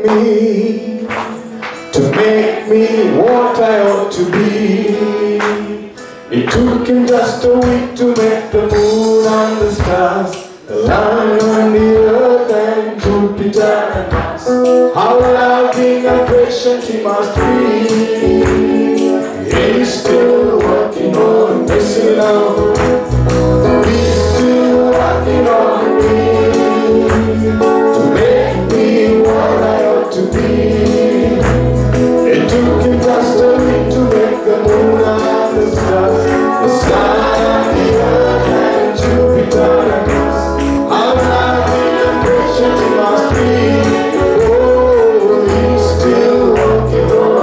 me, to make me what I ought to be. It took him just a week to make the moon and the stars, the land and the earth and Jupiter and Mars. How loving and patient he must be. He's still working on this love. He's still working on me to make me what I ought to be. It took him just a week to make the moon and the stars, the sun and the earth and Jupiter and Mars. How loving and patient he must be. Oh, he's still working on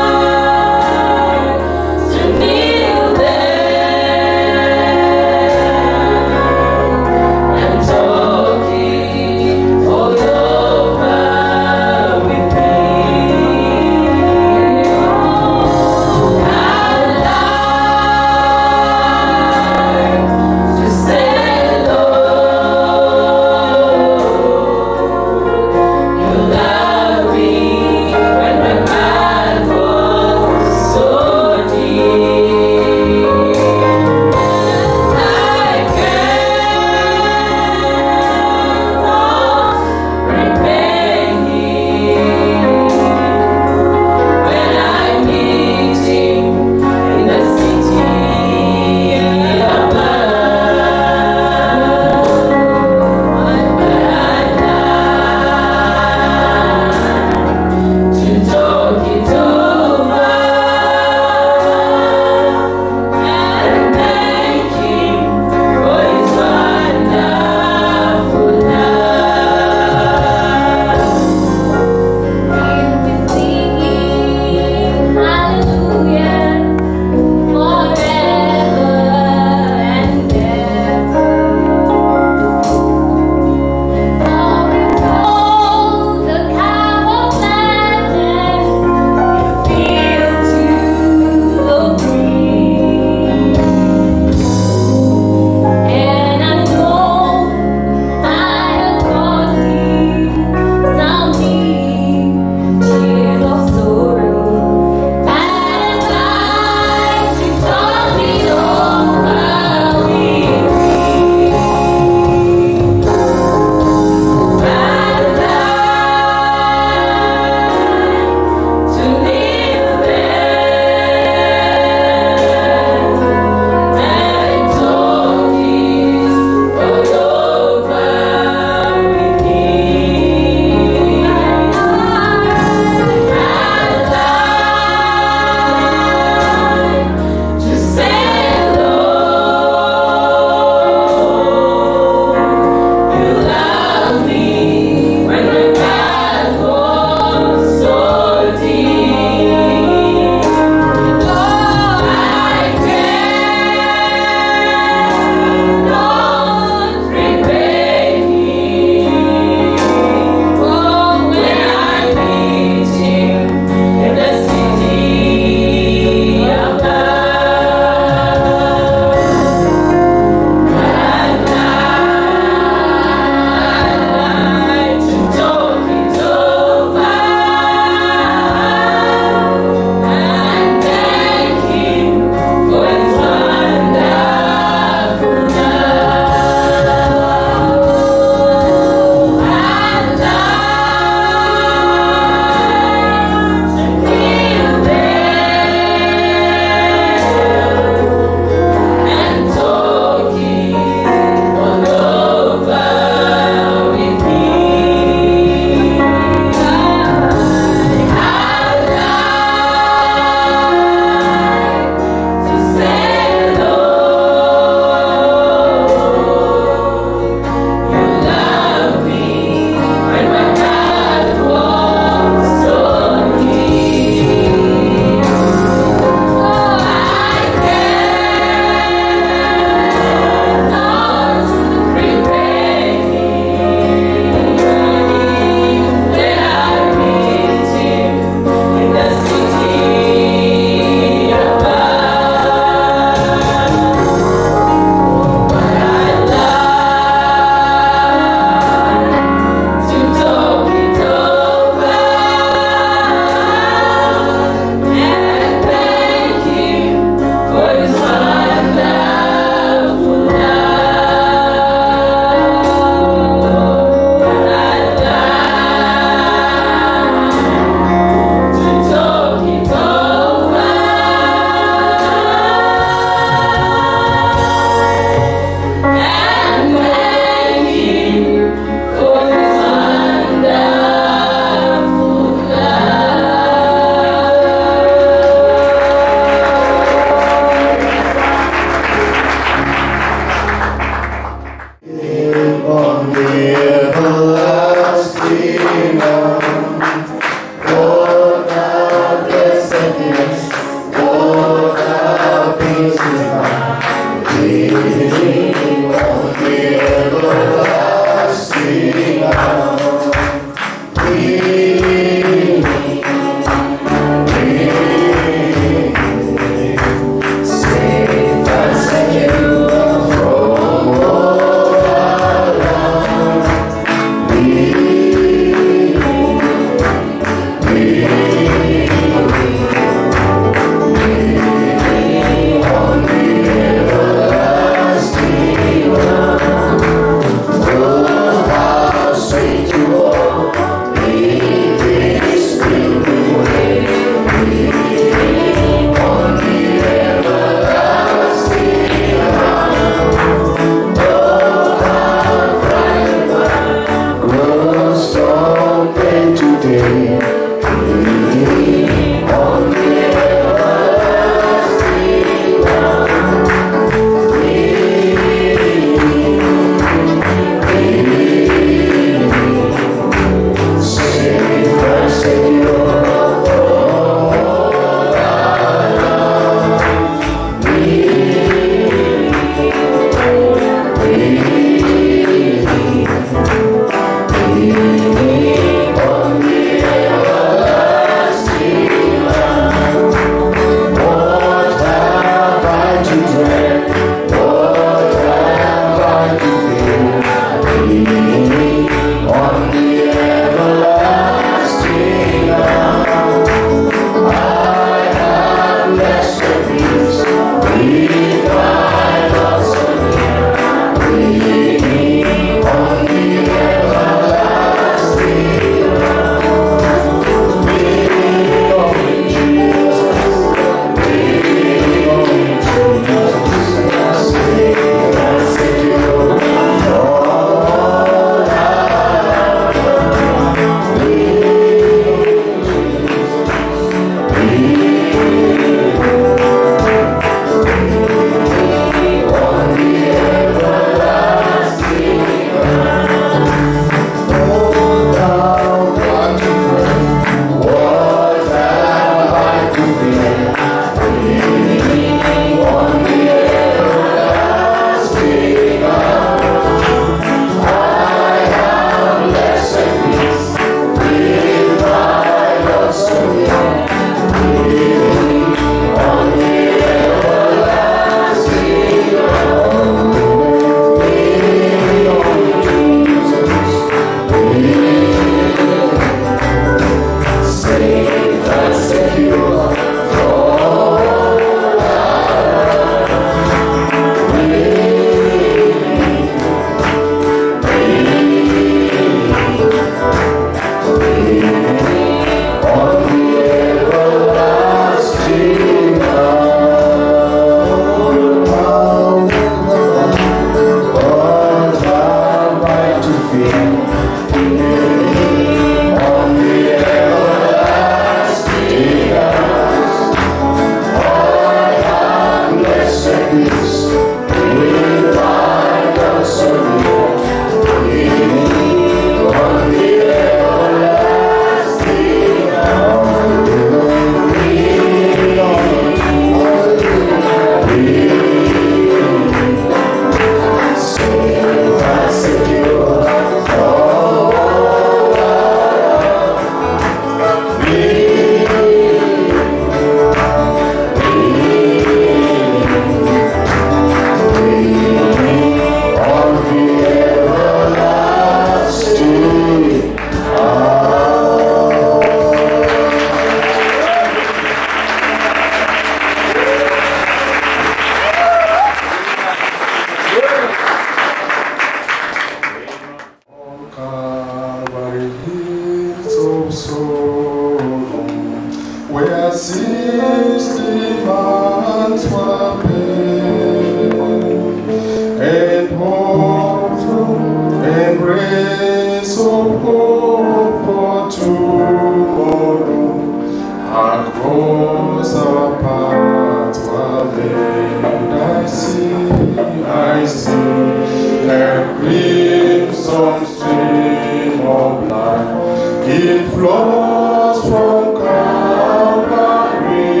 flows from Calvary.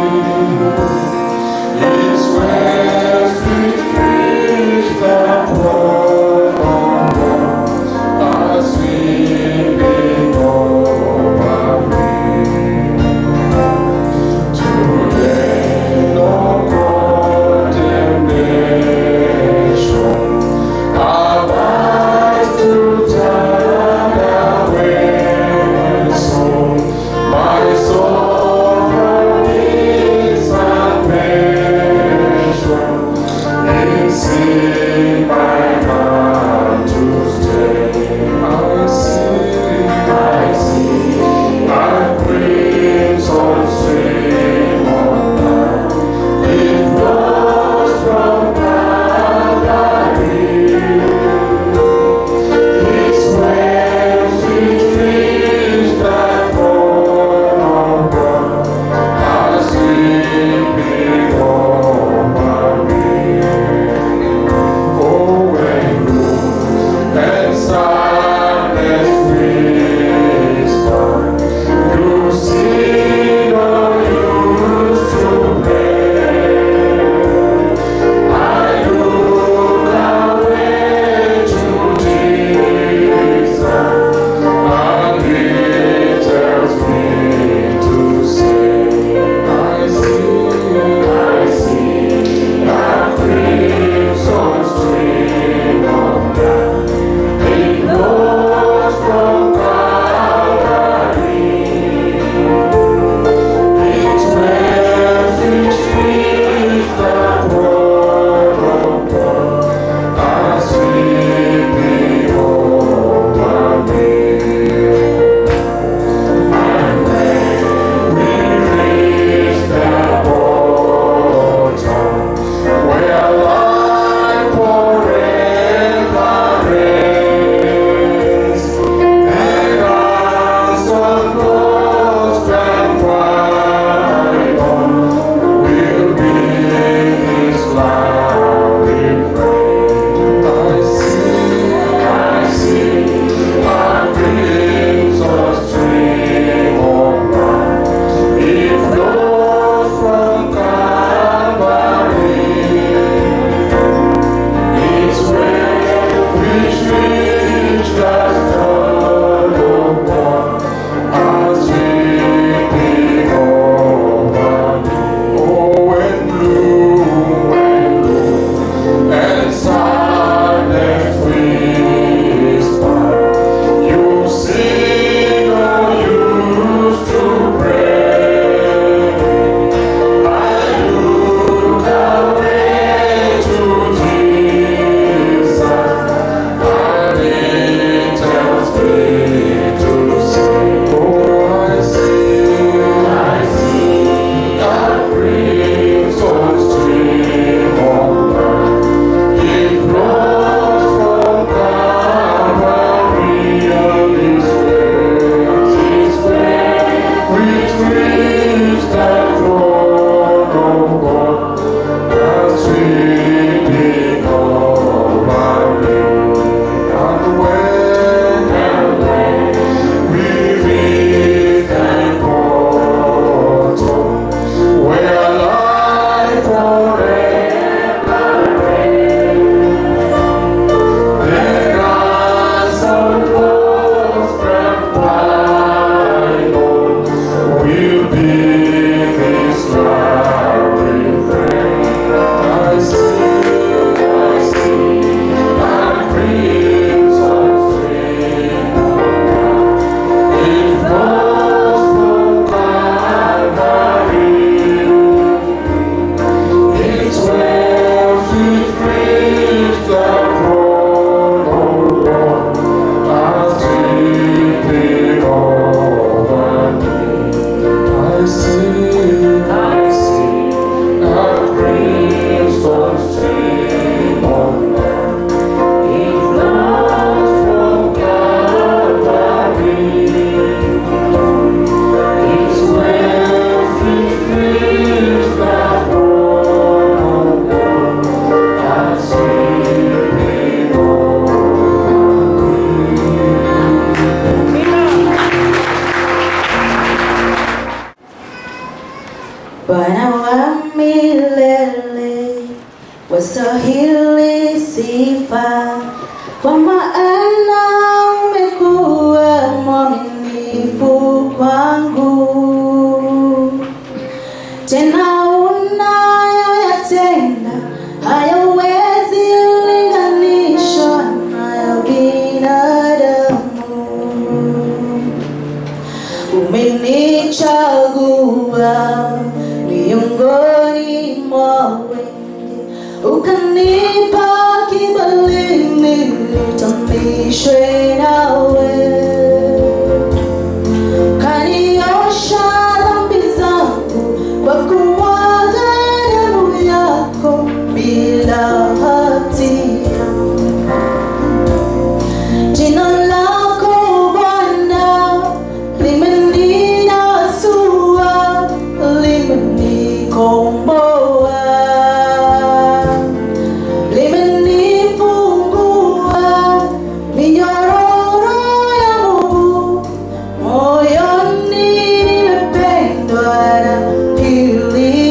It's where sweet fish that flow from God are sweeping over me. Today, no condemnation. Our lives to turn away. So, my soul from its salvation is in my heart to stay. I see, I see, my crimson stream of light. It flows from Calvary. It's where sweet dreams that born of God are sleeping over me. Oh, when gloom and sadness whisper, you see no use to blame. I look away to Jesus, and He tells me to say, I see, I see that crimson stream of light. It flows from Calvary. It's where sweet streams that word of God are sweeping over me. And when we reach that bottom, where life forever reigns, and us on lost and final will be His loving friend. I see, I see a crimson stream of light. It flows from Calvary. It's where fish reach that turn of God are sweeping over me. Oh, when blue, when blue, and silence whisper, you see no use to pray. I look away to Jesus, and He tells me to say, Oh, I see, I see that crimson stream of light. It flows from Calvary and His ways, His ways, which reach that throne of God, are sweeping over me. And when, and when we reach that bottom, where life forever there are some lost and final will be this lovely friend. I see, Bwana wa milele, wastahili sifa, kwa maana umekuwa mwaminifu kwangu tena unayoyatenda hayawezi linganishwa na ya binadamu. Umenichagua miongoni mwa wengi, ukanipa kibali nitambishwe nawe kaniosha dhambi zangu kwa kumwaga damu yako bila hatia. Jina lako Bwana limeninasua, limenikomboa, limenifungua minyororo ya Mungu moyoni nimependwa na hili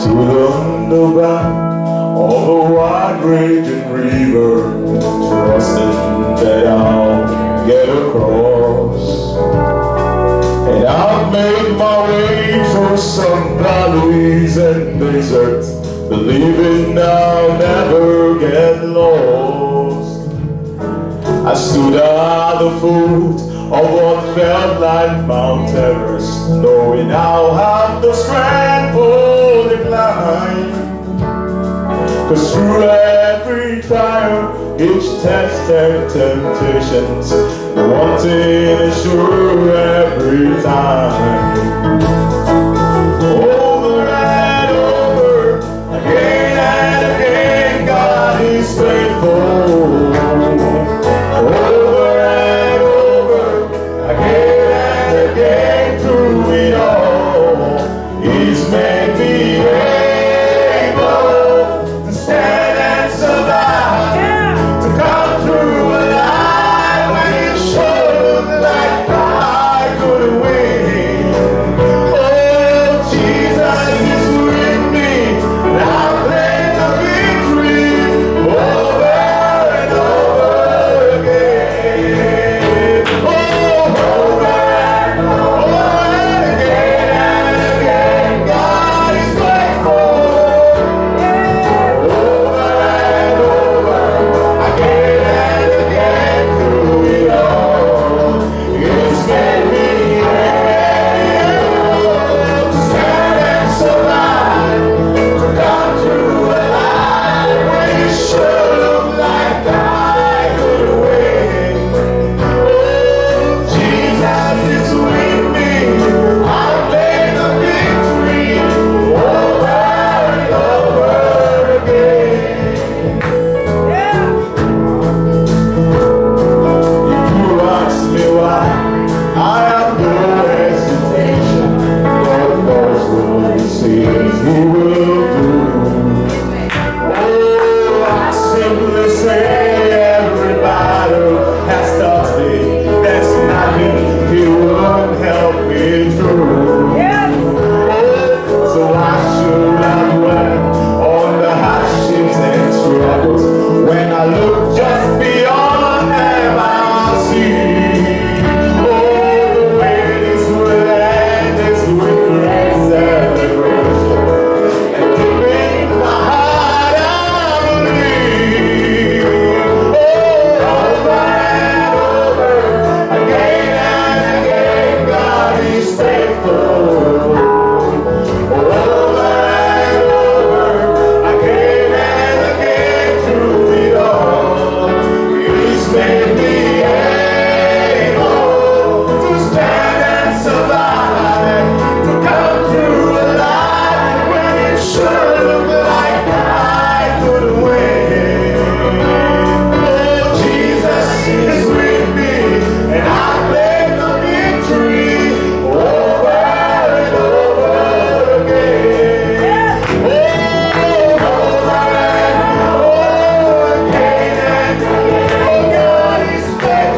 to the underground of a wide raging river, trusting that I'll get across. And I've made my way through some valleys and deserts, believing I'll never get lost. I stood at the foot of what felt like Mount Everest, knowing I'll have the strength for the climb. Cause through every trial, each test and temptations, the one thing is sure every time. Over and over, again and again, God is faithful. Over and over, again and again, through it all, He's made me able to stand and survive, to come through alive when it sure looked like I couldn't win. Oh, Jesus is with me, and I'll claim the victory over and over again. Oh, over and over again and again, God is faithful. Over and over, again and again, through it all, it's made me able to stand and survive, to come through alive when it sure looked like I could win. Oh, Jesus is with me. I'll claim the victory over and over again. If you ask me why, I have no hesitation. God knows what He says He will do. Oh, I simply say every battle has started. There's nothing He won't help me through. Oh, so I should have dwell on the hardships and struggles when I look just beyond them. I see. Oh, the way this will end is with great celebration. And deep in my heart I believe. Oh, over and over, again and again, God is faithful. Over and over, again and again, through it all, He's made me able to stand and survive, to come through alive when it sure looked like I could win. Oh, Jesus is with me, and I claim the victory over and over again. Oh, over and over again and again, God is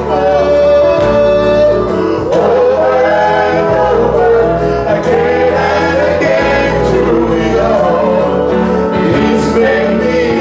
faithful. Over and over again and again, through it all, He's made me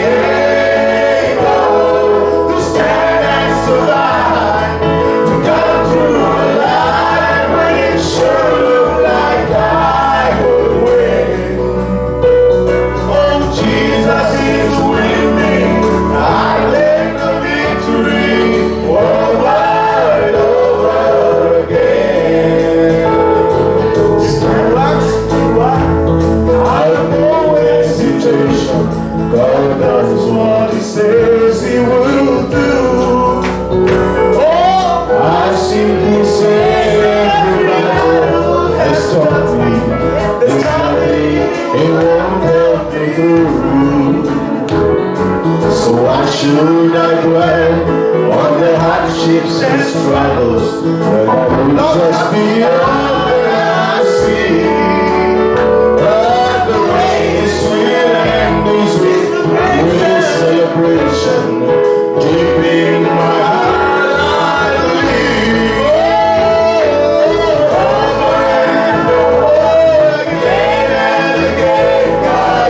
able to stand and survive, to come through alive when it sure looked like I would win. Oh, Jesus is with me. I claim the victory over and over again. Still I, still I, I have no hesitation. God does what He says He will do. Oh, I simply say every battle has taught me. There's nothing it won't help me through. So why should I dwell on the hardships and struggles that I will just be under I see? But the race will end is with, with celebration deep in my heart. I believe. Over and over again and again, God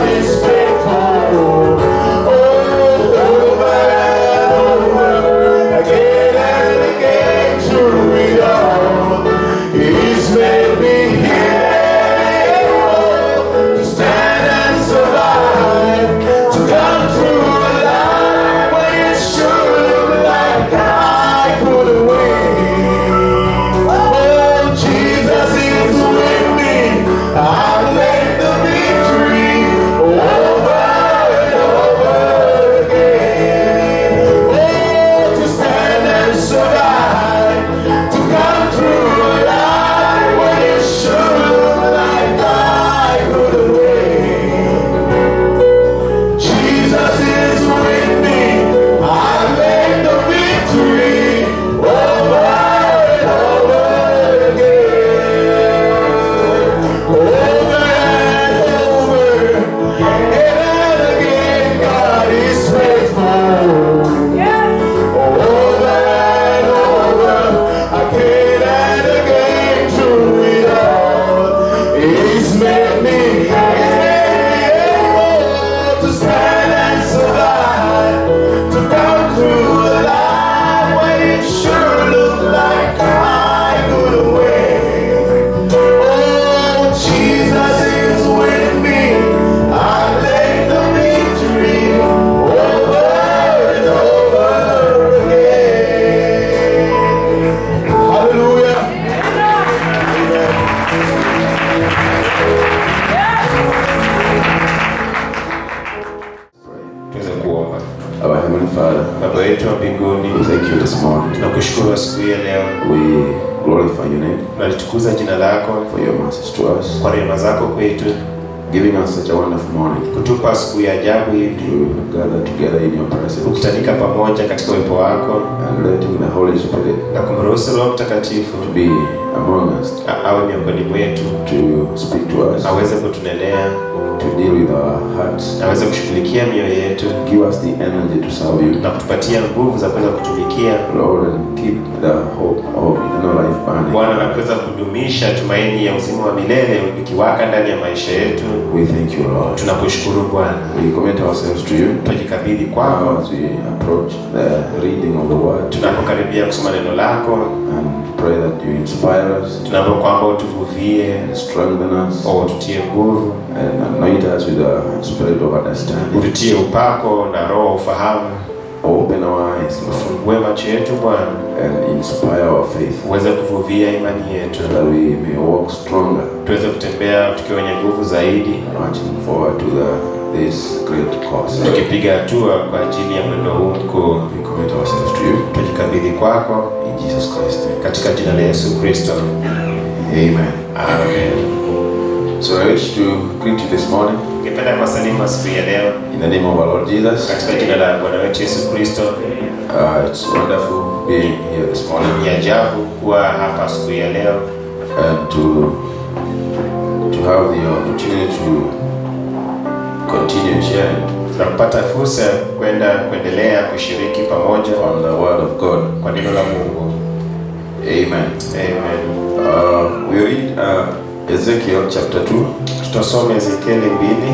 Heavenly Father, baba wetu wa mbinguni we thank you this morning. tunakushukuru asubuhi ya leo We glorify your name tunalitukuza jina lako for your message to us, kwa rehema zako kwetu giving us such a wonderful morning kutupa asubuhi ya ajabu hivi to gather together in your presence kukutanika pamoja katika uwepo wako and letting the Holy Spirit na kumruhusu roho mtakatifu to be among us, a- awe miongoni mwetu to speak to us, aweze kutunenea to deal with our hearts, aweze kushughulikia mioyo yetu give us the energy to serve you, na kutupatia nguvu za kuweza kutumikia Lord, and keep the hope of eternal life burning. bwana na kuweza kudumisha tumaini ya uzima wa milele ikiwaka ndani ya maisha yetu We thank you, Lord. tunakushukuru bwana We commit ourselves to you. tunajikabidhi kwako Now, as we approach the reading of the word, tunapokaribia kusoma neno lako and pray that you inspire us, tunapo kwamba utuvuvie strengthen us, au ututie nguvu and anoint us with a spirit of understanding. ututie upako na roho wa ufahamu Open our eyes, Lord, ufungue macho yetu bwana and inspire our faith, uweze kuvuvia imani yetu that we may walk stronger, tuweze kutembea tukiwa wenye nguvu zaidi marching forward to the, this great cause. tukipiga hatua kwa ajili ya mwendo huu mkuu We commit ourselves to you. tujikabidhi kwako In Jesus Christ. katika jina la yesu kristo Amen. amen So I wish to greet you this morning ningependa kuwasalimu asubuhi ya leo in the name of our Lord Jesus. katika jina la bwana wetu yesu kristo Uh, it's wonderful being here this morning ni ajabu kuwa hapa asubuhi ya leo and to to have the opportunity to continue sharing na kupata fursa ya kwenda kuendelea kushiriki pamoja on the Word of God. kwa neno la mungu Amen. amen Uh, we read uh, Ezekiel chapter 2, tutasoma ezekieli mbili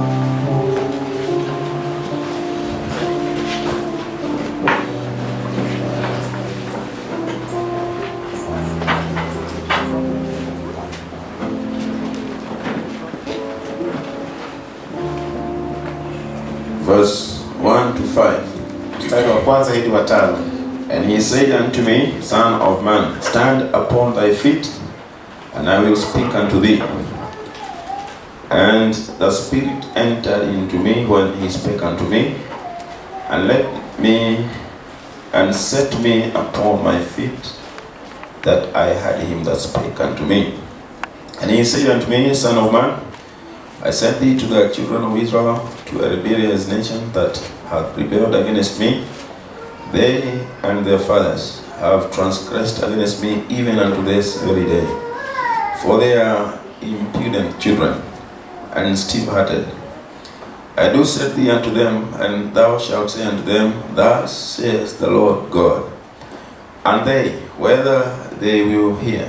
verse 1 to 5. mstari wa kwanza hadi wa tano And he said unto me, Son of man, stand upon thy feet, and I will speak unto thee. And the Spirit entered into me when he spake unto me, and led me and set me upon my feet, that I had him that spake unto me. And he said unto me, Son of man, I sent thee to the children of Israel, to a rebellious nation that hath rebelled against me. They and their fathers have transgressed against me even unto this very day. For they are impudent children and stiff hearted. I do set thee unto them, and thou shalt say unto them, Thus says the Lord God. And they, whether they will hear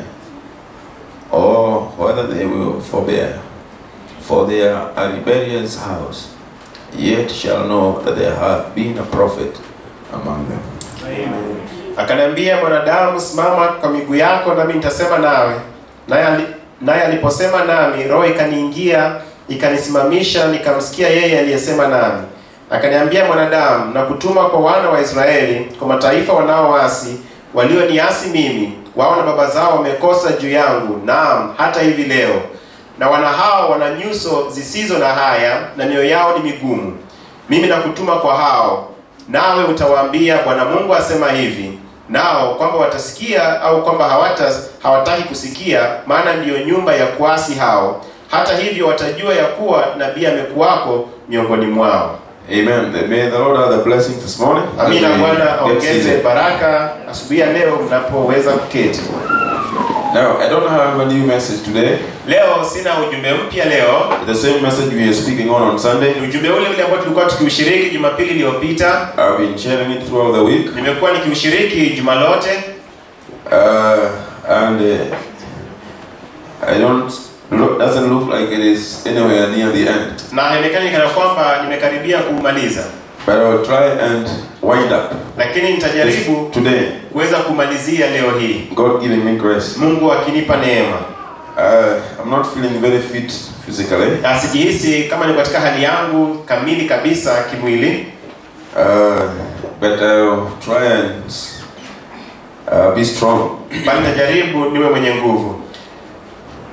or whether they will forbear, for they are a rebellious house, yet shall know that there hath been a prophet among them. akaniambia mwanadamu simama kwa miguu yako nami nitasema nawe naye ali- naye aliposema nami roho ikaniingia ikanisimamisha nikamsikia yeye aliyesema nami akaniambia mwanadamu na kutuma kwa wana wa israeli kwa mataifa wanaoasi walioniasi mimi wao na baba zao wamekosa juu yangu naam hata hivi leo na wana hao wana nyuso zisizo na haya na mioyo yao ni migumu mimi nakutuma kwa hao nawe utawaambia bwana mungu asema hivi nao kwamba watasikia au kwamba hawata hawataki kusikia maana ndiyo nyumba ya kuasi hao hata hivyo watajua ya kuwa nabii amekuwako miongoni mwao Amen. May the Lord have the blessing this morning. as amina we bwana get aongeze seated. baraka asubuhi ya leo mnapoweza kuketi Now, I don't have a new message today. leo sina ujumbe mpya leo The same message we are speaking on on Sunday. ni ujumbe ule ule ambao tulikuwa tukiushiriki jumapili iliyopita I've been sharing it throughout the week, nimekuwa nikiushiriki juma lote uh, and uh, I don't look. Doesn't look like it is anywhere near the end. na haionekani kana kwamba nimekaribia kuumaliza But I will try and wind up lakini this nitajaribu today. kuweza kumalizia leo hii God giving me grace. mungu akinipa neema Uh, I'm not feeling very fit physically, Na sijihisi kama niko katika hali yangu kamili kabisa kimwili uh, but I'll try and uh, be strong. bali najaribu niwe mwenye nguvu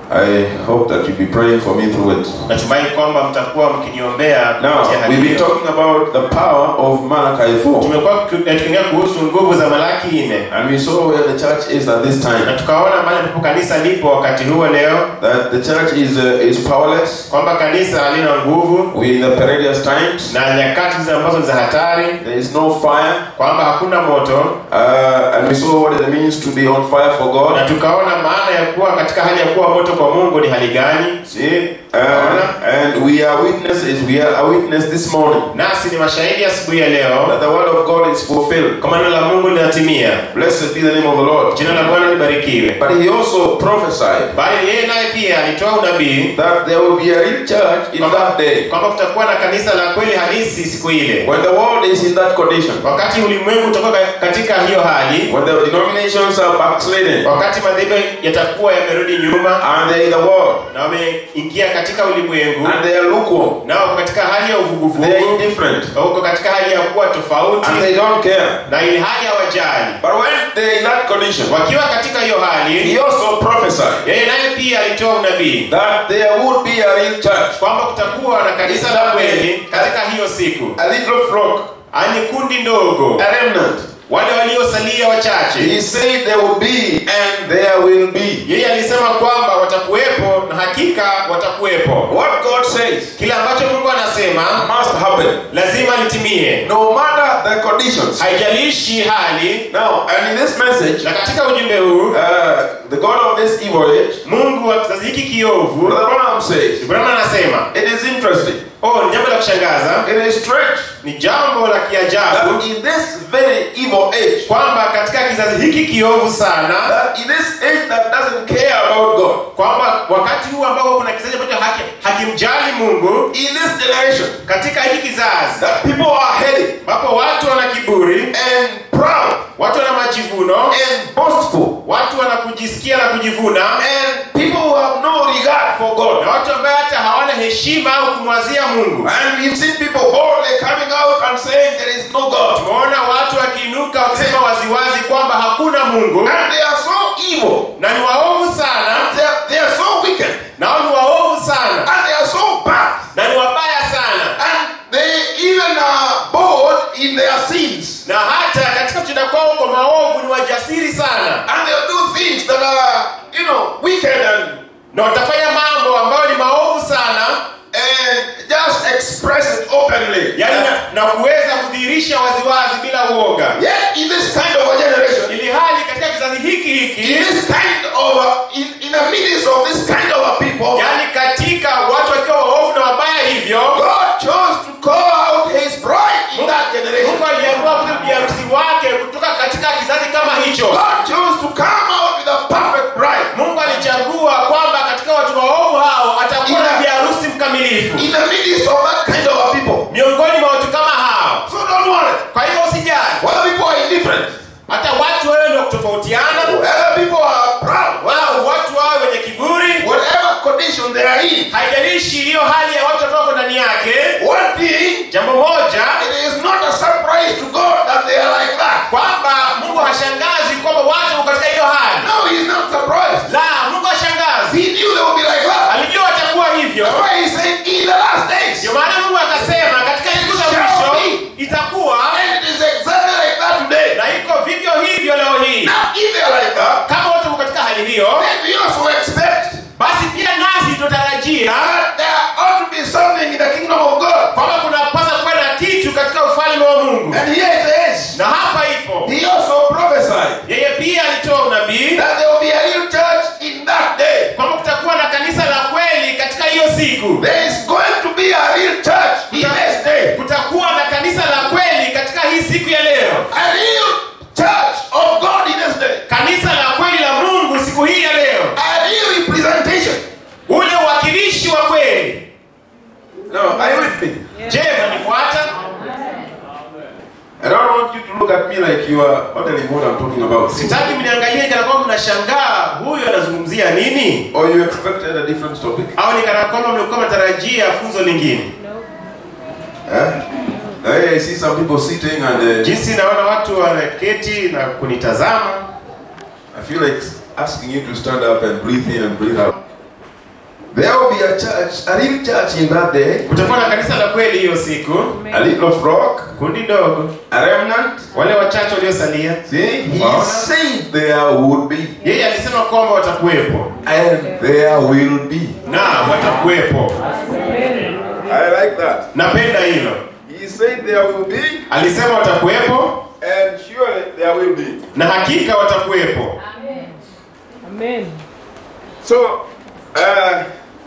I hope that you'll be praying for me through it. natumai kwamba mtakuwa mkiniombea Now, kupitia hali we've been hiyo. talking about the power of Malachi 4. tumekuwa tuki- eh, tukiongea kuhusu nguvu za malaki nne And we saw where the church is at this na time. tukaona mahali ambapo kanisa lipo wakati huo leo That the church is, uh, is powerless. kwamba kanisa halina nguvu We're in the perilous times. na nyakati hizi ambazo ni za hatari There is no fire. kwamba hakuna moto Uh, and we saw what it means to be on fire for na God. tukaona maana ya kuwa katika hali ya kuwa moto kwa mungu ni hali gani See? Uh, and we are witnesses. We are a witness this morning nasi ni mashahidi asubuhi ya leo that the word of God is fulfilled. kwa neno la mungu linatimia Blessed be the name of the Lord. jina la bwana libarikiwe But he also prophesied bali yeye naye pia alitoa unabii that there will be a real church in that day. kwamba kutakuwa na kanisa la kweli halisi siku ile When the world is in that condition, wakati ulimwengu utakuwa ka- katika hiyo hali when the denominations are backsliding wakati madhehebu yatakuwa yamerudi nyuma and they're in the world na wameingia katika ulimwengu and they are lukewarm, na wako katika hali ya they are uvuguvugu indifferent wako katika hali ya kuwa tofauti and they don't care. na ili hali hawajali But when they're in that condition, wakiwa katika hiyo hali he also prophesied yeye naye pia alitoa unabii that there would be a real church, kwamba kutakuwa na kanisa la kweli katika hiyo siku a little flock, ani kundi ndogo a remnant. wale waliosalia wachache He said there will be and there will be. yeye alisema kwamba watakuwepo na hakika watakuwepo What God says kile ambacho mungu anasema must happen, lazima litimie no matter the conditions. haijalishi hali Now, and in this message, na katika ujumbe huu uh, the God of this evil age, mungu wa kizazi hiki kiovu Brother Branham says, ibrahim anasema it is interesting, oh ni jambo la kushangaza it is strange ni jambo la kiajabu that in this very evil age, kwamba katika kizazi hiki kiovu sana that in this age that doesn't care about God, kwamba wakati huu ambao kuna kizazi ambacho haki, hakimjali mungu in this generation, katika hiki kizazi that people are heady ambapo watu wana kiburi and proud watu wana majivuno and boastful, watu wana kujisikia na kujivuna and people who have no regard for God. na watu ambaye hata hawana heshima au kumwazia mungu And we've seen people boldly coming out and saying there is no God. tumeona watu wakiinuka wakisema waziwazi kwamba hakuna mungu And they are so evil, na ni waovu sana they are, they are so wicked, nao ni waovu sana and they are so bad. na ni wabaya sana And they even are bold in their sins. na hata katika kutenda kwao kwa maovu ni wajasiri sana And they'll do things that are, you know, wicked and, na watafanya mambo ambayo ni maovu sana and just express it openly. yani na, na kuweza kudhihirisha waziwazi bila uoga Yet in this kind of a generation, ili hali katika kizazi hiki in hiki this kind of, a, in, in the midst of this kind of a people, yani katika watu wakiwa waovu na wabaya hivyo God chose to call out his bride in that generation. mungu aliamua kuja biharusi wake kutoka katika kizazi kama hicho God chose to come out with a perfect bride mungu alichagua kwamba katika watu waovu hao atakuwa na Ila- biharusi mkamilifu in the midst of that kind of a people. miongoni mwa watu kama hao So don't worry. kwa hivyo usijali Whether people are indifferent, hata watu wewe ndio kutofautiana whether people are proud, wao watu wawe wenye kiburi whatever condition they are in, haijalishi hiyo hali ya watu ambao wako ndani yake one thing, jambo moja it is not a surprise to God that they are like that. kwamba mungu hashangazi kwamba watu wako katika hiyo hali No, he's not surprised. la mungu hashangazi He knew they would be like that. alijua watakuwa hivyo That's why he said, in the last days, ndio maana mungu akasema katika siku za mwisho itakuwa and it is exactly like that today. na iko vivyo hivyo leo hii Now, if they are like that, kama watu wako katika hali hiyo then we also expect basi pia nasi tunatarajia that there ought to be something in the kingdom of God. kwamba kunapasa kuwa na kitu katika ufalme wa mungu And here it is. na hapa ipo He also prophesied yeye pia alitoa unabii that there will be a real church in that day. kwamba kutakuwa na kanisa la kweli katika hiyo siku There is going to be a real church in this day. kutakuwa na kanisa la kweli katika hii siku ya leo A real church of God in this day. kanisa la kweli la mungu siku hii ya leo A real representation. ule uwakilishi wa kweli No, are you with me? je mnanifuata I don't want you to look at me like you are wondering what I'm talking about. sitaki mniangalie kana kwamba mnashangaa huyu anazungumzia nini Or you expected a different topic. au ni kana kwamba mlikuwa mnatarajia funzo lingine Eh? Hey, I see some people sitting and uh, jinsi naona watu wanaketi na kunitazama I feel like asking you to stand up and breathe in and breathe out. There will be a church, a real church in that day, kutakuwa na kanisa la kweli hiyo siku a little flock, kundi dogo a remnant. wale wachache waliosalia See, he Wow. said there would be, yeye alisema kwamba watakuwepo and there will be. na watakuwepo I like that. napenda hilo He said there will be, alisema watakuwepo and surely there will be. na hakika watakuwepo Amen. So, uh,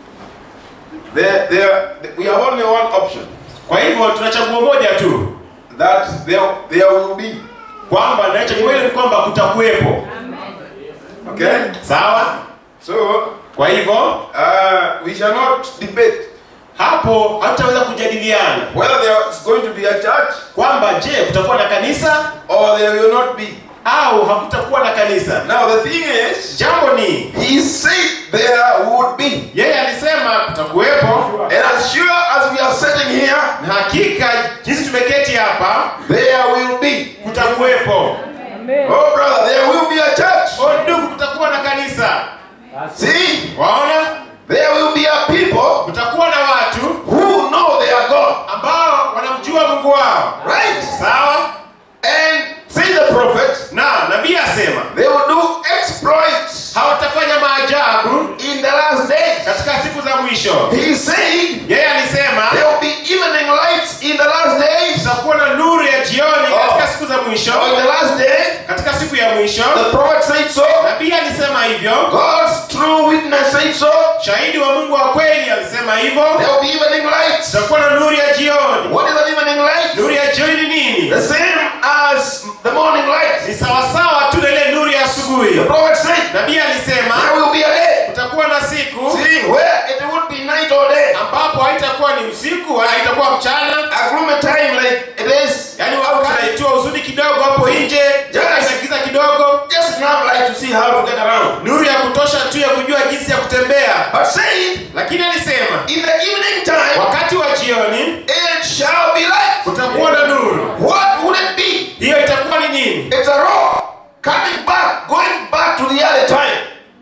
there, there, we have only one option kwa hivyo tuna chaguo moja tu that there, there will be. kwamba na chaguo hilo ni kwamba kutakuwepo Okay? sawa So, kwa hivyo uh, we shall not debate hapo hatutaweza kujadiliana whether there is going to be a church kwamba je kutakuwa na kanisa or there will not be. au hakutakuwa na kanisa Now, the thing is, jambo ni he said there would be. yeye alisema kutakuwepo And as sure as we are sitting here, na hakika jinsi tumeketi hapa there will be. kutakuwepo Amen. Oh, brother, there will be a church. o ndugu kutakuwa na kanisa See, waona there will be a people kutakuwa na watu who know their God. ambao wanamjua mungu wao Right? sawa And say the prophet, na nabii asema they will do exploits hawatafanya maajabu in the last days. katika siku za mwisho He said yeye alisema there will be evening lights in the last days. kutakuwa na nuru ya jioni Oh. katika siku za mwisho On the last day, katika siku ya mwisho the prophet said so. nabii alisema hivyo God's true witness said so. shahidi wa mungu wa kweli alisema hivyo There will be evening lights. tutakuwa na nuru ya jioni What is an evening light? nuru ya jioni ni nini The same as the morning light. ni sawasawa tu na ile nuru ya asubuhi The prophet said nabii alisema there will be a day. kutakuwa na siku See, where it would be night or day. ambapo haitakuwa ni usiku wala haitakuwa mchana A gloomy time like it is. yaani wakati naitiwa huzuni kidogo hapo nje jana inagiza kidogo Just enough light to see how to get around. nuru ya kutosha tu ya kujua jinsi ya kutembea But said, lakini alisema in the evening time, wakati wa jioni it shall be light. kutakuwa na nuru What would it be? hiyo itakuwa ni nini It's a roar coming back, going back to the early time.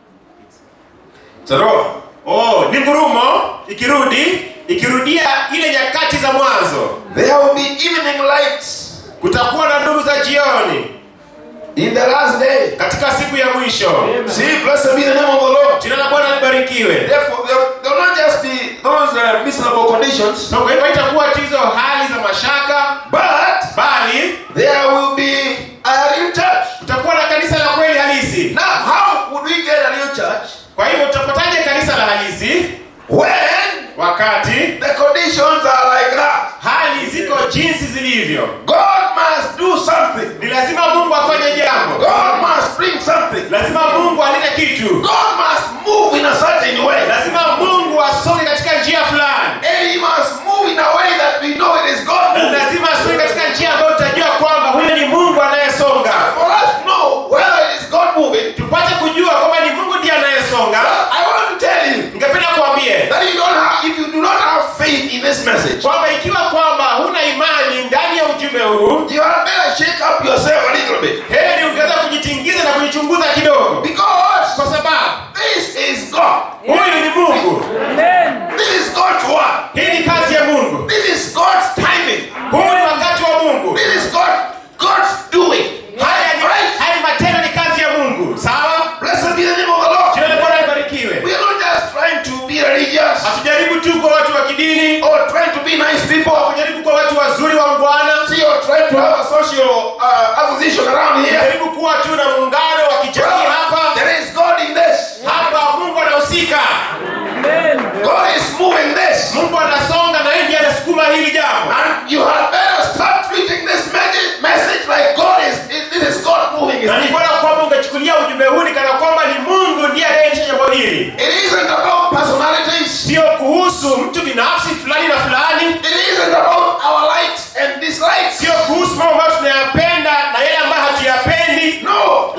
It's a roar. oh ni ngurumo ikirudi ikirudia ile nyakati za mwanzo There will be evening lights kutakuwa na nuru za jioni in the last day. katika siku ya mwisho See, blessed be the name of the Lord. jina la bwana libarikiwe Therefore, there there will not just be those uh, miserable conditions, So, kwa hivyo haitakuwa tu hizo hali za mashaka but bali there will be a real church. kutakuwa na kanisa la kweli halisi Now, how would we get a real church kwa hivyo tutapataje kanisa la halisi when wakati the conditions are like that? hali ziko jinsi zilivyo God must do something. ni lazima mungu afanye jambo God must bring something. lazima mungu alete kitu God must move in a certain way. lazima mungu asonge katika njia fulani And he must move in a way that we know it is God na moving. lazima asonge katika njia ambayo tutajua kwamba huyo ni mungu anayesonga For us to know whether it is God moving, tupate kujua kwamba ni mungu ndiye anayesonga I want to tell you ningependa kuambie that you don't have, if you do not have faith in this message, kwamba ikiwa kwamba huna imani ndani ya ujumbe huu you had better shake up yourself a little bit. heri ungeweza kujitingiza na kujichunguza kidogo Because kwa sababu this is God. huyu ni mungu Amen. This is God's word. hii ni kazi ya mungu This is God's timing. huu ni wakati wa mungu This is God, God's doing. haya ni, Right? haya ni matendo ni kazi ya mungu sawa Blessed be the name of the Lord. jina la bwana libarikiwe We are not just trying to be religious hatujaribu tu kwa watu wa kidini or trying to be nice people. hatujaribu kwa watu wazuri wa mbwana See, or trying to have a social uh, acquisition around here. jaribu kuwa tu na muungano wa kijamii hapa There is God in this. hapa mungu anahusika Amen. God is moving this. mungu anasonga na yeye ndiye anasukuma hili jambo And you had better start treating this message, message like God is, it, it is God moving his na ni people. bora kwamba ungechukulia ujumbe huu ni kana kwamba ni mungu ndiye anayeendesha jambo hili It isn't about personalities. sio kuhusu mtu binafsi fulani na fulani It isn't about our likes and dislikes. sio kuhusu mambo ambayo tunayapenda na yale ambayo hatuyapendi No,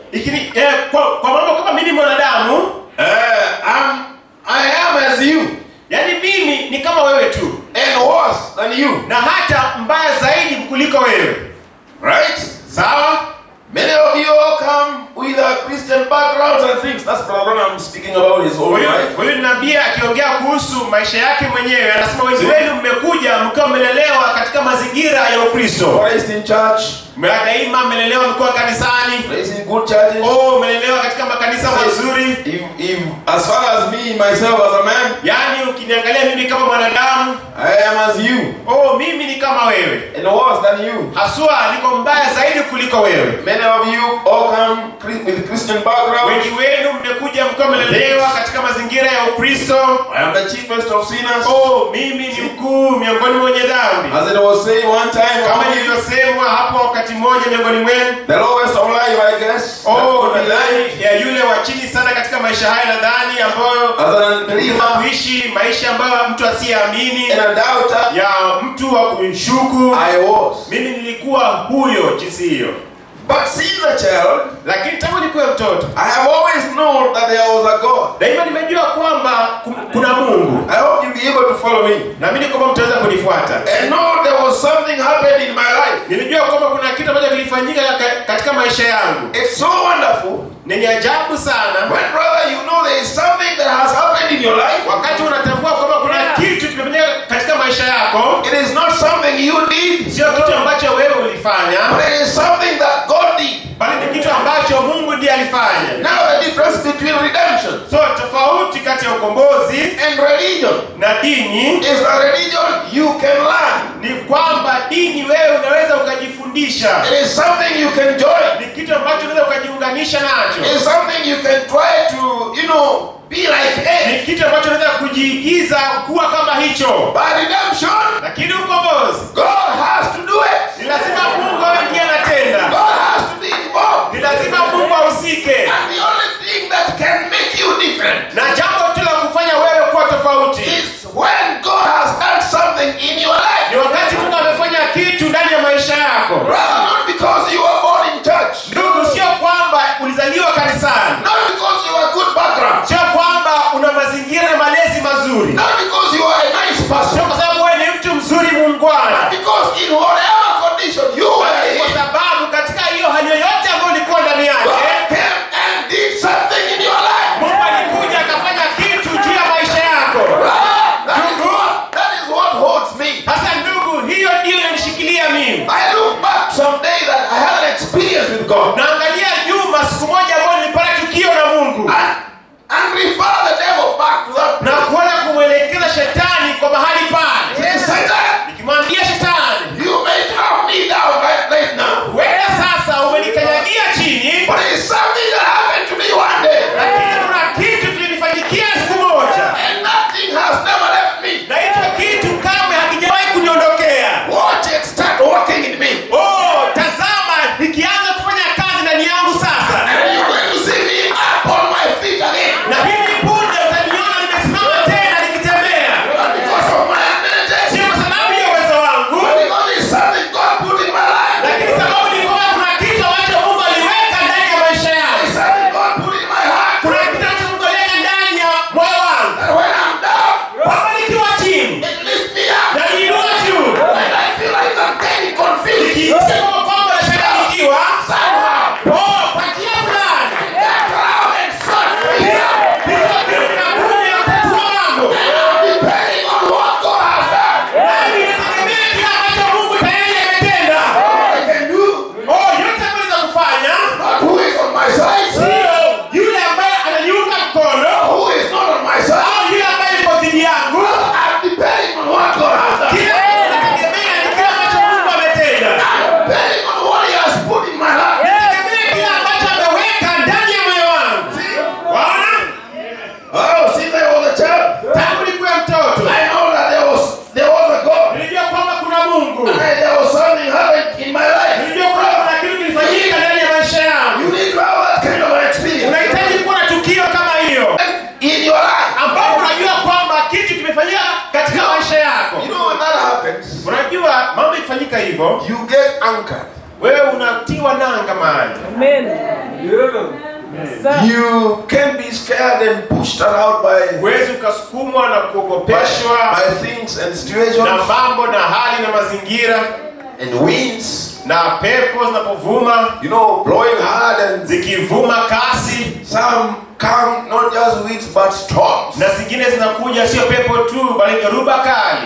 Ikini, eh, kwa, kwa mambo kama mimi mwanadamu uh, I'm, I am as you yani mimi ni kama wewe tu and worse than you. na hata mbaya zaidi kuliko wewe Right? sawa Many of you all come with a Christian backgrounds and things. That's Brother Branham speaking about his own Huyu- life. huyu ni nabii akiongea kuhusu maisha yake mwenyewe anasema wengi wenu mmekuja mkiwa mmelelewa katika mazingira ya ukristo Raised in church, Mme- daima mmelelewa mkiwa kanisani raised in good churches. oh mmelelewa katika makanisa mazuri If, if, as far as me, myself, as a man, yaani ukiniangalia mimi kama mwanadamu I am as you oh mimi ni kama wewe and worse than you. haswa niko mbaya zaidi kuliko wewe Many of you all come Chri- with Christian background. wengi wenu mmekuja mkiwa mmelelewa katika mazingira ya ukristo I am the chiefest of sinners. oh mimi ni mkuu miongoni mwa wenye dhambi As it was said one time, kama nilivyosemwa hapo wakati mmoja miongoni mwenu the lowest of life, I guess. that oh could be life. nadhani ya yule wa chini sana katika maisha haya nadhani ambayo As an unbeliever kuishi maisha ambayo mtu asiyeamini and a doubter, ya mtu wa kumshuku I was. mimi nilikuwa huyo jinsi hiyo But since a child, lakini tangu nikuwe mtoto I have always known that there was a God. daima nimejua kwamba kum- kuna mungu I hope you'll be able to follow me. naamini kwamba mtaweza kunifuata And know there was something happened in my life. nilijua kwamba kuna kitu ambacho kilifanyika ka- katika maisha yangu It's so wonderful. ni ajabu sana When, brother, you know there is something that has happened in your life. wakati unatambua kwamba kuna kitu kimefanyika katika maisha yako It is not something you did, sio kitu ambacho wewe ulifanya but it is something that God did. bali ni kitu ambacho mungu ndiye alifanya Now, the difference between redemption so tofauti kati ya ukombozi and religion na dini is a religion you can learn. ni kwamba dini wewe unaweza ukajifundisha It is something you can join. ni kitu ambacho unaweza ukajiunganisha nacho It is something you can try to, you know, be like it. ni kitu ambacho unaweza kujiigiza kuwa kama hicho But redemption, lakini ukombozi God has to do it. ni lazima mungu awe ndiye anatenda God has to be involved. ni lazima mungu ahusike And the only thing that can make you different na jambo tu la kufanya wewe kuwa tofauti is when God has done something in your life. ni wakati mungu amefanya kitu ndani ya maisha yako Rather not because you were born in church, ndugu sio kwamba ulizaliwa kanisani not because you were good background, sio kwamba una mazingira na malezi mazuri not because you are a nice sio person, kwa sababu wewe ni mtu mzuri muungwana because in whatever condition you were Bali kwa in, sababu katika hiyo hali yoyote ambayo ulikuwa ndani God yake came and did something in your life. mungu alikuja akafanya kitu juu ya maisha yako Ah, That is what that is what holds me. sasa ndugu hiyo ndiyo inanishikilia mimi I look back someday that I had an experience with God naangalia nyuma siku moja ambayo nilipata tukio na mungu and, and refer the devil back to that na kuona kumwelekeza shetani kwa mahali pale Say, Satan, nikimwambia shetani you may have me down right, right now. wewe sasa umenikanyagia chini But it's something that happened to me one day. lakini kuna kitu kilinifanyikia siku moja And that thing has never left me. na hicho kitu kamwe hakijawahi kuniondokea Watch it start working in me. oh tazama nikianza kufanya kazi ndani yangu sasa And you're going to see me up on my feet again. na hivi punde utaniona nimesimama tena nikitembea Not because of my ability, sio kwa sababu ya uwezo wangu but because it's something God put in my life. lakini sababu ni kwamba kuna kitu ambacho mungu aliweka ndani ya maisha It's yangu something God put in my heart. kuna kitu ambacho mungu aliweka ndani ya moyo wangu And when I'm down, kwamba nikiwa chini it lifts me up. na niinua juu When I feel like I'm getting confused, nikisema kwamba nachanganyikiwa somehow, oh kwa njia fulani that cloud and sun frees up. hicho kitu kinakuja kutatua mambo Depending on what God has done, nami inategemea kile ambacho mungu tayari ametenda all I can do, oh yote ambayo naweza kufanya not who is on my side, sio yule ambaye ananiunga mkono who is not on my side. au yule ambaye yuko dhidi yangu I'm depending on what God has done. kile inategemea ni kile ambacho mungu ametenda I'm depending on what He has put in my heart. inategemea kile ambacho ameweka ndani ya moyo wangu waona Oh, since I was a child, tangu nikuwe mtoto I know that there was there was a God. nilijua kwamba kuna mungu And there was something happened in my life. nilijua kwamba kuna kitu kilifanyika ndani ya maisha yangu You need to have that kind of an experience unahitaji kuwa na tukio kama hiyo in your life. ambapo unajua kwamba kitu kimefanyika katika maisha yako You know when that happens, unajua mambo ikifanyika hivyo you get anchored. wewe unatiwa nanga mahali Amen. Yes, sir. You can be scared and pushed around by, huwezi ukasukumwa na by, kuogopeshwa by things and na situations mambo na hali na mazingira and winds, na pepo zinapovuma you know, blowing hard and zikivuma kasi some come not just winds but storms. na zingine zinakuja sio pepo tu bali dhoruba kali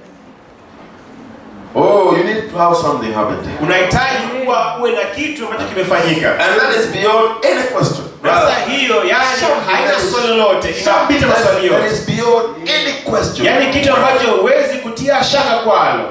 Oh, you need to have something happen. there. unahitaji kuwa uwe na kitu ambacho kimefanyika And that is beyond any question. sasa hiyo yani haina swali lolote Something inapita that, maswali that yote is beyond any question. yaani kitu ambacho huwezi kutia shaka kwalo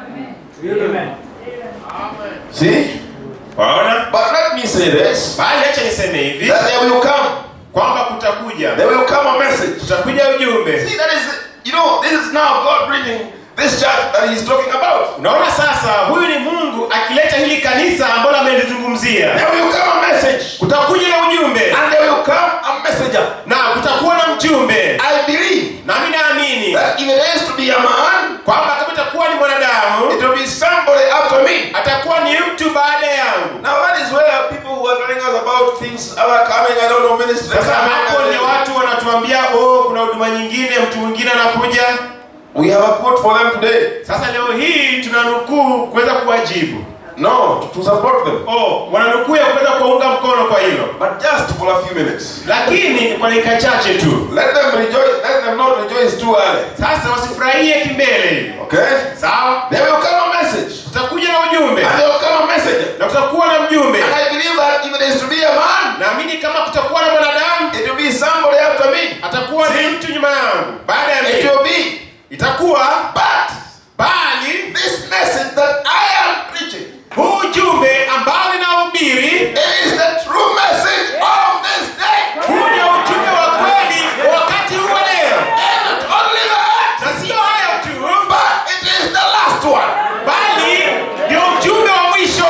See? waona But let me say this bali acha niseme hivi that there will come, kwamba kutakuja there will come a message. kutakuja ujumbe See, that is, you know, this is now God bringing this church that He's talking about. unaona sasa huyu ni mungu akileta hili kanisa ambalo amelizungumzia There will come a message, kutakuja na ujumbe and there will come a messenger. na kutakuwa na mjumbe I believe nami naamini that if it is to be a man, kwamba kama itakuwa ni mwanadamu it will be somebody after me. atakuwa ni mtu baada yangu Now that is where people who are telling us about things other coming, I don't know, ministries. sasa hapo ni watu wanatuambia oh kuna huduma nyingine mtu mwingine anakuja We have a quote for them today. sasa leo hii tunanukuu kuweza kuwajibu No, to support them. oh wananukuu ya kuweza kuwaunga mkono kwa hilo But just for a few minutes. lakini kwa dakika chache tu Let them rejoice, let them not rejoice too early. sasa wasifurahie kimbele hivi Okay? sawa There will come a message. kutakuja na ujumbe And there will come a messenger. na kutakuwa na mjumbe And I believe that if it is to be a man, naamini kama kutakuwa na mwanadamu it will be somebody after me. atakuwa ni mtu nyuma yangu baada ya It mimi will be. itakuwa But bali this message that I am preaching, huu ujumbe ambao ninahubiri it is the true message of this day. huu ndio ujumbe wa kweli wa wakati huu wa leo And not only that, na sio hayo tu but it is the last one. bali ndio ujumbe wa mwisho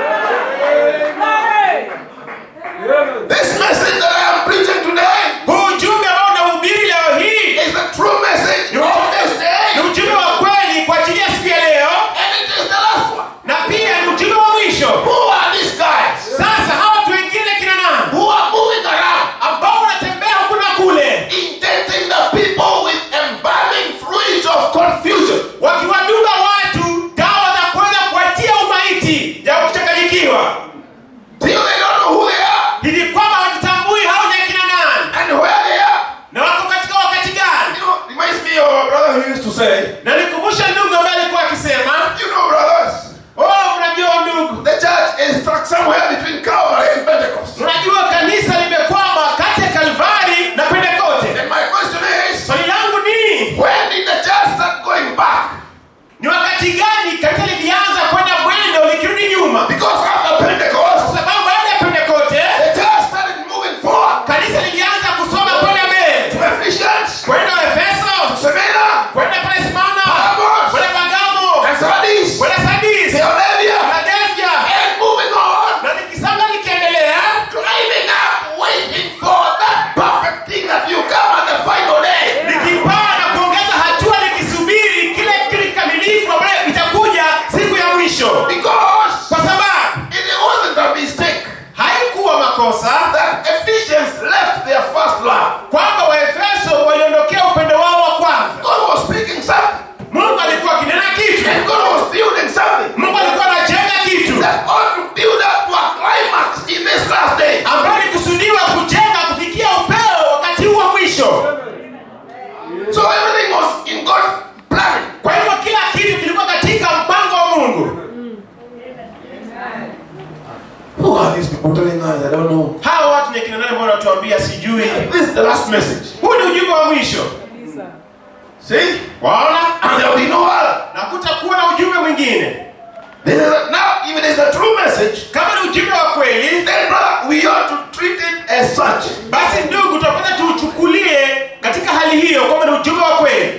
This message that I am preaching today huu ujumbe ambao unahubiri leo hii is the true message of this ni day. ujumbe wa kweli kwa ajili ya siku ya leo And it is the last one. na pia ni ujumbe wa mwisho Who are these guys sasa hawa watu wengine kina nani who are moving around, ambao wanatembea huku na kule injecting the people with embalming fluids of confusion? wakiwadunga watu dawa za kuweza kuwatia umaiti ya kuchanganyikiwa Till they don't know who they are hivi kwamba wajitambui hao ni akina nani and where they are. na wako katika wakati gani You know, reminds me of a brother who used to say, na nikumbusha ndugu ambaye alikuwa akisema you know, brothers, oh mnajua ndugu the church is stuck somewhere between Calvary and Pentecost. unajua kanisa limekwama kati ya kalvari na pentekote And my question is, swali langu ni when did the church start going back? ni wakati gani kanisa lilianza kwenda mwendo likirudi nyuma Because after Pentecost, kwa sababu baada ya pentekote the church started moving forward kanisa lilianza kusoma kwenda mbele to Ephesians, kwenda efeso Smyrna, kwenda pale simana Pergamos, kwenda pagamo and Sardis, kwenda sadis Theodelia, philadelphia and moving on, na likisanga likiendelea climbing up, waiting for that perfect thing that you come on the final day. likipaa na kuongeza hatua likisubiri kile kitu kikamilifu ambayo itakuja siku ya mwisho Because kwa sababu it wasn't a mistake haikuwa makosa that Ephesians left their first love. kwamba waefeso waliondokea upendo wao wa kwanza God was speaking something, mungu alikuwa akinena kitu and God was building something mungu alikuwa anajenga kitu that ought to build up to a climax in this last day. ambayo ilikusudiwa kujenga kufikia upeo wakati huu wa mwisho So everything was in God's plan. kwa hivyo kila kitu kilikuwa katika mpango wa mungu Who are these people telling us? I don't know. hawa watu ni kina nani ambao wanatuambia sijui This is the last message. huu ni ujumbe wa mwisho See? waona And there will be no other. na kutakuwa na ujumbe mwingine This is a, now, if it is a true message, kama ni ujumbe wa kweli then brother, we ought to treat it as such. basi ndugu tutapata tuuchukulie katika hali hiyo kwamba ni ujumbe wa kweli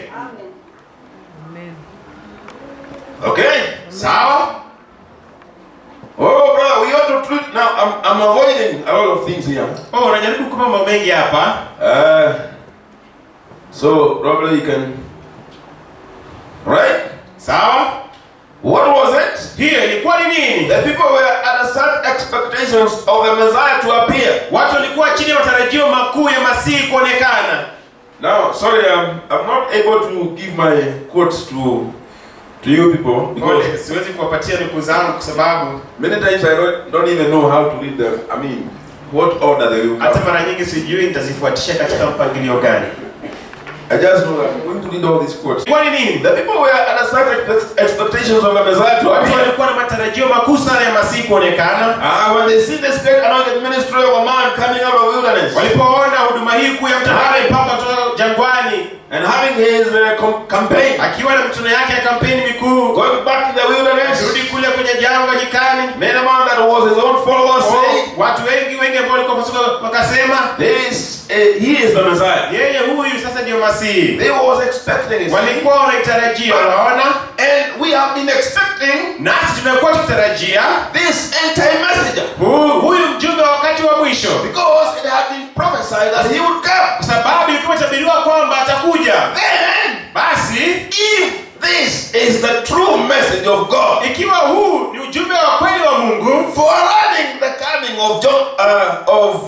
Okay? sawa Oh, brother, we ought to treat. Now, I'm, I'm avoiding a lot of things here. oh unajaribu kupa mambo mengi hapa Uh, so, probably you can. Right? sawa What was it? hiyo ilikuwa ni nini The people were at a certain expectations of the Messiah to appear. watu walikuwa chini ya matarajio makuu ya masihi kuonekana Now, sorry, I'm, I'm not able to give my quotes to to you people because Pole, siwezi kuwapatia nukuu zangu kwa sababu many times I don't, don't even know how to read them. I mean, what order they will hata come. mara nyingi sijui nitazifuatisha katika mpangilio gani I just know I'm going to read all these quotes. kwani nini The people were under such ex- expectations of the Messiah to watu appear. walikuwa na matarajio makuu sana ya masihi kuonekana Ah, when they see this great anointed ministry of a man coming out of wilderness walipoona huduma hii kuu ya mtu ambaye mpaka kutoka jangwani and having his uh, com- campaign, akiwa na mikutano yake ya kampeni mikuu going back to the wilderness, rudi kule kwenye jangwa nyikani many man that was his own followers Oh, say, watu wengi wengi ambao walikuwa pasuka wakasema this, uh, he is the Messiah. yeye huyu sasa ndio masihi They was expecting it. walikuwa wanaitarajia unaona And we have been expecting nasi tumekuwa tukitarajia this end-time messenger hu- huyu mjumbe wa wakati wa mwisho because it had been prophesied that he would come. kwa sababu ilikuwa imetabiriwa kwamba atakuja Then, basi if this is the true message of God, ikiwa huu ni ujumbe wa kweli wa mungu forerunnning the coming of John, uh, of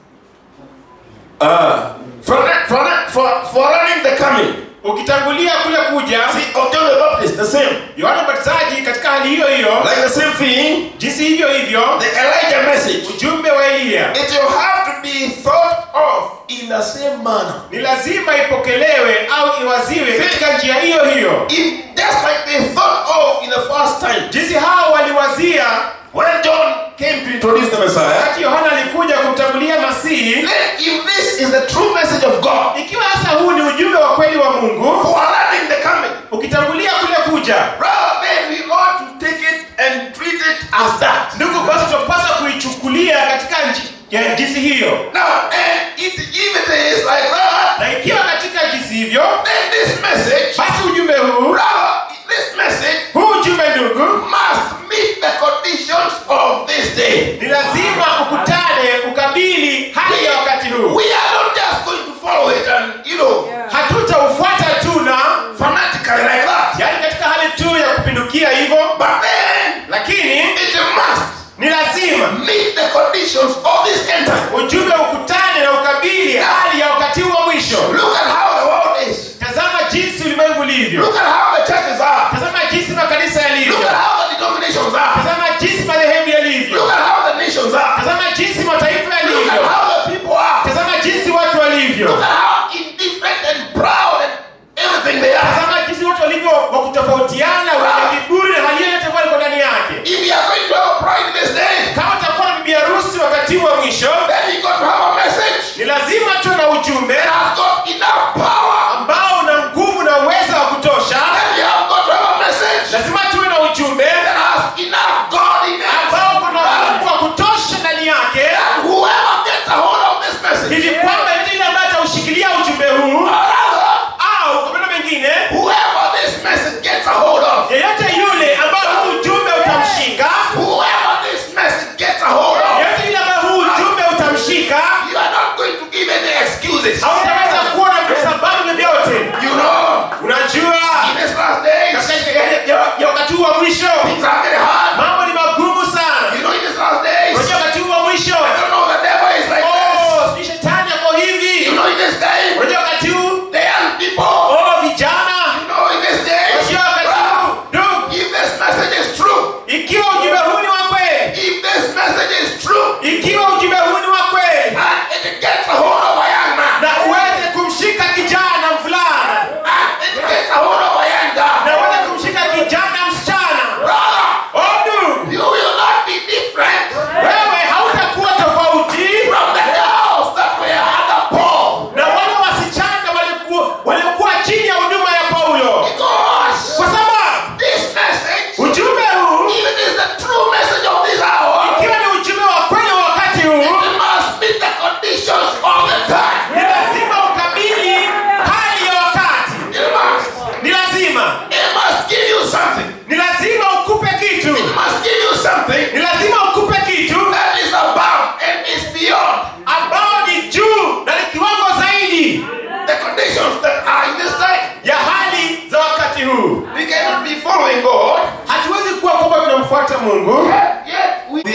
uh, forerun- forerun- for- forerunning the coming ukitangulia kule kuja see, of John the Baptist, the same, yohana mbatizaji katika hali hiyo hiyo like the same thing, jinsi hivyo hivyo the Elijah message. ujumbe wa eliya It will have to be thought of in the same manner. ni lazima ipokelewe au iwaziwe katika njia hiyo hiyo If just like they thought of in the first time, jinsi hao waliwazia when John came to introduce the Messiah, wakati yohana alikuja kumtangulia masihi then if this is the true message of God, ikiwa sasa huu ni ujumbe wa kweli wa mungu forerunnning the coming, ukitangulia kule kuja brother, then we ought to take it and treat it as that. ndugu basi tunapaswa kuichukulia katika nji- ya jinsi hiyo Now, and it, if it is like that, na ikiwa katika jinsi hivyo then this message, basi ujumbe huu brother, this message huu ujumbe ndugu must meet the conditions of this day. ni lazima ukutane ukabili hali ya wakati huu We are not just going to follow it and, you know, hatutaufuata tu na fanatically like that. yaani katika hali tu ya kupindukia hivyo But then, lakini it must ni lazima meet the conditions of this end time. ujumbe ukutane na ukabili hali ya wakati huu wa mwisho Look at how the world is. tazama jinsi ulimwengu ulivyo Look at how the churches are. tazama jinsi makanisa yalivyo Look at how the denominations are. tazama jinsi madhehebu yalivyo Look at how the nations are. tazama jinsi mataifa Look at yalivyo how the people are. tazama jinsi watu walivyo Look at how indifferent and proud and everything they are. tazama jinsi watu walivyo wa kutofautiana wenye kiburi na hali yote ambayo iko ndani yake If we are going to have a pride in this day, kama utakuwa na bibi harusi wakati huu wa mwisho then you got to have a message ni lazima tuwe na ujumbe that has got enough power. ambao una nguvu na uwezo wa kutosha Then you have got to have a message lazima tuwe na ujumbe that has enough God in it. ambao kuna nguvu wa kutosha ndani yake That whoever gets a hold of this message, hivi kwamba yote ile ambaye ataushikilia ujumbe huu or rather, au kwa maneno mengine whoever this message gets a hold of, yeyote yule ambaye huu ujumbe utamshika whoever this message gets a hold of, yeyote yule ambaye huu ujumbe utamshika you are not going to give any excuses. hautaweza kuona sababu vyovyote You know, unajua in these last days, katika ya- ya- ya wakati huu wa mwisho things are very hard. mambo ni magumu sana You know, in these last days, unajua wakati huu wa mwisho I don't know, the devil is like this. oh sijui shetani ako You hivi know, in this day, unajua wakati huu the young people, oh vijana you know, in this day, unajua wakati huu ndugu if this message is true, ikiwa ujumbe huu ni wa kweli if this message is true, ikiwa ujumbe huu ni wa kweli and it gets a hold of a young man, na uweze kumshika kijana mvulana and it gets a hold of a young na girl, uweze kumshika kijana msichana brother, oh ndugu you will not be different wewe hautakuwa tofauti from the girls that were under Paul. na wale wasichana walikuwa walikuwa chini ya huduma ya paulo Because kwa sababu this message, ujumbe huu if it is the true message of this hour, ikiwa ni ujumbe wa kweli wa wakati huu it must meet the conditions all the time. ni lazima ukabili hali ya wakati It must. ni lazima It must give you something. ni lazima ukupe kitu It must give you something ni lazima ukupe kitu that is above and is beyond ambao ni juu na ni kiwango zaidi the conditions that are in this time. ya hali za wakati huu We cannot be following God, hatuwezi kuwa kwamba tunamfuata mungu yet, yet we, the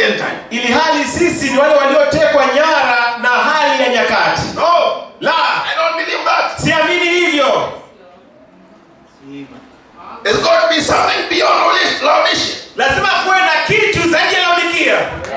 end time. ili hali sisi ni wale waliotekwa nyara na hali ya nyakati. No, La, I don't believe that. siamini hivyo. It's got to be something beyond Laodicea- Laodicea. Lazima kuwe na kitu zaidi ya Laodikia.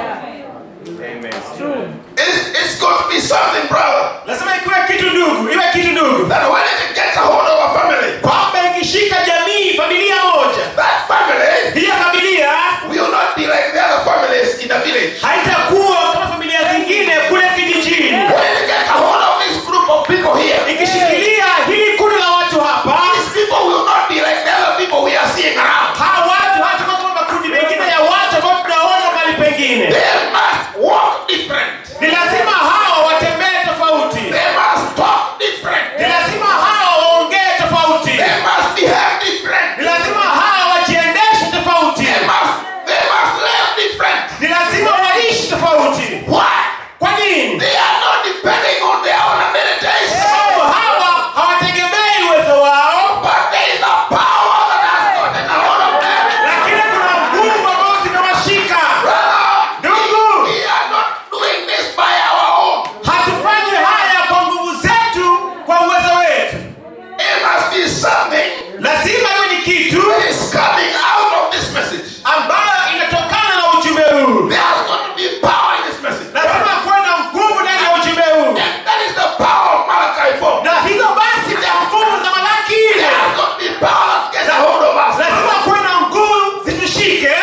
True. It's, it's got to be something, brother, Lazima ikiwe kitu ndugu, iwe kitu ndugu, that when it gets a hold of a family, kwamba ikishika jamii, familia moja, that family hiyo familia will not be like the other families in the village. haitakuwa kama familia zingine kule kijijini. When it gets a hold of this group of people here, Ikishikilia hili kundi la watu hapa, these people will not be like the other people we are seeing around. hawa watu hata kama makundi mengine ya watu ambao tunaona mahali pengine, They must walk different. ni lazima hao watembee tofauti, They must talk different. ni lazima hao waongee tofauti, They must behave different. ni lazima hao wajiendeshe tofauti, They must, they must live different. ni lazima waishi tofauti. Why? Kwa nini? They are not depending on their own abilities. Sababu hawa hawategemei uwezo wao, But there is a power that has gotten a hold of them. lakini kuna nguvu ambazo zimewashika. Brother, Ndugu, we are not doing this by our own. hatufanyi haya kwa nguvu zetu, kwa uwezo wetu. It must be something Lazima iwe ni kitu that is coming out of this message. ambayo inatokana na ujumbe huu. There has got to be power in this message. Lazima kuwe na nguvu ndani ya ujumbe huu, And that is the power of Malachi 4. na hizo basi ndio nguvu za Malaki There ile. has got to be power that gets a hold of us. Lazima kuwe na nguvu zitushike,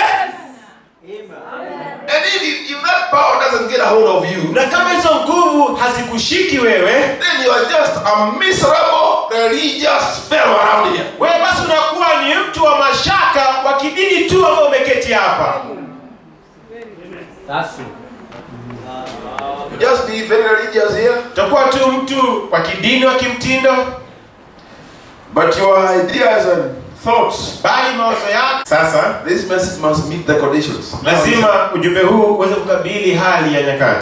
And if, if, if that power doesn't get a hold of you, na kama hizo nguvu hazikushiki wewe, then you are just a miserable religious fellow around here. wewe basi unakuwa ni mtu wa mashaka wa kidini tu ambao umeketi hapa. That's true. You just be very religious here, Utakuwa tu mtu wa kidini wa kimtindo, but your ideas and thoughts, bali mawazo yako sasa this message must meet the conditions. lazima ujumbe huu uweze kukabili hali ya nyakati.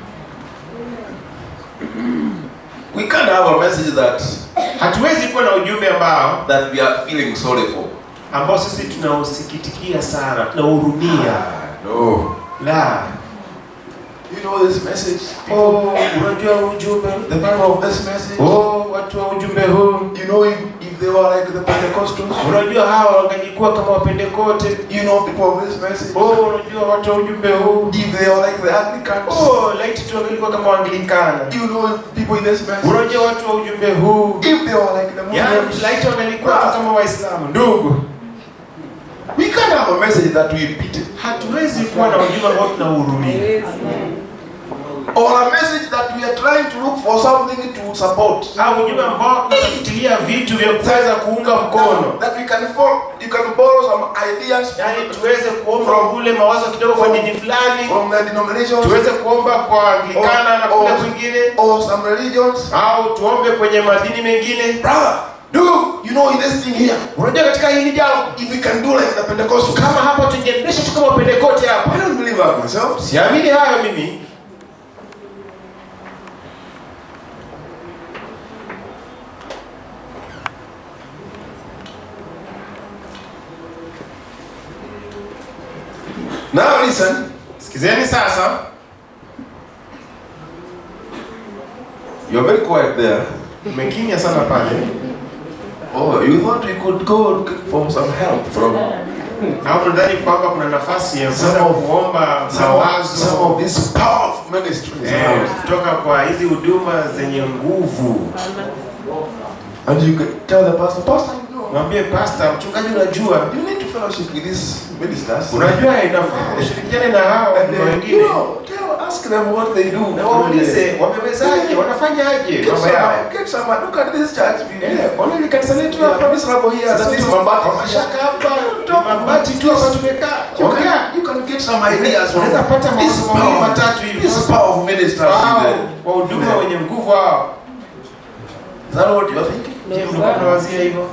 We can't have a message that Hatuwezi kuwa na ujumbe ambao that we are feeling sorry for. ambao sisi tunausikitikia sana, tunauhurumia. No. La, You know this message. oh, unajua ujumbe, The people of this message. oh, watu wa ujumbe huu, You know if, if they were like the Pentecostals. unajua hawa wangejikuwa kama wapendekote. You know people of this message. Oh, unajua watu wa ujumbe huu, If they are like the Anglicans. oh, laiti tu wangelikuwa kama Waanglikana. You know people in this message. Unajua watu wa ujumbe huu, If they were like the yani Muslims. laiti wangelikuwa tu kama Waislamu. Ndugu, We can't have a message that we pity. hatuwezi kuwa na ujumbe ambao tunauhurumia Or a message that we are trying to look for something to support. au ujumbe ambao tunatafutilia vitu vya kuweza kuunga mkono, That we can fall, you can borrow some ideas yaani tuweze kuomba kule mawazo kidogo kwa dini fulani, from the denominations tuweze kuomba kwa Anglikana na kule kwingine, or some religions. au tuombe kwenye madini mengine. Brother, do you know in this thing here, Unajua, katika hili jambo if we can do like the Pentecostals, kama hapa tungeendesha tu kama Pentekote I hapa, don't believe that myself. siamini hayo mimi. Now listen, Sikizeni sasa, you're very quiet there. umekimya sana pale, Oh, you thought we could go look for some help from au nadhani kwamba kuna nafasi ya kuweza Some of- kuomba some of, some mawazo of these powerful ministries. eh, around. kutoka kwa hizi huduma zenye nguvu. And you can tell the pastor, Pastor, you know, Mwambie pasta, mchungaji, unajua you need to fellowship with these ministers. unajua inafaa ushirikiane na hao And na then, wengine you know, tell, ask them what they do. na waulize wamewezaje, wanafanyaje Get mambo yao. some, get some, look at this church. We Eh, yeah. Ona ile kanisa letu Yeah, hapa this rubber here, Sasa that is tu- mabati. mashaka hapa mabati tu hapa tumekaa You ongea can, you can get some ideas from Unaweza pata this mawazo mawili power, matatu hivi. this powerful ministers. Wao, in the- wahuduma in the- wenye nguvu hao Is that what you are thinking? je mlikuwa mnawazia hivyo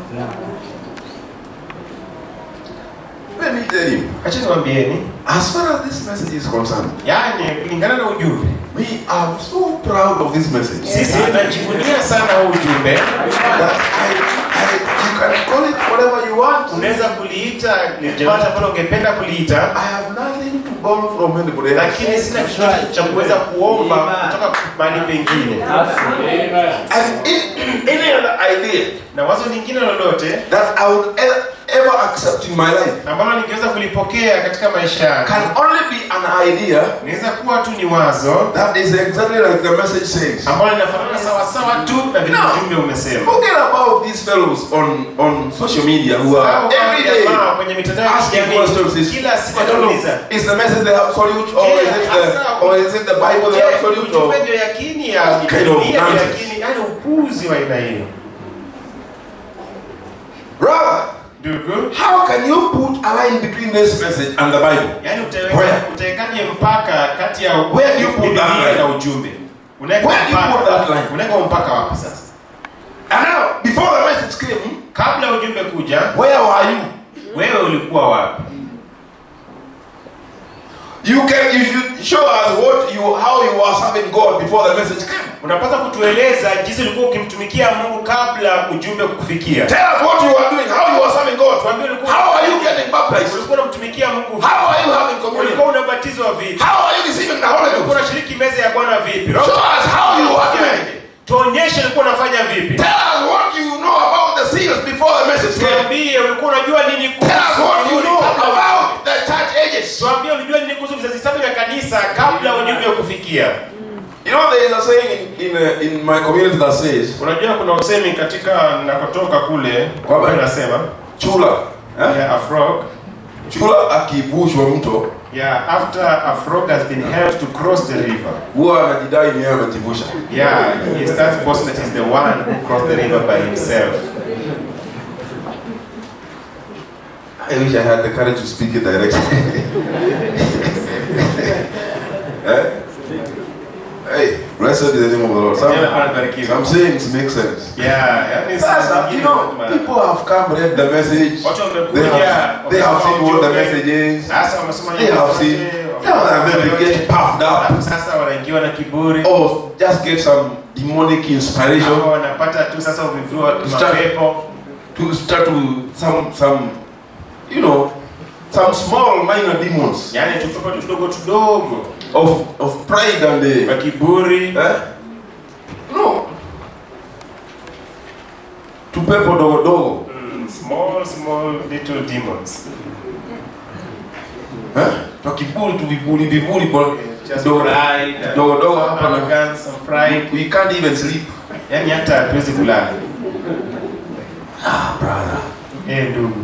Let me tell you, acha niwaambieni as far as this message is concerned, yaani kulingana na ujumbe we are so proud of this message sisi tunajivunia sana huu ujumbe that I, I, you can call it whatever you want. unaweza kuliita lolote ambalo ungependa kuliita I have nothing to borrow from anybody else. lakini sina chochote cha kuweza kuomba kutoka mahali pengine And in, any other idea na wazo lingine lolote that I would ever, ever accept in my life ambalo ningeweza kulipokea katika maisha yangu can only be an idea inaweza kuwa tu ni wazo that is exactly like the message says. ambalo linafanana sawasawa tu na vile No. ujumbe umesema Forget about these fellows on, on social media who Hao are every day jamaa kwenye mitandao ya asking kijamii questions. Is, kila siku I don't know, anauliza is the message the absolute or is it the, or is it the Bible the Je, absolute ujumbe or ndio yakini ya What kind of Biblia ndio nonsense? yakini yani upuzi wa aina hiyo brother? ndugu How can you put a line between this message and the Bible? yani Where? utawekaje mpaka kati ya Where do you put that Biblia line? na ujumbe unaweka Where do you mpaka- put that line? unaweka mpaka wapi sasa And now, before the message came, kabla ujumbe kuja where were you? wewe ulikuwa wapi You can you should show us what you how you were serving God before the message came. unapaswa kutueleza jinsi ulikuwa ukimtumikia mungu kabla ujumbe kukufikia Tell us what you were doing, how you were serving God. Tuambie ulikuwa How are you getting baptized? ulikuwa unamtumikia mungu vipi? How are you having communion? ulikuwa unabatizwa vipi How are you receiving the Holy ulikuwa Ghost? unashiriki meza ya bwana vipi Roho Show us how you are doing. tuonyeshe ulikuwa unafanya vipi Tell us what you know about the seals before the message came. tuambie ulikuwa unajua nini Tell us what you know kabla about the church ages. tuambie ulijua nini kuhusu vizazi saba vya kanisa kabla ujumbe kufikia You know there is a saying in in, uh, in my community that says, unajua kuna usemi katika nakotoka kule Kwamba? ambayo inasema chula eh? yeah, a frog chula akivushwa mto yeah, after a frog has been helped to cross the river huwa anajidai ni yeye amejivusha. yeah he starts boasting that he's the one who crossed the river by himself I wish I had the courage to speak it directly. eh? Hey, blessed be the name of the Lord. Some, Jina Bwana libarikiwe. some sayings make sense. yeah yani Sasa, saa you zingine know, mara- people have come, read the message. watu They wamekuja have, they have wamesoma seen what the ujumbe. message is. sasa wamesoma They have seen. Yeah, and then they get puffed up. Alafu sasa wanaingiwa na kiburi Or just get some demonic inspiration Ama wanapata tu sasa uviviwa Start- mapepo to start to some some you know some small minor demons yani tupepo tu tudogo tudogo of of pride and the wa kiburi eh? no tupepo dogo dogo Mm, small small little demons eh? twa kiburi tu viburi viburi bo- just dogo pride dogo dogo hapa na arrogance and pride we can't even sleep yani hata hatuwezi kulala ah brother eh ndugu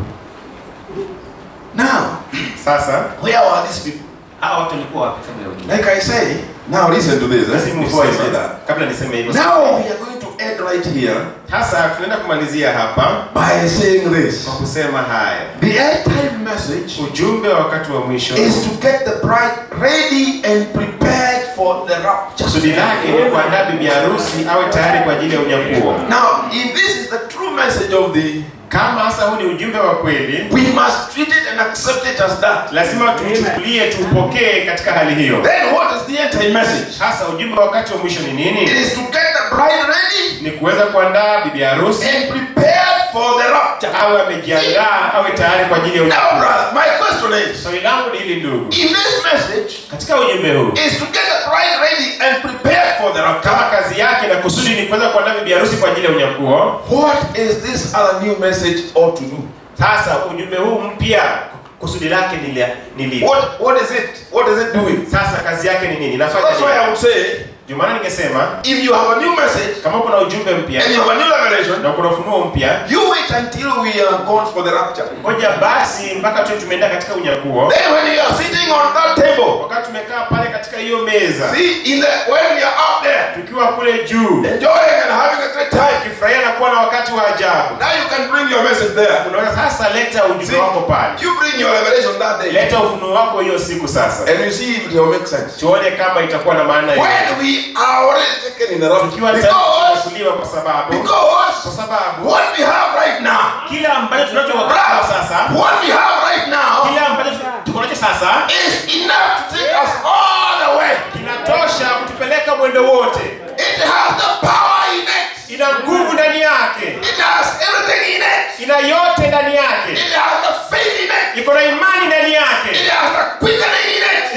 now sasa where are these people hao watu walikuwa wapi kabla ya ujumbe like i say now listen to this Basi eh? move before I on. say that kabla niseme hivyo now we are going to end right here sasa tunaenda kumalizia hapa by saying this kwa kusema haya the end time message ujumbe wa wakati wa mwisho is to get the bride ready and prepared for the rapture. kusudi lake ni kuandaa bibi harusi awe tayari kwa ajili ya unyakuo Now, if this is the true message of the, kama hasa huu ni ujumbe wa kweli we must treat it and accept it as that. lazima tuchukulie tuupokee katika hali hiyo Then, what is the end time message? hasa ujumbe wa wakati wa mwisho ni It nini is to get the bride ready ni kuweza kuandaa bibi harusi and prepared for the rapture. awe amejiandaa awe tayari kwa ajili ya Now, unyakuo brother, my question is, swali langu ni hili ndugu if this message katika ujumbe huu is to get the bride ready and prepared for the rapture, kama kazi yake na kusudi ni kuweza kuandaa bibi harusi kwa ajili ya unyakuo what is this other new message ought to do? sasa ujumbe huu mpya kusudi lake ni lia- ni lipi What, what is it? What is it doing? sasa kazi yake ni nini So nafanya that's why I nini would say, ndio maana ningesema if you have a new message kama kuna ujumbe mpya and you have a new revelation, na kuna ufunuo mpya you wait until we are gone for the rapture. ngoja basi mpaka tu tumeenda katika unyakuo Then when you are sitting on that table, wakati tumekaa pale katika hiyo meza see, in the when we are up there, tukiwa kule juu enjoying and having a great time, tukifurahia na kuwa na wakati wa ajabu now you can bring your message there. unaweza sasa leta ujumbe See, wako pale you bring your revelation that day, leta ufunuo wako hiyo siku sasa and you see if it will make sense. tuone kama itakuwa na maana hiyo When we are already taken in the tukiwa rapture, tayari because kuchukuliwa kwa sababu kwa because sababu what we have right now, kila ambacho tunacho wakati wa sasa what we have right now, kila ambacho tuko nacho sasa is enough to take us all the way. kinatosha kutupeleka mwendo wote It has the power in it. ina nguvu ndani yake It has everything in it. ina yote ndani yake It has the faith in it. iko na imani ndani It yake has the quickening in it.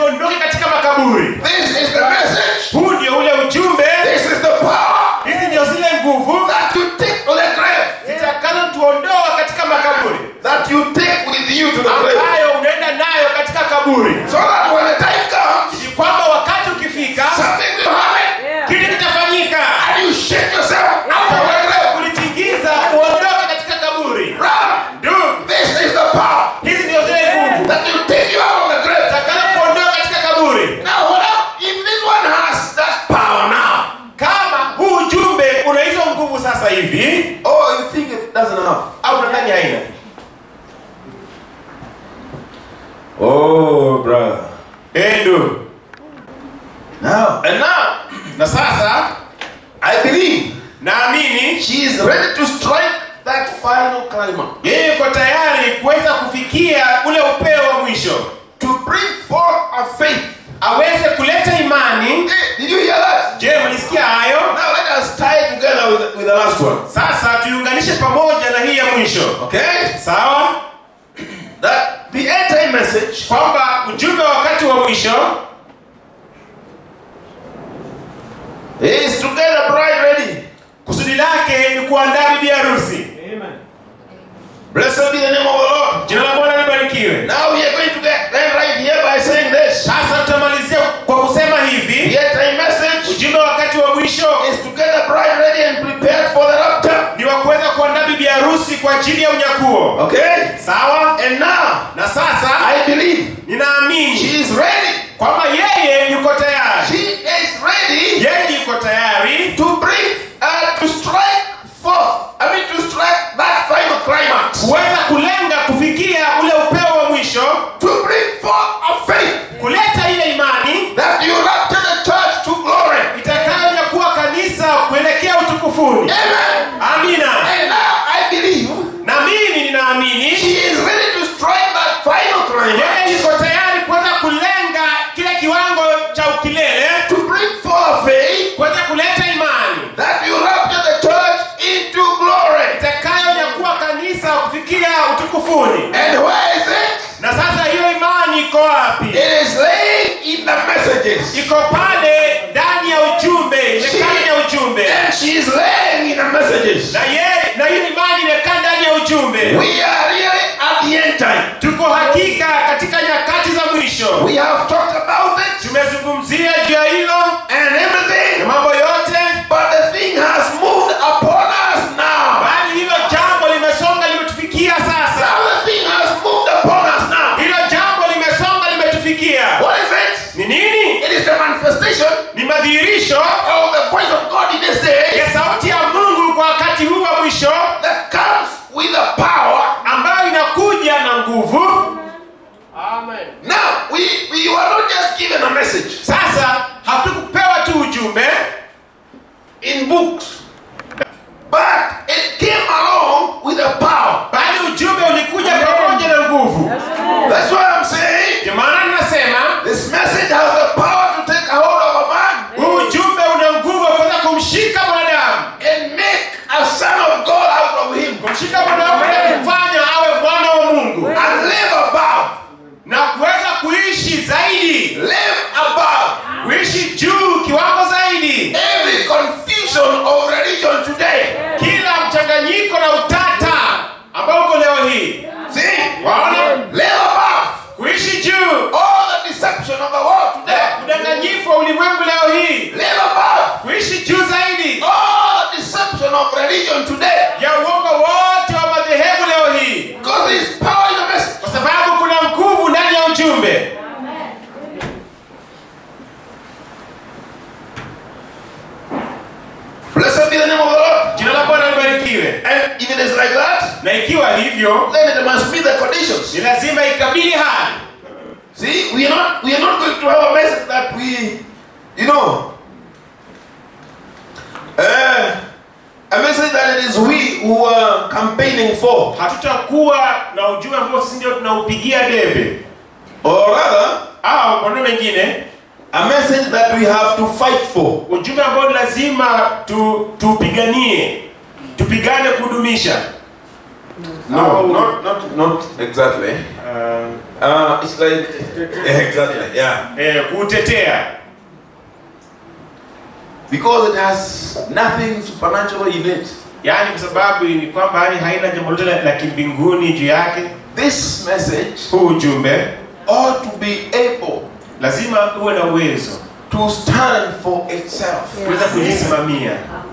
tuondoke katika makaburi This is the message. huu ndio ule ujumbe This is the power hizi ndio zile nguvu that you take to the grave. zitakalo tuondoa katika makaburi That you take with you to the grave. ambayo unaenda nayo katika kaburi So that when the time comes, ni kwamba wakati ukifika something will happen. Yeah. kitu kitafanyika And you shake yourself out of the grave. kulitingiza uondoke katika kaburi Run. ndugu This is the power hizi ndio zile nguvu that you take you out of the grave. zitakalo kuondoa katika kaburi Now, what up? If this one has that power now, kama huu ujumbe una hizo nguvu sasa hivi oh, you think it doesn't have? au nadhani haina Oh, brother. Eh, ndugu Now, and now, na sasa I believe naamini she is ready to strike that final climax. yeye yuko tayari kuweza kufikia ule upeo wa mwisho To bring forth a faith. aweze kuleta imani Hey, did you hear that? je mlisikia hayo Now let us tie it together with, with the last one. sasa tuiunganishe pamoja na hii ya mwisho Okay? sawa That the end time message kwamba ujumbe wa wakati wa mwisho is to get a bride ready. kusudi lake ni kuandaa bibi harusi Blessed be the name of the Lord. jina la bwana libarikiwe Now we are going to get then right here by saying this. sasa tutamalizia kwa kusema The hivi end time message ujumbe wa wakati wa mwisho is to get a bride ready and prepared for the rapture. ni wa kuweza kuandaa bibi harusi kwa ajili ya unyakuo Okay? sawa And now, na sasa I believe ninaamini she is ready. kwamba yeye yuko tayari She is ready yeye yuko tayari to bring, uh, to strike forth. I mean, to strike that final climax. kuweza kulenga kufikia ule upeo wa mwisho To bring forth a faith kuleta ile imani that you rapture the church to glory. itakayokuwa kanisa kuelekea utukufuni Amen. amina And now I believe na mimi ninaamini she is ready to strike that final yeye climax. yuko tayari kuweza kulenga kile kiwango cha ukilele To bring forth a faith kuweza kuleta imani that you rapture the church into glory. itakayokuwa kanisa kufikia utukufuni And where is it? na sasa hiyo imani iko wapi It is laying in the messages. iko pale ndani ya ujumbe imekaa ndani ya ujumbe And she is laying in the messages. na ye na hiyo imani imekaa ndani ya ujumbe We are really at the end time. tuko hakika katika nyakati za mwisho We have talked about it tumezungumzia juu ya hilo and na everything, mambo yote but the thing has moved upon us now. bali hilo jambo limesonga limetufikia sasa Now the thing has moved upon us now. hilo jambo limesonga limetufikia What is it? ni nini It is the manifestation ni madhihirisho of the voice of God in this day ya sauti ya mungu kwa wakati huu wa mwisho that comes with the power. ambayo inakuja na nguvu Now, we, we were not just given a message sasa hatukupewa tu ujumbe in books, but it came along with the power. bali ujumbe ulikuja pamoja na nguvu That's why I'm saying ndio maana ninasema this message has the power to take a hold of a man huu ujumbe una nguvu ya kuweza kumshika mwanadamu and make a son of God out of him kumshika mwanadamu na kumfanya awe mwana wa mungu and live above, na kuweza kuishi zaidi live above kuishi juu kiwango zaidi every confusion of religion today. kila mchanganyiko na utata ambao uko leo hii See? waona Live above kuishi juu all the deception of the world today. udanganyifu wa ulimwengu leo hii Live above kuishi juu zaidi all the deception of religion today. ya uongo wote wa madhehebu leo hii Because there is power in the message. kwa sababu kuna nguvu ndani ya ujumbe Blessed be the name of the Lord. jina la bwana libarikiwe And if it is like that, na ikiwa hivyo then it must be the conditions. ni lazima ikabili hali See, we are not we are not going to have a message that we, you know, uh, a message that it is we who are campaigning for, hatutakuwa na ujumbe ambao sisi ndio tunaupigia debe or rather, au kwa neno mengine a message that we have to fight for. ujumbe ambao ni lazima tu, tupiganie tupigane kudumisha No, not not not exactly. uh, Uh, it's like exactly, yeah. eh, kuutetea Because it has nothing supernatural in it. yaani kwa sababu ni kwamba yani haina jambo lolote la, la kimbinguni juu yake This message huu ujumbe ought to be able lazima uwe na uwezo to stand for itself. kuweza kujisimamia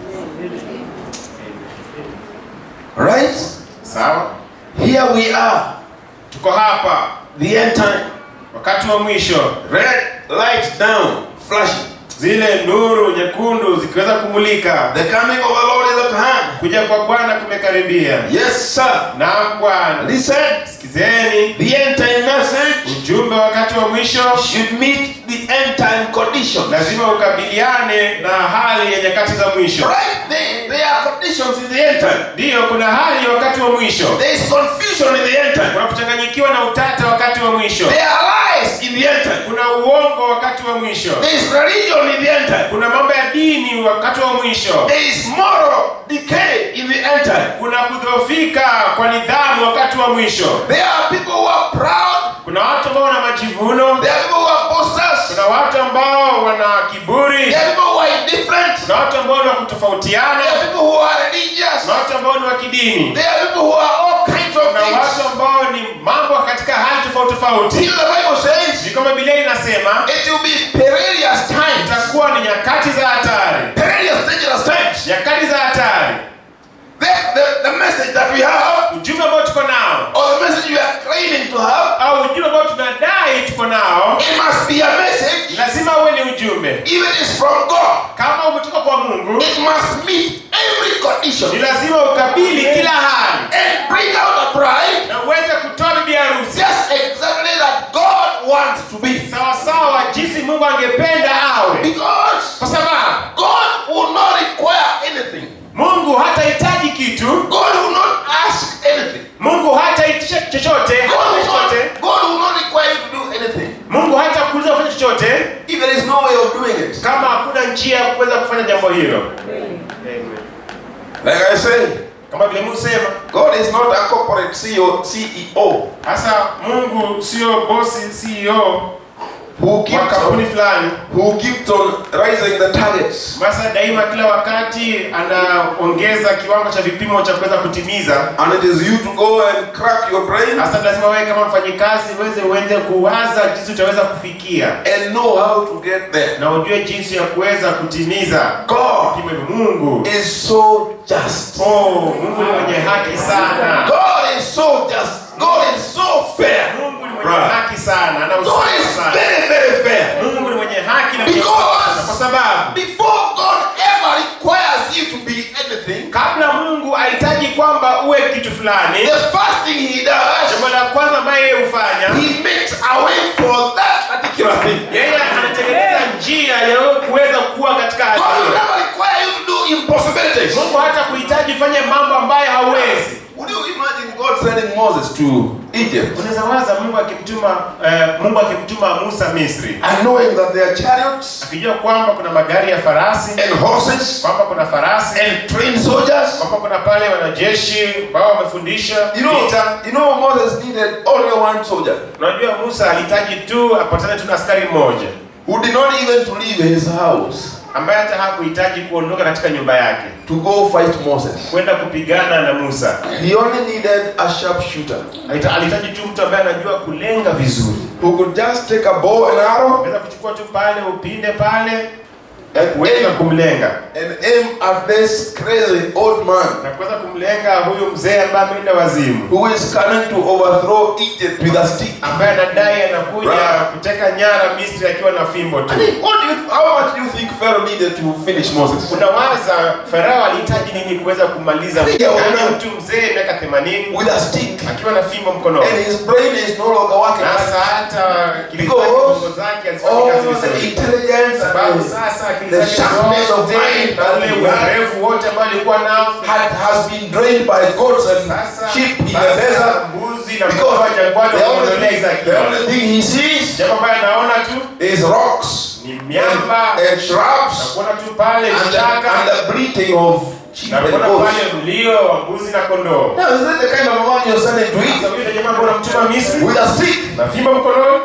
Right? sawa Here we are, tuko hapa the end time. wakati wa mwisho Red lights down, flashing. zile nuru nyekundu zikiweza kumulika The coming of the Lord is at hand. kuja kwa bwana kumekaribia Yes, sir. naam bwana Listen, sikizeni the end time message ujumbe wakati wa mwisho should meet the end time conditions. lazima ukabiliane na hali ya nyakati za mwisho Right? There, there are conditions in the end time. ndiyo kuna hali wakati wa mwisho There is confusion in the end time. kuna kuchanganyikiwa na utata wakati wa mwisho There are lies in the end time. kuna uongo wakati wa mwisho There is religion in the end time. kuna mambo ya dini wakati wa mwisho There is moral decay in the end time. kuna kudhoofika kwa nidhamu wakati wa mwisho There are people who are proud. kuna watu ambao wana majivuno There are people who are boasters. kuna watu ambao wana kiburi There are people who are indifferent. kuna watu ambao ni wa kutofautiana There are people who are religious. kuna watu ambao ni wa kidini There are people who are all kinds of kuna watu things. ambao ni mambo katika hali tofauti tofauti Till the Bible says ni kama Biblia inasema it will be perilous times. itakuwa ni nyakati za hatari Perilous, dangerous times. nyakati za hatari The, the, the message that we have, ujumbe ambao tuko nao or the message we are claiming to have, au ujumbe ambao tunadai tuko nao it must be a message, lazima uwe ni ujumbe even if it's from God. kama umetoka kwa mungu It must meet every ni condition lazima ukabili kila hali and bring out a bride na uweze kutoa bibi harusi just exactly that God wants to be. sawasawa jinsi mungu angependa awe Because kwa sababu God will not require anything. mungu hatahitaji kitu God will not ask anything. mungu hataitisha chochote God hata will chochote not, God will not require you to do anything mungu hata kuuliza kufanya chochote if there is no way of doing it. kama hakuna njia ya kuweza kufanya jambo hilo Like I say, kama vile mungu sema God is not a corporate CEO. CEO hasa mungu sio bosi ceo who wa keeps kampuni on, fulani who keeps on raising the targets basa daima kila wakati anaongeza kiwango cha vipimo cha kuweza kutimiza and it is you to go and crack your brain hasa lazima wewe kama mfanyikazi uweze uende kuwaza jinsi utaweza kufikia and know how to get there. na ujue jinsi ya kuweza kutimiza God vipimo hivyo. mungu is so just. oh, mungu ni mwenye haki sana God is so just. God is so fair. mungu ni mwenye Right. haki sana ana God usawa is sana very, very fair. mungu ni mwenye haki na mwenye Because- usawa sana. kwa sababu Before God ever requires you to be anything, kabla mungu ahitaji kwamba uwe kitu fulani the first thing He does, jambo la kwanza ambaye yeye hufanya He makes a way for that particular thing. yeye anatengeneza njia ya wewe kuweza kuwa katika hali God will hiyo never require you to do impossibilities. mungu hata kuhitaji fanye mambo ambayo hauwezi Would you imagine God sending Moses to Egypt unaweza waza mungu akimtuma eh, mungu akimtuma musa misri and knowing that there are chariots akijua kwamba kuna magari ya farasi and horses kwamba kuna farasi and trained soldiers? kwamba kuna pale wanajeshi ambao wamefundisha You know, vita you know Moses needed only one soldier unajua musa alihitaji tu apatane tu na askari mmoja who did not even to leave his house ambaye hata hakuhitaji kuondoka katika nyumba yake to go fight Moses. kwenda kupigana na musa He only needed a sharpshooter Alita- alihitaji tu mtu ambaye anajua kulenga vizuri who could just take a bow and arrow unaweza kuchukua tu pale upinde pale and kuweza aim, kumlenga and aim at this crazy old man na kuweza kumlenga huyu mzee ambaye ameenda wazimu who is coming to overthrow Egypt with a stick. ambaye anadai anakuja Right. kuteka nyara misri akiwa na fimbo tu I mean, what do you, how much do you think Pharaoh needed to finish Moses? unawaza farao alihitaji nini kuweza kumaliza Yeah, Yaani una- mtu mzee miaka 80 With a stick. akiwa na fimbo mkononi And his brain is no longer working. sasa hata akili Because zake bongo zake hazifanyi kazi All the vizuri intelligence sababu and sasa akili the zake sharpness of zote mind na ule that he had urefu wote ambao alikuwa nao had, has been drained by goats and sasa sheep in the sasa desert. mbuzi na Because mtoa jangwani the only, wameondolea thing, hizo the akiba. only thing he sees jambo ambayo anaona tu is rocks ni miamba and shrubs nakuona tu pale and the, vichaka and the bleating of sheep and nakuona goats. pale mlio wa mbuzi na kondoo Now, is that the kind of man you're sending to Sasa eat yule jamaa ambao unamtuma Misri with a stick? na fimbo mkononi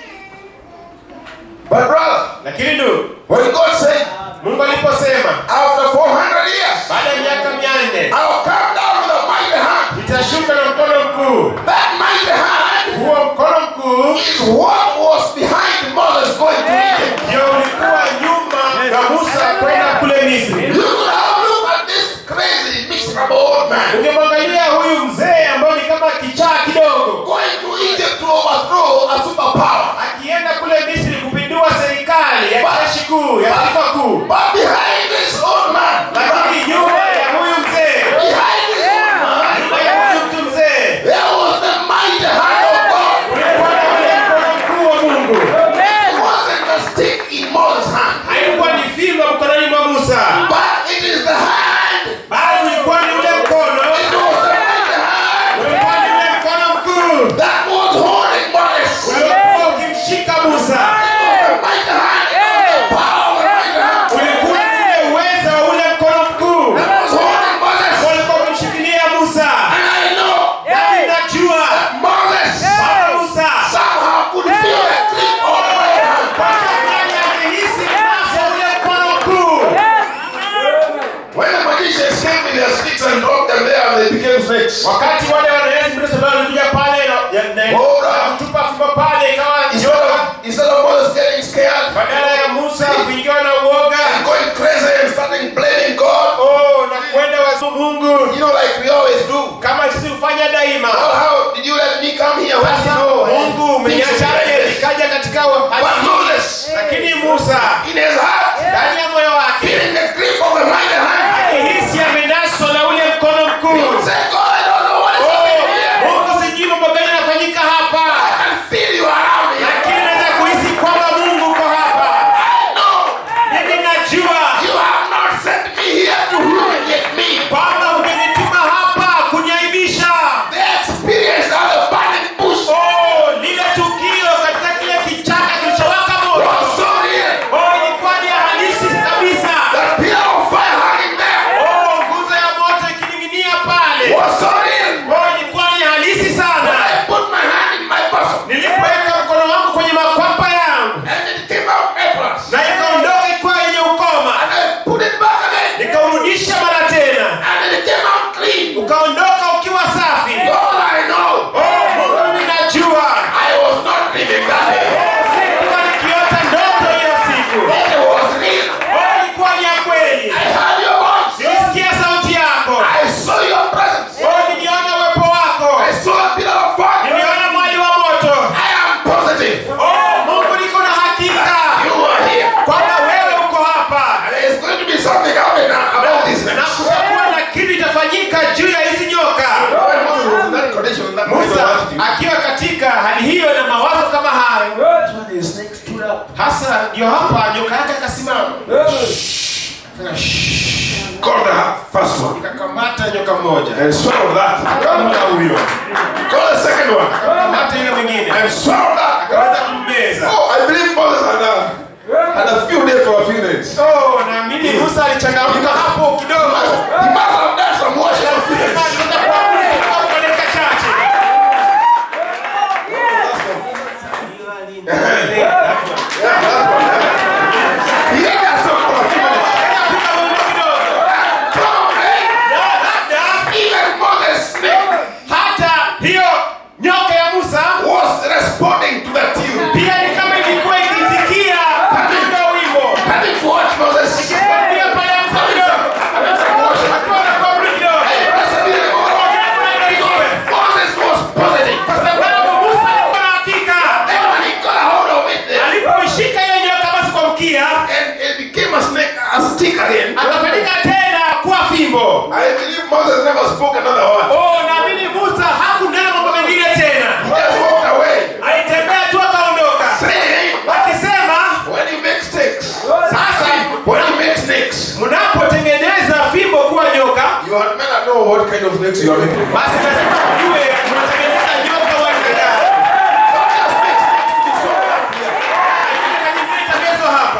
But brother, lakini ndugu when God said, Mungu aliposema after 400 years, baada ya miaka mia nne I'll come down with a mighty hand. nitashuka na mkono mkuu That mighty hand huo mkono mkuu is what was behind Moses going to Egypt. ndio ulikuwa nyuma ya Musa kwenda kule Misri You could have looked at this crazy, miserable old man ungemwangalia huyu mzee ambaye ni kama kichaa kidogo going to Egypt to overthrow a superpower. akienda kule Misri kupindua serikali ya jeshi kuu ya taifa kuu But behind this old man, lakini nyuma ya huyu mzee behind this old man, nyuma ya huyu mtu mzee there was the mighty hand of God. ulikuwa na ule mkono mkuu wa Mungu It wasn't a stick in Moses' hand, haikuwa ni fimbo mkononi mwa Musa but it is the hand. bali ulikuwa ni ule mkono It was the mighty hand ulikuwa ni ule mkono mkuu that was holding Moses. It uliokuwa ukimshika Musa was the mighty hand, it was the power of the mighty hand ulikuwa ni ule uweza wa ule mkono mkuu that was holding Moses. ulikuwa umemshikilia Musa And I know nami najua Moses Baba Musa somehow could feel the grip of the mighty hand. kwa fulani alihisi nasa ule mkono mkuu When the magicians came with their sticks and dropped them there, they became snakes. wakati wale wanaenzi mbele za Bwana walikuja pale na- ya- na- Bora. na kutupa fimbo pale ikawa Instead nyoka of, instead of Moses getting scared badala ya Musa kuingiwa na uoga and going crazy and starting blaming God, oh na kwenda wazu Mungu you know, like we always do. kama sisi hufanya daima Well, how did you let me come here? When you sasa know, Mungu things will be like umeniachaje this? nikaja katika But hali hii Moses, lakini Musa in his heart, ndani ya moyo wake feeling the grip of the mighty hand, akihisi amenaswa na ule mkono he mkuu would say, God, I don't know what is Oh, happening here. Mungu sijui mambo gani yanafanyika hapa I can feel you around me. lakini naweza kuhisi kwamba Mungu uko hapa I know mimi najua you have not sent me here to humiliate me. kwamba umenituma hapa kuniaibisha The experience of the burning bush oh lile tukio katika kile kichaka kilichowaka moto was so real. oh ilikuwa ni halisi kabisa The pillar of fire hanging there oh nguzo ya moto ikining'inia pale was so real. oh ilikuwa ni halisi When sana I put my hand in my bosom nilipoweka mkono wangu kwenye makwapa yangu and it came out Aprons, na ikaondoka ikiwa yenye ukoma and I put it back again nikaurudisha mara tena and it came out clean. ukaondoka ukiwa safi All I know, oh mungu ninajua I was not dreaming that day. sikuwa nikiota ndoto hiyo siku It was real. oh ilikuwa ni ya kweli I heard your voice. nilisikia sauti yako I saw your presence. oh niliona uwepo wako I saw a pillar of fire. niliona mwali wa moto I am positive. oh mungu niko na hakika You are here. kwamba wewe uko hapa And there's going to be something happening about this. na kutakuwa na kitu itafanyika juu ya hizi nyoka When Moses was in that condition, that musa attitude, akiwa katika hali hiyo na mawazo kama hayo that's when the snake stood up. hasa ndio hapa nyoka yake akasimama Called the first one. ikakamata nyoka mmoja And swallowed that. akamla huyo Called the second one. akamata yule mwingine And swallowed that. akaweza kummeza Oh, I believe Moses had a, had a few days for a few days. oh naamini musa alichangamka hapo kidogo He must have done some washing of feet. Sema aliweza kuamka kwa dakika chache He had that some for a few minutes. Akafika muda kidogo Probably, na labda even Moses' snake hata hiyo nyoka ya musa was responding to the tune. pia ni kama ilikuwa ikitikia katika wimbo Having to watch Moses. pia pale hapo kidogo Having some washing. akiwa na kaburi kidogo Moses was positive. kwa sababu musa alikuwa na hakika Then when he got a hold of it, then, alipoishika hiyo nyoka basi kwa mkia and it became a snake, a stick again. akafanyika tena kuwa fimbo I believe Moses never spoke another word. oh naamini musa hakunena mambo mengine tena He just walked away, alitembea tu akaondoka saying, akisema when you make sticks, sasa when you make snakes, mnapotengeneza fimbo kuwa nyoka you had better know what kind of snakes you are making. basi lazima ujue mnatengeneza nyoka wa aina gani Don't just make snakes to be so happy. Lakini itagezo hapa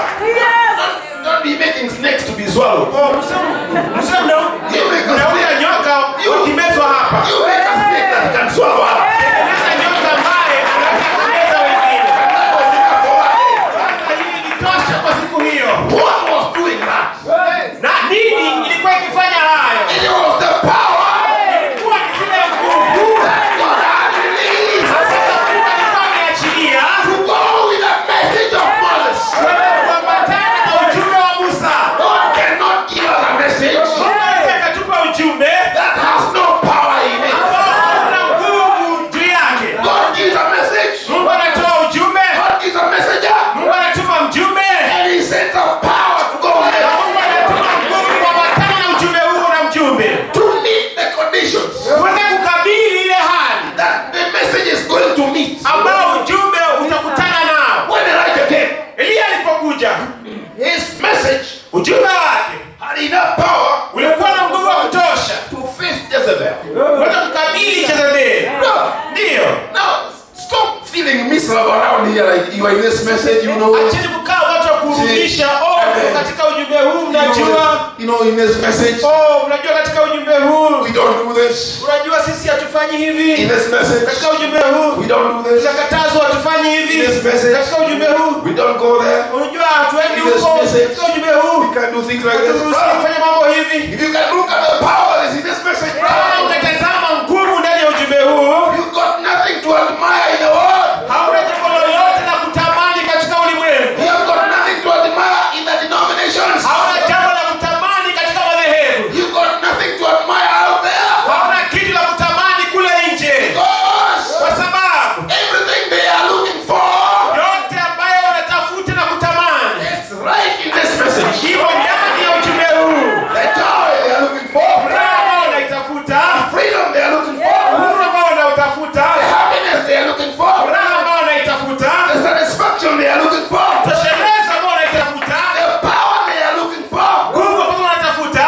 around here like you are in this message, you know. acheni kukaa watu wa kurudisha oh Amen. katika ujumbe huu You mnajua know, you know, in this message, oh mnajua katika ujumbe huu we don't do this. unajua sisi hatufanyi In hivi this message, katika ujumbe huu we don't do this. tunakatazwa hatufanyi hivi This message. katika ujumbe huu We don't go there. unajua hatuendi This huko message. katika ujumbe huu We can't do things like this. haturuhusiwi Brother, kufanya mambo hivi If you can look at the power that's in this message, Kama brother, unatazama nguvu ndani ya ujumbe huu you got nothing to admire in the world. hauna jambo lolote la kutamani katika ulimwengu You have got nothing to admire in the denominations. hauna jambo la kutamani katika madhehebu You got nothing to admire out there. hauna kitu la kutamani kule nje Because kwa sababu everything they are looking for yote ambayo wanatafuta na kutamani is right in this message. imo ndani ya ujumbe huu The joy they are looking for, furaha ambao wanaitafuta freedom they are looking for, uhuru ambao wanautafuta the happiness they are looking for, furaha ambao wanaitafuta the satisfaction they are looking for, tosheleza ambao wanaitafuta the power they are looking for. nguvu ambao wanatafuta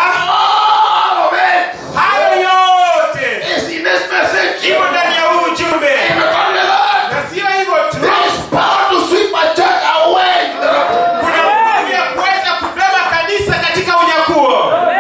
All of it hayo yote is in this message. imo ndani ya huu ujumbe And not only that, na sio hivyo tu there is power to sweep a church away to the rapture. kuna nguvu ya kuweza kubeba kanisa katika unyakuo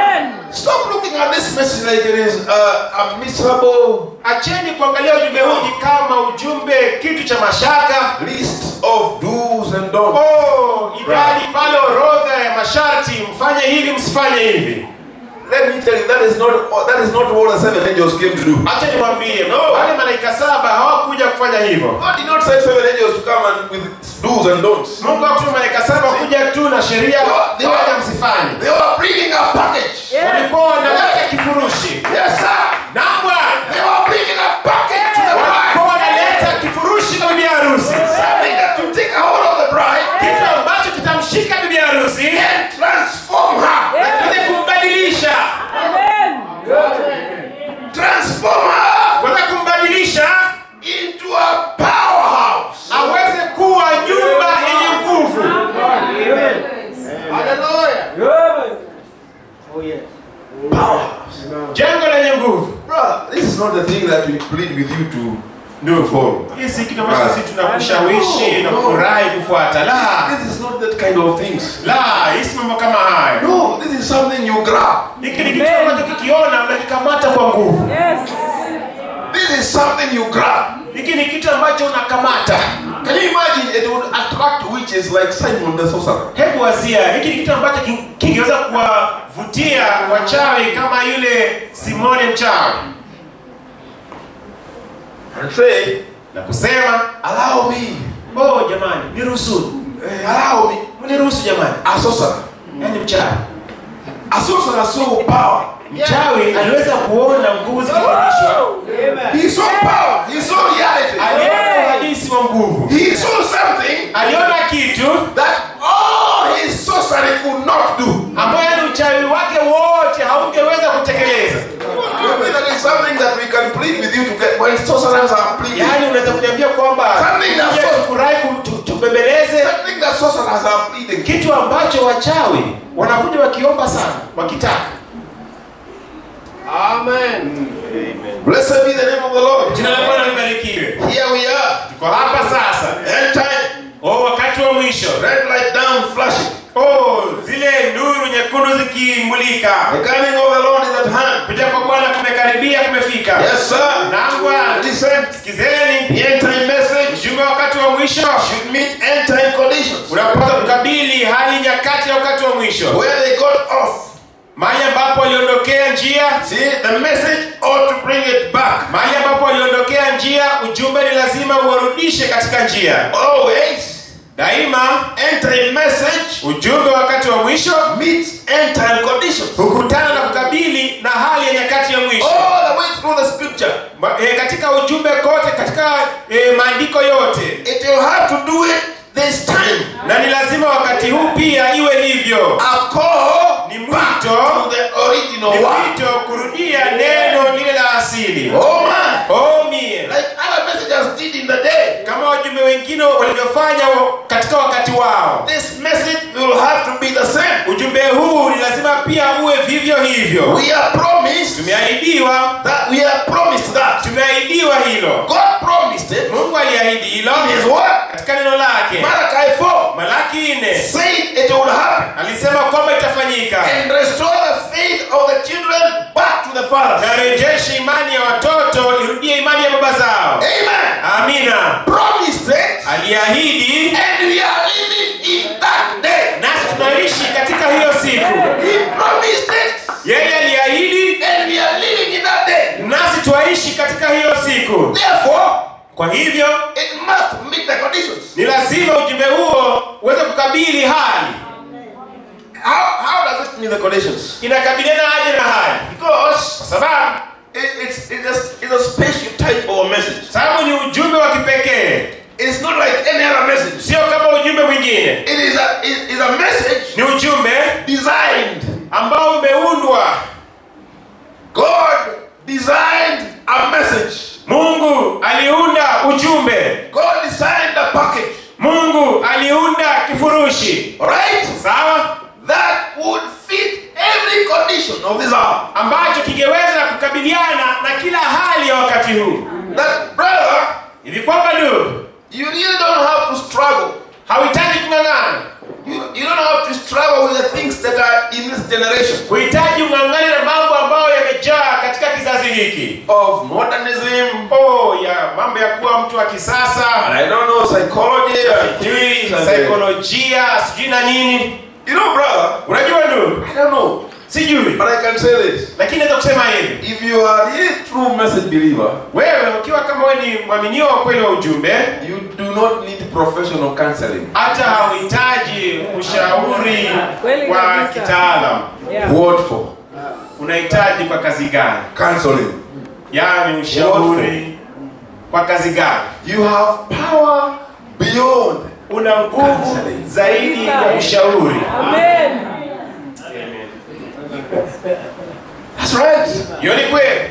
Stop looking at this message like it is uh, a miserable acheni kuangalia ujumbe huu ni kama ujumbe kitu cha mashaka list of do's and don'ts. oh idadi pale orodha ya masharti mfanye hivi msifanye hivi Let me tell you, that is not that is not what the seven angels came to do. acha nikwambie wale malaika saba hawakuja kufanya hivyo God did not send seven angels to come and with do's and don'ts. mungu hakutuma malaika saba kuja tu na sheria They were- waja msifanye They were bringing a package. walikuwa wanaleta kifurushi Yes, sir. na bwana They were bringing a package to the walikuwa bride. wanaleta kifurushi kwa bibi harusi Something that to take a hold of the bride kitu ambacho kitamshika bibi harusi and transform her. na kuja kumbadilisha Transform her kuweza kumbadilisha into a powerhouse. aweze kuwa nyumba yenye nguvu Powerhouse. jengo lenye nguvu Brother, this is not the thing that we plead with you to do for. hii si kitu ambacho sisi tunakushawishi na kufurahi kufuata la This is not that kind of things. la hii si mambo kama hayo No, this is something you grab. hiki ni kitu ambacho kikiona unakikamata kwa nguvu This is something you grab. hiki ni kitu ambacho unakamata Can you imagine it would attract witches like Simon the sorcerer? hebu wazia hiki ni kitu ambacho ki- kingeweza kuwavutia wachawi kama yule simoni mchawi And say, na kusema allow me, oh jamani niruhusu eh, allow me, niruhusu jamani a sorcerer. yaani mchawi A sorcerer saw power. mchawi aliweza kuona nguvu zikibadilishwa He saw power. He saw reality. aliona uhalisi wa nguvu He saw something aliona kitu that all his sorcery could not do. ambayo ni uchawi wake wote haungeweza kutekeleza I mean, that is something that we can plead with you to get when sorcerers are pleading. yaani unaweza kuniambia kwamba Something that's tuje so- tufurahi ku- tu- tubembeleze Something that sorcerers are pleading. kitu ambacho wachawi wanakuja wakiomba sana wakitaka Blessed be the name of the Lord. jina la bwana libarikiwe Here we are. tuko hapa sasa End time. oh wakati wa mwisho Red light down flashing. oh zile nuru nyekundu zikimulika The coming of the Lord is at hand. kuja kwa bwana kumekaribia kumefika Yes, sir. naam bwana Listen. sikizeni The end time message ujumbe wa wakati wa mwisho should meet end time conditions. unapata kukabili hali nyakati ya wakati wa mwisho Where they got off. mahali ambapo waliondokea njia See, the message ought to bring it back. mahali ambapo waliondokea njia ujumbe ni lazima uwarudishe katika njia Always. daima End time message ujumbe wa wakati wa mwisho meets end time conditions. hukutana na kukabili na hali ya nyakati ya mwisho All the way through the scripture. Ma, e, katika ujumbe kote katika e, maandiko yote It will have to do it this time. na ni lazima wakati huu pia iwe hivyo A call Ni back mwito. to the original ni one. wito kurudia neno lile la asili Oh man. oh mie Like other messengers did in the day. kama wajumbe wengine walivyofanya wa- katika wakati wao This message will have to be the same. ujumbe huu ni lazima pia uwe vivyo hivyo We are promised tumeahidiwa that we are promised that tumeahidiwa hilo God promised it mungu aliahidi hilo in His word. katika katika neno lake Malachi 4 malaki nne said it will happen alisema kwamba itafanyika and restore the faith of the children back to the fathers. narejeshe imani ya watoto irudie imani ya baba zao Amen. amina Promised it, aliahidi and we are living in that day. nasi tunaishi katika hiyo siku He promised it, yeye aliahidi and we are living in that day. nasi twaishi katika hiyo siku Therefore, kwa hivyo it must meet the conditions. ni lazima ujumbe huo uweze kukabili hali How, how does it meet the conditions? inakabiliana aje na hali Because kwa sababu it, it's, it's, a, it's a special type of a message. sababu ni ujumbe wa kipekee It's not like any other message. sio kama ujumbe mwingine It is a, it is a message ni ujumbe designed. ambao umeundwa God designed a message. mungu aliunda ujumbe God designed a package. mungu aliunda kifurushi Right? sawa That would fit every condition of this hour. ambacho kingeweza kukabiliana na kila hali ya wakati huu That brother, hivi kwamba ndugu you really don't have to struggle. hauhitaji kung'ang'ana You, you don't have to struggle with the things that are in this generation huhitaji ung'ang'ane na mambo ambayo yamejaa katika kizazi hiki of modernism. oh ya mambo ya kuwa mtu wa kisasa And I don't know psychology. and sijui things and- saikolojia sijui na nini You know, brother, unajua ndugu I don't know, sijui but I can say this. lakini naweza kusema hivi If you are really true message believer, wewe ukiwa kama wewe ni mwaminio wa kweli wa ujumbe you do not need professional counseling. hata hauhitaji ushauri Kweli wa kabisa. kitaalam Yeah. What for? unahitaji kwa kazi gani Counseling. yaani ushauri kwa kazi gani You have power beyond. una nguvu Counseling. zaidi ya ushauri Amen. That's right. hiyo ni kweli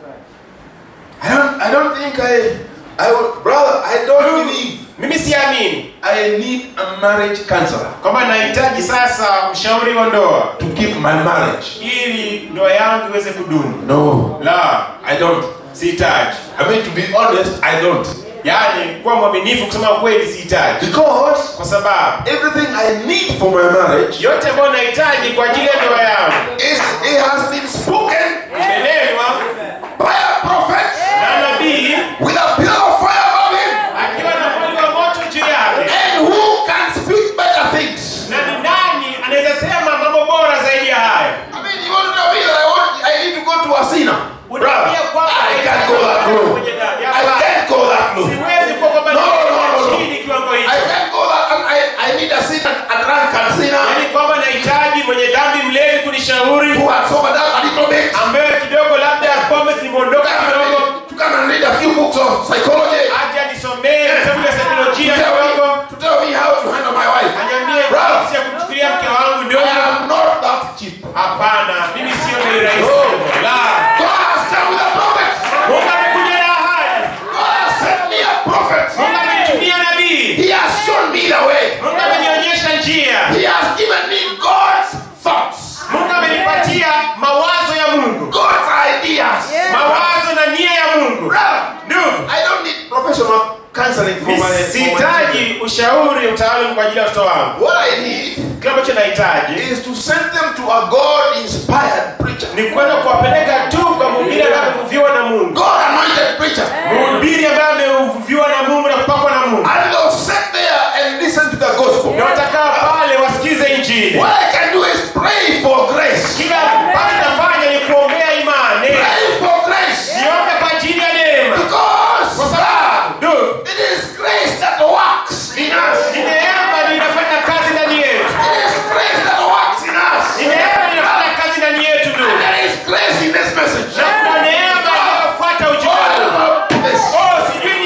I don't. I don't think I. I would, brother. I don't believe mimi siamini I need a marriage counselor kwamba nahitaji sasa mshauri wa ndoa to keep my marriage. ili ndoa yangu iweze kudumu No, la I don't. sihitaji I mean, to be honest, I don't. yaani kuwa mwaminifu kusema ukweli sihitaji Because kwa sababu everything I need for my marriage yote ambayo nahitaji kwa ajili ya ndoa yangu is it has been spoken imenenwa by a prophet na nabii with a pillar of fire above him, akiwa na mwali wa moto juu yake and who can speak better things. na ni nani anaweza sema mambo bora zaidi ya haya I mean, you want to tell me that I want, I need to go to a sinner, brother? unaambia kwamba I can't go that low. kwenye dhambi. I Hapana. can't go that low. siwezi kuwa kwamba No, no, no, no, no. chini kiwango I hicho can't go that. I, I, I need a sinner, a drunken sinner yaani kwamba nahitaji mwenye dhambi mlevi kunishauri who has sobered up a little bit. ambaye kidogo labda pombe zimeondoka kidogo To come and read a few books of psychology. aje anisomee vitabu vya To saikolojia tell, kidogo me, to tell me how to handle my wife. anyambie Brother. jinsi ya kumchukulia mke wangu I ndogo am not that cheap. hapana mimi sio bei rahisi No. la God has come with a prophet. mungu amekuja na ahadi God has sent me a prophet. mungu amenitumia nabii He has shown me the way. mungu amenionyesha njia He has given me God's thoughts, mungu amenipatia mawazo ya mungu God's ideas. mawazo na nia ya mungu Brother, ndugu I don't need professional counseling for my, for my sihitaji ushauri utaalum kwa ajili ya watoto wangu What I need kile ambacho nahitaji is to send them to a God-inspired preacher. ni kwenda kuwapeleka tu kwa mhubiri ambaye amevuviwa na mungu God-anointed preacher. mhubiri ambaye amevuviwa na mungu na kupakwa na mungu And they'll sit there and listen to the gospel. na watakaa pale wasikize injili What I can do is pray for grace. kila ambacho nafanya ni kuombea imani Pray for grace. niombe kwa ajili ya neema Because kwa sababu ndugu, it is grace that works in us. ni neema ndio inafanya kazi ndani yetu It is grace that works in us. ni neema ndio inafanya kazi ndani yetu And ndugu there is grace in this message. na kuna neema inayofuata ujumbe What huu about this? oh sijui ni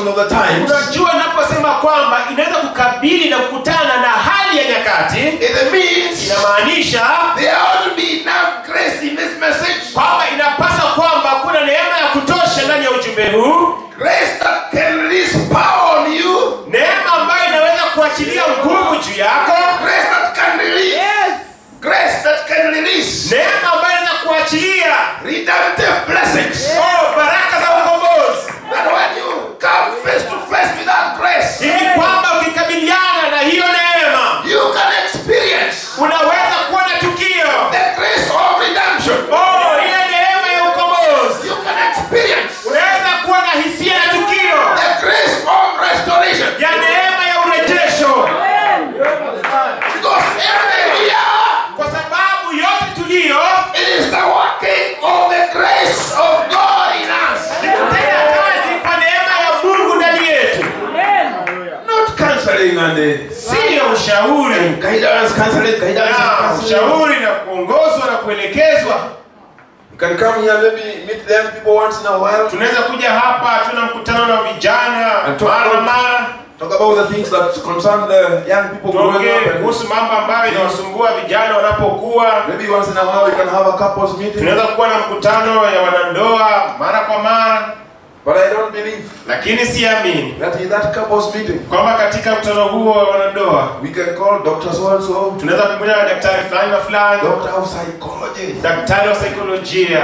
passing of the times, unajua naposema kwamba inaweza kukabili na kukutana na hali ya nyakati it means inamaanisha there ought to be enough grace in this message. kwamba inapasa kwamba kuna neema ya kutosha ndani ya ujumbe huu Grace that can release power on you. neema ambayo inaweza kuachilia nguvu juu yako Grace that can release. Grace that can release neema ambayo inaweza kuachilia redemptive blessings. oh, baraka za ukombozi That when you come face to face with that grace, ili kwamba ukikabiliana na hiyo neema you can experience unaweza kuwa na tukio the grace of redemption. oh, ile neema ya ukombozi You can experience unaweza kuwa na hisia na tukio the grace of restoration. ya neema ya urejesho Because every year kwa sababu yote tuliyo it is the working of the grace of God in us. ni kutenda kazi kwa neema ya mungu ndani yetu Not counseling and uh, siyo ushauri guidance, counseling, guidance, na and counseling. ushauri na kuongozwa na kuelekezwa You can come here, maybe meet them people once in a while. tunaweza kuja hapa tuna mkutano na vijana And talk mara about- mara Talk about the things that concern the young people growing tuongee up. And kuhusu mambo ambayo inawasumbua vijana wanapokuwa maybe once in a while you can have a couples meeting. tunaweza kuwa na mkutano ya wanandoa mara kwa mara But I don't believe lakini siamini that in that couples meeting kwamba katika mkutano huo wa wanandoa we can call Dr. So and so, tunaweza kumwona daktari fulani na fulani Doctor of Psychology. daktari wa saikolojia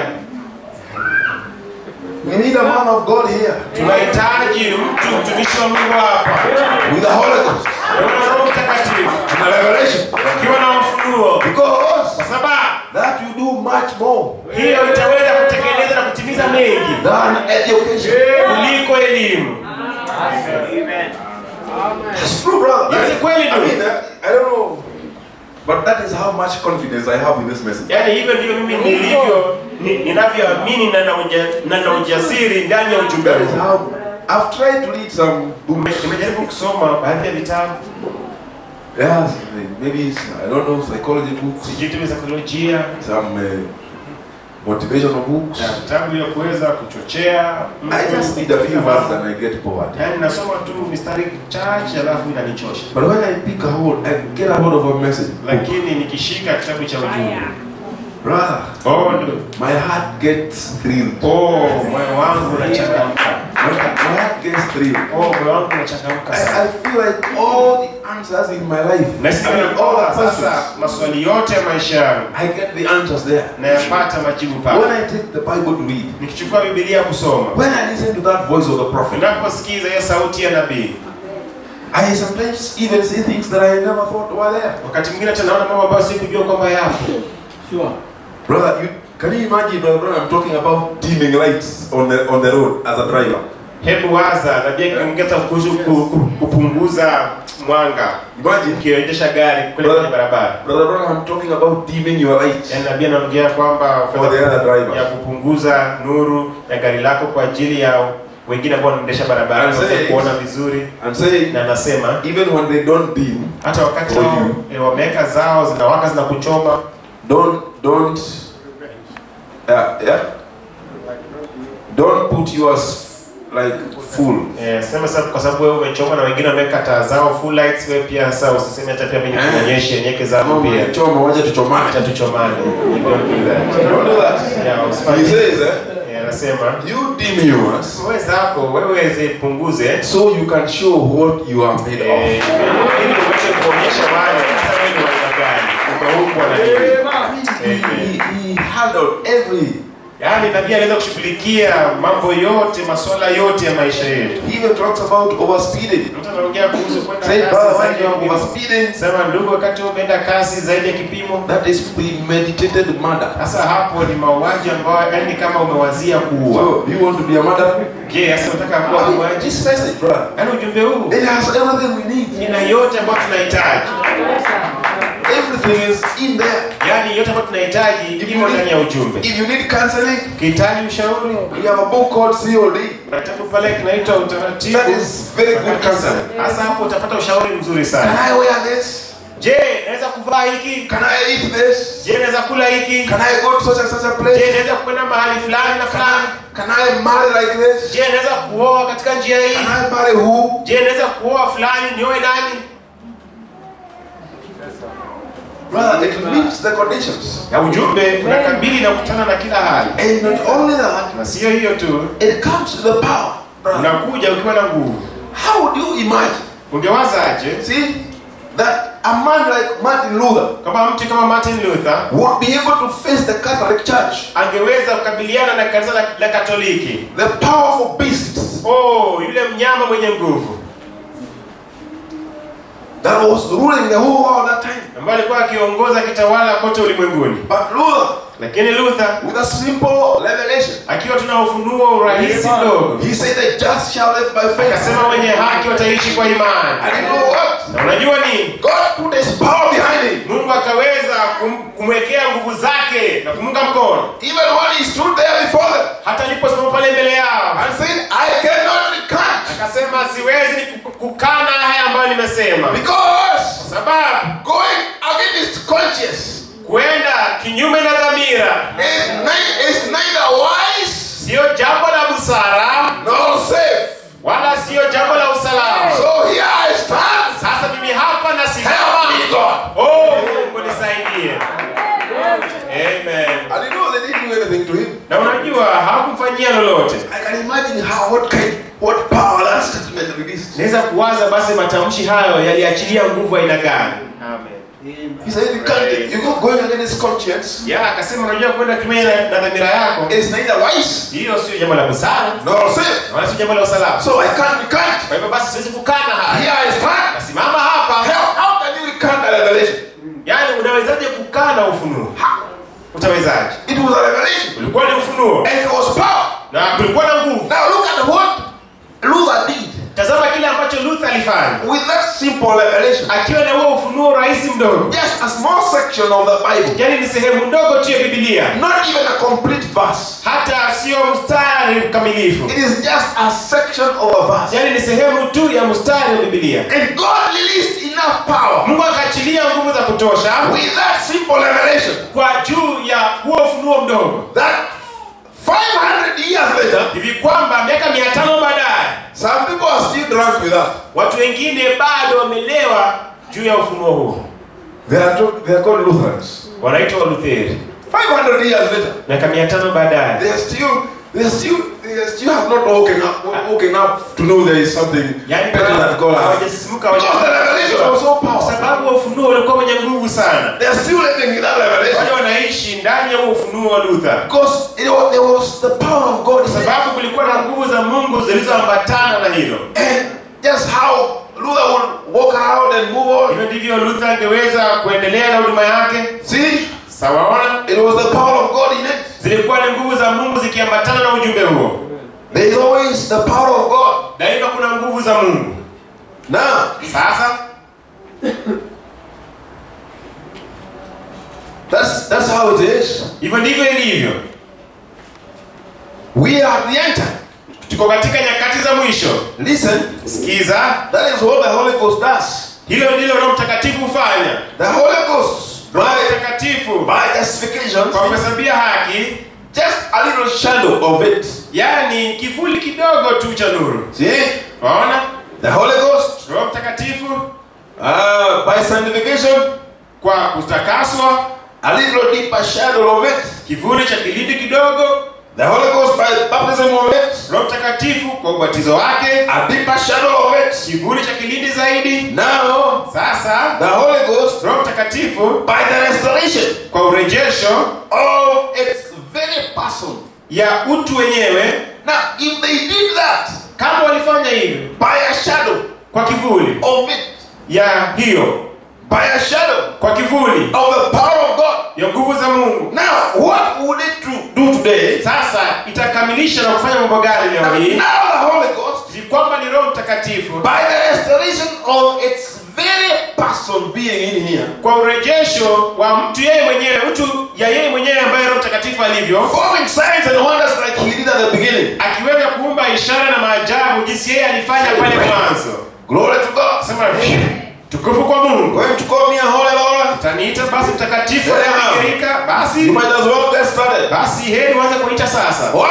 We need a man of God here tunahitaji mtu mtumishi wa mungu hapa with the Holy Ghost na roho mtakatifu and a revelation. akiwa na ufunuo kwa Because sababu that you do much more hiyo itaweza kutekeleza na kutimiza mengi than education. kuliko elimu It's true, brother. Yes, kweli I ndio. mean, uh, I don't know. But that is how much confidence I have in this message. yaani hivyo ndivyo mimi nilivyo ni- ninavyoamini na na uja- na na ujasiri ndani ya ujumbe That is huu how I've tried to read some books. nimejaribu kusoma baadhi ya vitabu Yes, maybe it's, I don't know, psychology books, sijui tu saikolojia some uh, motivational books. na vitabu vya kuweza kuchochea I just read a few verses and I get bored. yaani nasoma tu mistari chache alafu inanichosha But when I pick a hold, I get a hold of a message. lakini nikishika kitabu cha ujumbe Brother, oh ndio my heart gets thrilled. oh moyo wangu unachangamka My, my heart gets thrilled. oh moyo wangu unachangamka I, sana I feel like all the answers in my life, nasikia I mean, all kwamba the sasa questions, maswali yote ya maisha yangu I get the answers there. nayapata majibu When pale I take the Bible to read, nikichukua bibilia kusoma when I listen to that voice of the prophet, unaposikiza hiyo sauti ya nabii I sometimes even say things that I never thought were there. wakati mwingine hata naona mambo ambayo sikujua kwamba yapo Brother, you, can you imagine, brother, brother, I'm talking about dimming lights on the on the road as a driver. hebu waza nabii akiongeza kuhusu ku- ku- kupunguza mwanga Imagine, ukiendesha gari kule kwenye barabara brother, brother, I'm talking about dimming your lights. yaani nabii anaongea kwamba For the other driver. ya kupunguza nuru ya gari lako kwa ajili ya wengine ambao wanaendesha barabara And waweze says- kuona vizuri And saying, na anasema even when they don't dim, hata wakati For wao you. eh, wameweka zao zinawaka zinakuchoma don't don't yeah yeah don't put yours like full. Eh, sema sasa kwa sababu wewe umechoma na wengine wameweka taa zao full lights, wewe pia sasa usiseme hata pia mimi Eh. nikuonyeshe nyeke zako Kama pia. umechoma waje tuchomane. Acha tuchomane. You don't do that. Don't do that. Yeah, He usifanye. says, eh, Eh, anasema you dim yours wewe zako wewe zipunguze so you can show what you are made eh, of. ili uweze kuonyesha wale sasa wewe ni wa aina gani, umeumbwa na nini. He, he, he handled every. Yaani nabii anaweza kushughulikia mambo yote, masuala yote ya maisha yetu. He even talks about overspeeding. Mtu anaongea kuhusu kwenda Say, brother, kasi when zaidi you ya are kipimo. overspeeding, Sema ndugu, wakati wewe umeenda kasi zaidi ya kipimo, that is premeditated murder. Sasa hapo ni mauaji ambayo yani kama umewazia kuua. So, you want to be a murderer? Je, sasa unataka kuwa I mean, muuaji? this message, brother, Yaani ujumbe huu it has everything we need. ina yote ambayo tunahitaji. Everything is in there. Yaani yote ambayo tunahitaji imo ndani ya ujumbe. If you need counseling, Ukihitaji ushauri, we have a book called COD. kuna kitabu pale kinaitwa utaratibu. That is very good counseling. Sasa hapo utapata ushauri mzuri Can sana. I wear this? Je, naweza kuvaa hiki? Can I eat this? Je, naweza kula hiki? Can I go to such and such a Je, place? naweza kwenda mahali fulani na Can fulani? I, can I marry like this? je naweza kuoa katika njia hii Can I marry who? je naweza kuoa fulani nioe nani Brother, it meets the conditions. na ujumbe unakabili na kukutana na kila hali And not only that, na sio hiyo tu it comes to the power. Brother, unakuja ukiwa na nguvu how would you imagine? ungewazaje See, that a man like Martin Luther kama mtu kama martin luther would be able to face the Catholic Church, angeweza kukabiliana na kanisa la, la katoliki the powerful beasts oh yule mnyama mwenye nguvu that was ruling the whole world at that time. ambaye alikuwa akiongoza kitawala kote ulimwenguni But Luther, lakini luther with a simple revelation, akiwa tuna ufunuo urahisi mdogo he said, The just shall live by faith. akasema wenye haki wataishi kwa imani And you know what? na unajua nini God put his power behind him. mungu akaweza kum, kumwekea nguvu zake na kumunga mkono Even when he stood there before them hata aliposimama pale mbele yao and said, I cannot recant akasema siwezi ku- kukana haya ambayo nimesema because sababu going against conscience kuenda kinyume na dhamira is, ni- is neither wise siyo jambo la busara nor safe. wala siyo jambo la usalama So here I stand. sasa mimi hapa Help me, nasimama God. oh mungu nisaidie amen And you know they didn't do anything to him. na unajua hawakumfanyia lolote I can imagine how what kind, what power that statement released. naweza kuwaza basi matamshi hayo yaliachilia nguvu aina gani He said, you can't, you go going against conscience. ya akasema unajua kwenda kinyume na, na dhamira yako It's neither wise hiyo sio jambo la busara nor safe. wala sio jambo la usalama So I can't recant. kwa hivyo basi siwezi kukana Here haya I stand. nasimama hapa How, how can you recant a revelation? yaani unawezaje kukana ufunuo utawezaje It was a revelation. ulikuwa ni ufunuo And it was power. na kulikuwa na nguvu Now look at what Luther did tazama kile ambacho luther alifanya with that simple revelation. akiwa na huo ufunuo rahisi mdogo Just a small section of the Bible. yaani ni sehemu ndogo tu ya bibilia Not even a complete verse. hata sio mstari mkamilifu It is just a section of a verse. yaani ni sehemu tu ya mstari wa bibilia And God released enough power mungu akaachilia nguvu za kutosha with that simple revelation kwa juu ya huo ufunuo mdogo that 500 years later, hivi kwamba miaka mia tano baadaye some people are still drunk with that. watu wengine bado wamelewa juu ya ufunuo huo They are, to, they are called Lutherans. wanaitwa walutheri 500 years later, miaka mia tano baadaye they are still, they are still, they are still have not woken up, woken up to know there is something yaani better than God. has. hawajasisimuka Because the revelation was so kwa powerful. sababu wa ufunuo ulikuwa mwenye nguvu sana They are still living in that revelation. wale wanaishi ndani ya huo ufunuo wa luther Because it was, there was the power of God. kwa sababu kulikuwa na nguvu za mungu zilizoambatana na hilo And just how Luther would walk around and move on. hivyo ndivyo luther angeweza kuendelea na huduma yake See, sawaona it was the power of God in it. zilikuwa ni nguvu za mungu zikiambatana na ujumbe huo There is always the power of God. daima kuna nguvu za mungu Now, sasa that's that's how it is. hivyo ndivyo ilivyo We are at the end time. tuko katika nyakati za mwisho Listen, sikiza that is what the Holy Ghost does. hilo ndilo roho mtakatifu hufanya The Holy Ghost, roho by, mtakatifu by justification, kwa kuhesabia haki just a little shadow of it. yaani kivuli kidogo tu cha nuru See, waona the Holy Ghost, roho mtakatifu uh, by sanctification, kwa kutakaswa a little deeper shadow of it. kivuli cha kilindi kidogo The Holy Ghost by baptism of it, roho mtakatifu kwa ubatizo wake a deeper shadow of it. kivuli cha kilindi zaidi Now, sasa the Holy Ghost roho mtakatifu by the restoration kwa urejesho of its very person. ya utu wenyewe Now, if they did that kama walifanya hivyo by a shadow kwa kivuli of it, ya hiyo by a shadow kwa kivuli of the power of God, ya nguvu za mungu now what would it to do today? sasa itakamilisha na kufanya mambo gani leo Now, hii the Holy Ghost, ni kwamba ni roho mtakatifu by the restoration of its very person being in here, kwa urejesho wa mtu yeye mwenyewe mtu ya yeye mwenyewe ambaye roho mtakatifu alivyo performing signs and wonders like he did at the beginning. akiweza kuumba ishara na maajabu jinsi yeye alifanya pale mwanzo Glory to God. sema tukufu kwa mungu Going to call me a holy Lord. taniita basi mtakatifu Yeah. aliyekirika You basi might as well get started. basi heri uanze kuita sasa Why?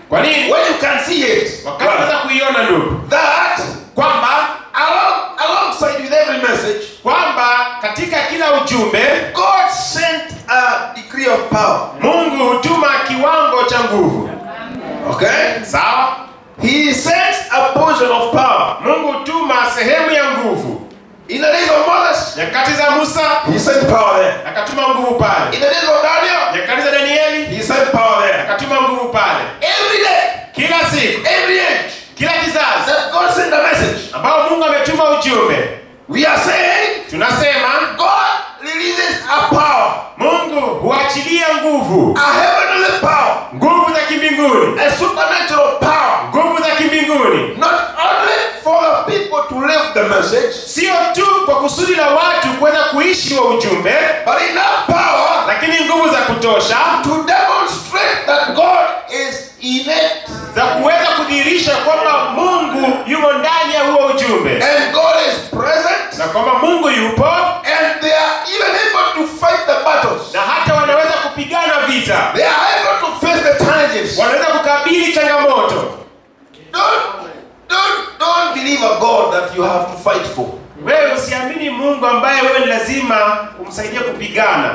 kwa nini When you can see it, wakati unaweza kuiona ndugu that kwamba along, alongside with every message, kwamba katika kila ujumbe God sent a degree of power. mungu hutuma kiwango cha nguvu Okay? sawa He sends a portion of power. mungu hutuma sehemu ya nguvu In the days of Moses, nyakati za musa he sent power there. akatuma nguvu pale In the days of Daniel, nyakati za danieli he sent power there. akatuma nguvu pale Every day, kila siku every age, kila kizazi that God sent a message. ambao mungu ametuma ujumbe We are saying tunasema God releases a power, mungu huachilia nguvu a heavenly power, nguvu za kimbinguni a supernatural power, nguvu za kimbinguni not only for the people to live the message, sio tu kwa kusudi la watu kuweza kuishi wa ujumbe but enough power lakini nguvu za kutosha to demonstrate that God is in it za kuweza kudhihirisha kwamba mungu yumo ndani ya huo ujumbe and God is present na kwamba mungu yupo and they are even able to fight the battles. na hata wanaweza kupigana vita They are able to face the challenges. wanaweza kukabili changamoto Don't, don't, don't believe a God that you have to fight for. wewe usiamini mungu ambaye wewe ni lazima umsaidie kupigana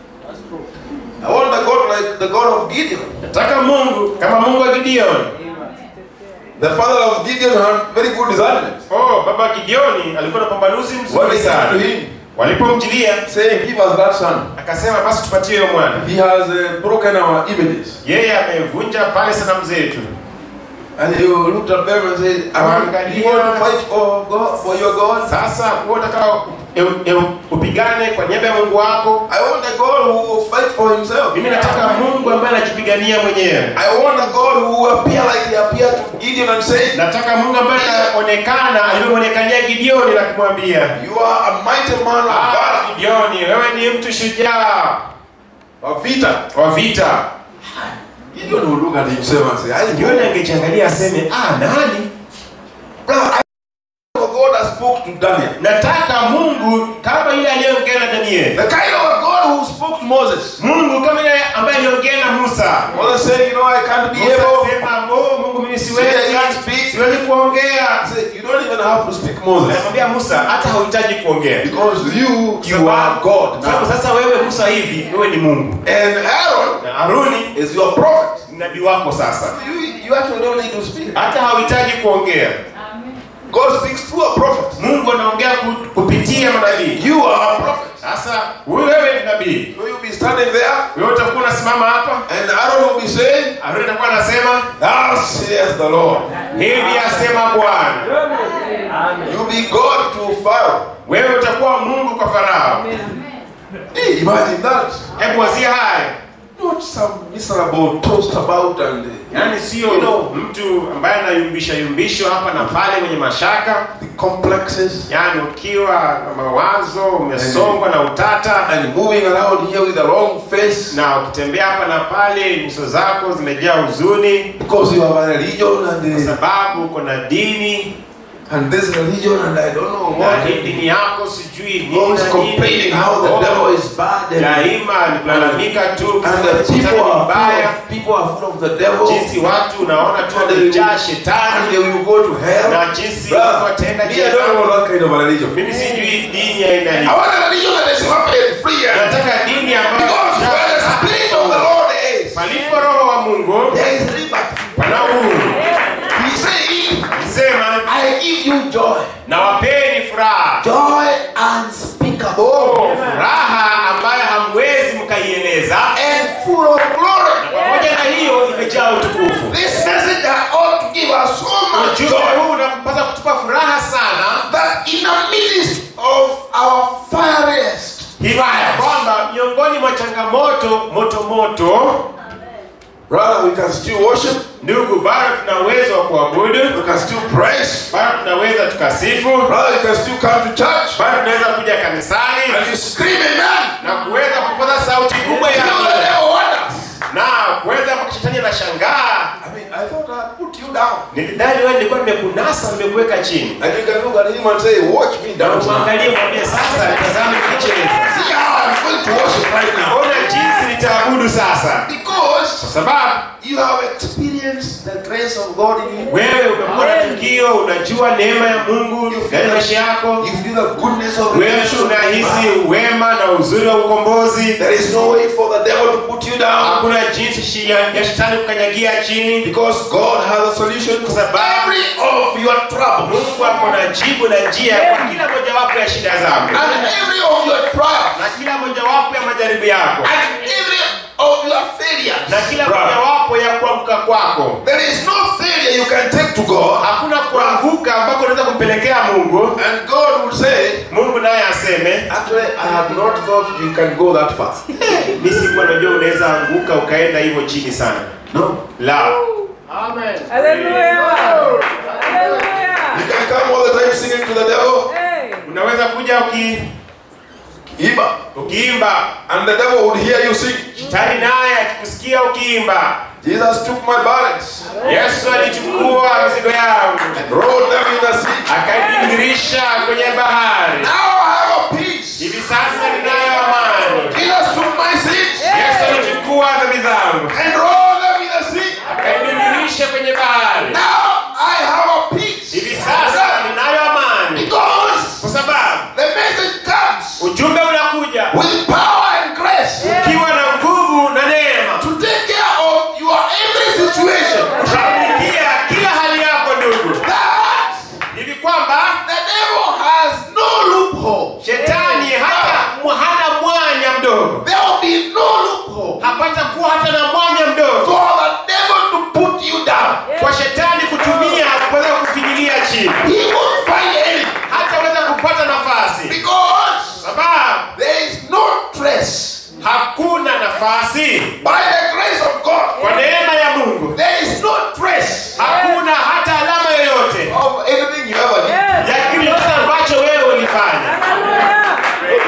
I want a God like the God of Gideon. nataka mungu kama mungu wa gideoni The father of Gideon had very good discernment. oh baba gideoni alikuwa na pambanuzi When mzuri they came to sana him, walipomjilia saying, Give us that son. akasema basi tupatie huyo mwana He has uh, broken our images. yeye amevunja pale sanamu zetu And you looked at them and said, "Are you want to fight for God, for your God? sasa wewe unataka eu- eu- upigane kwa niaba ya mungu wako I want a God who will fight for himself. mimi nataka mungu ambaye anajipigania mwenyewe I want a God who will appear like he appeared to Gideon and say, nataka mungu ambaye anaonekana alivyomwonekania gideoni na kumwambia You are a mighty man of "Ah, valor, gideoni wewe ni mtu shujaa of vita. wa vita Gideon will look at himself and say, I gideoni know. angejiangalia aseme ah nani Brother, I know a God that spoke to Daniel. nataka mungu kama yule aliyeongea na danieli The kind of a God who spoke to Moses. mungu kama yule ambaye aliongea na musa Moses said, You know, I can't be Musa able. akasema oh mungu mimi See, I siwezi can't speak. siwezi kuongea I said, You don't even have to speak Moses. anamwambia musa hata hauhitaji kuongea Because you, you are God Sababu now. sasa wewe musa hivi wewe ni mungu And Aaron na haruni is your prophet. ni nabii wako sasa You, you actually don't need to speak. hata hauhitaji kuongea God speaks through a prophet. mungu anaongea ku- kupitia manabii You are a prophet. sasa huyu wewe ni nabii So you'll be standing there, wewe utakuwa unasimama hapa and Aaron will be saying, haruni atakuwa anasema Thus says the Lord. hivi asema bwana You'll be God to Pharaoh. wewe utakuwa mungu kwa farao Hey, imagine that. hebu wazia haya Not some miserable toast about and uh, yaani sio You know- mtu ambaye anayumbisha yumbishwa hapa na pale mwenye mashaka the complexes yaani ukiwa na mawazo umesongwa na utata and moving around here with a wrong face na ukitembea hapa na pale nyuso zako zimejaa huzuni because you have a religion kwa and uh, sababu uko na dini and this religion and I don't know na what. hii dini yako sijui nini Always na complaining nini. how the Oh, devil is bad and, daima ni kulalamika tu and the shetani people ni are mbaya full of, people are full of the devil jinsi watu unaona tu and they, wamejaa and shetani they will go to hell. na jinsi Bruh, watu wataenda me, I don't jehanamu. know that kind of a religion. mimi sijui dini ya aina I hii want a religion that is happy and free and nataka dini ambayo because where the spirit of the Lord is, palipo roho wa mungu there is liberty. pana uhuru He said, sema I give you joy. na wapeni furaha Joy unspeakable Oh, furaha ambayo hamwezi mkaieleza and full of glory. pamoja na hiyo imejaa utukufu This message ought to give us so much ujumbe joy huu unapasa kutupa furaha sana that in the midst of our fiery hivi ya kwamba miongoni mwa changamoto moto moto brother, we can still worship, ndugu bado tuna uwezo wa kuabudu we can still praise, bado tunaweza tukasifu brother, you can still come to church bado tunaweza kuja kanisani and you scream amen. na kuweza kupaza sauti kubwa You ya know the devil wonders. na kuweza mpaka shetani anashangaa I mean, I thought I'd put you down. nilidhani wewe nilikuwa nimekunasa nimekuweka chini And you can look at him and say, watch me na dance now. umwangalie mwambie sasa nitazame nikicheza See how I'm going to worship right now. ona jinsi nitaabudu sasa Because kwa sababu you have experienced the grace of God in you. wewe umekuwa na tukio unajua neema ya mungu ndani ya maisha yako You feel the goodness of wewe redemption. unahisi wema na uzuri wa ukombozi There is no way for the devil to put you down hakuna jinsi shi- ya ya shetani kukanyagia chini because God has a solution to every of your troubles mungu ako na jibu na njia kwa kila mojawapo ya shida zako and every of your trials na kila mojawapo ya majaribu yako and every of your failures. na kila Brother, mojawapo ya kuanguka kwako There is no failure you can take to God hakuna kuanguka ambako unaweza kumpelekea mungu and God will say, mungu naye aseme Actually, I had not thought you can go that far. mi sikuwa najua unaweza anguka ukaenda hivyo chini sana No. la Hallelujah. You Hallelujah. can come all the time singing to the devil, Hey. unaweza kuja uki, Iba, ukiimba and the devil would hear you sing. shetani naye akikusikia ukiimba Jesus took my burdens yesu alichukua mizigo yangu and rolled them in the sea. akaibingirisha kwenye bahari Now I have a peace. hivi sasa ninayo amani Jesus took my sins yesu alichukua dhambi zangu and rolled them in the sea. akaibingirisha kwenye bahari Now I have a peace. hivi sasa ninayo amani Because kwa sababu the message comes ujumbe unakuja with power and grace ukiwa na nguvu na neema to take care of your every situation. kushughulikia kila hali yako ndugu That hivi kwamba the devil has no loophole. shetani hata hana mwanya mdogo There will be no loophole hapata kuwa hata na mwanya mdogo for the devil to put you down. kwa shetani kutumia kuweza kufinyilia chini He won't find any hataweza kupata nafasi because sababu there is no trace hakuna nafasi by the grace of God. kwa neema ya mungu There is no trace hakuna hata alama yoyote of anything you ever did. Yes. ya kitu chochote ambacho wewe ulifanya Hallelujah.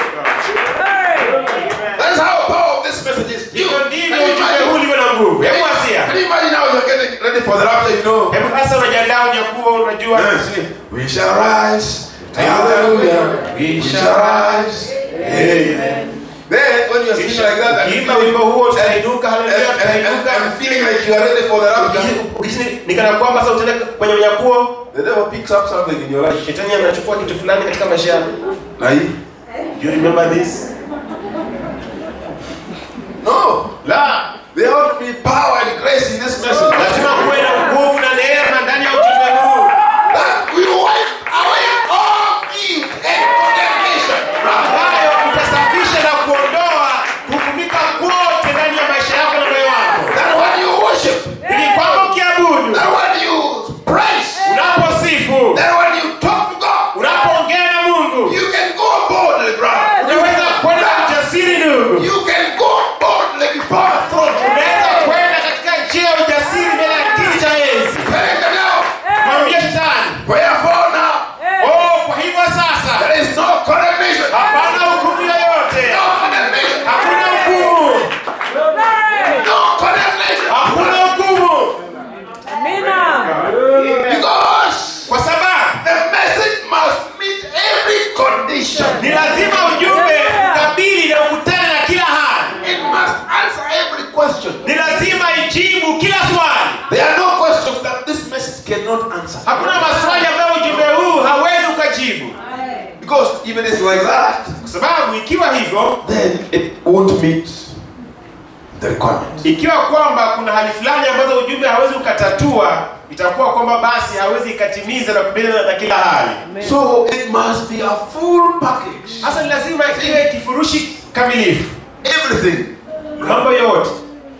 Hey. That's how power of this message is. You, hivyo can ndivyo you ujumbe imagine? huu ulivyo na nguvu hebu wasia Can you imagine now you're getting ready for the rapture, you know? hebu sasa unajiandaa unyakuwa unajua Yeah, see, we shall rise. Hallelujah. We shall rise. Amen. Then when you're singing like that and ukiimba feeling, wimbo huo and, tutainuka and, haleluya and, and, tutainuka and feeling like you are ready for the rapture, Ukihisi ni kana kwamba sasa utaenda kwenye unyakuo the devil picks up something in your life. shetani anachukua kitu fulani katika maisha yako Na hii? Do you remember this No. la There ought to be power and grace in this message. lazima kuwe na nguvu na neema ndani ya ujumbe huu That will wipe away all guilt and condemnation. ambayo utasafisha na kuondoa kuhukumika kwote ndani ya maisha yako na moyo wako That when you worship, ili kwamba ukiabudu that when you praise, unaposifu that when you talk to God, unapoongea na mungu you can go boldly, brother. unaweza kwenda na ujasiri ndugu You can go boldly before the throne. unaweza kwenda katika njia ya ujasiri mbele ya kiti cha enzi Telling the devil, mwambie shetani wherefore now, oh kwa hivyo sasa there is no condemnation. hapana hukumu yoyote No condemnation. hakuna hukumu No condemnation. hakuna hukumu Amina. Because kwa sababu the message must meet every condition. ni lazima ujumbe ukabili na ukutane na kila hali It must answer every question. ni lazima ijibu kila swali There are no questions that this message cannot answer. hakuna maswali ambayo ujumbe huu hawezi ukajibu Because if it is like that, kwa sababu ikiwa hivyo then it won't meet the requirement. ikiwa kwamba kuna hali fulani ambazo ujumbe hawezi ukatatua itakuwa kwamba basi hawezi ikatimiza na kubaliana na kila hali So it must be a full package. hasa ni lazima iwe kifurushi kamilifu Everything. mambo yote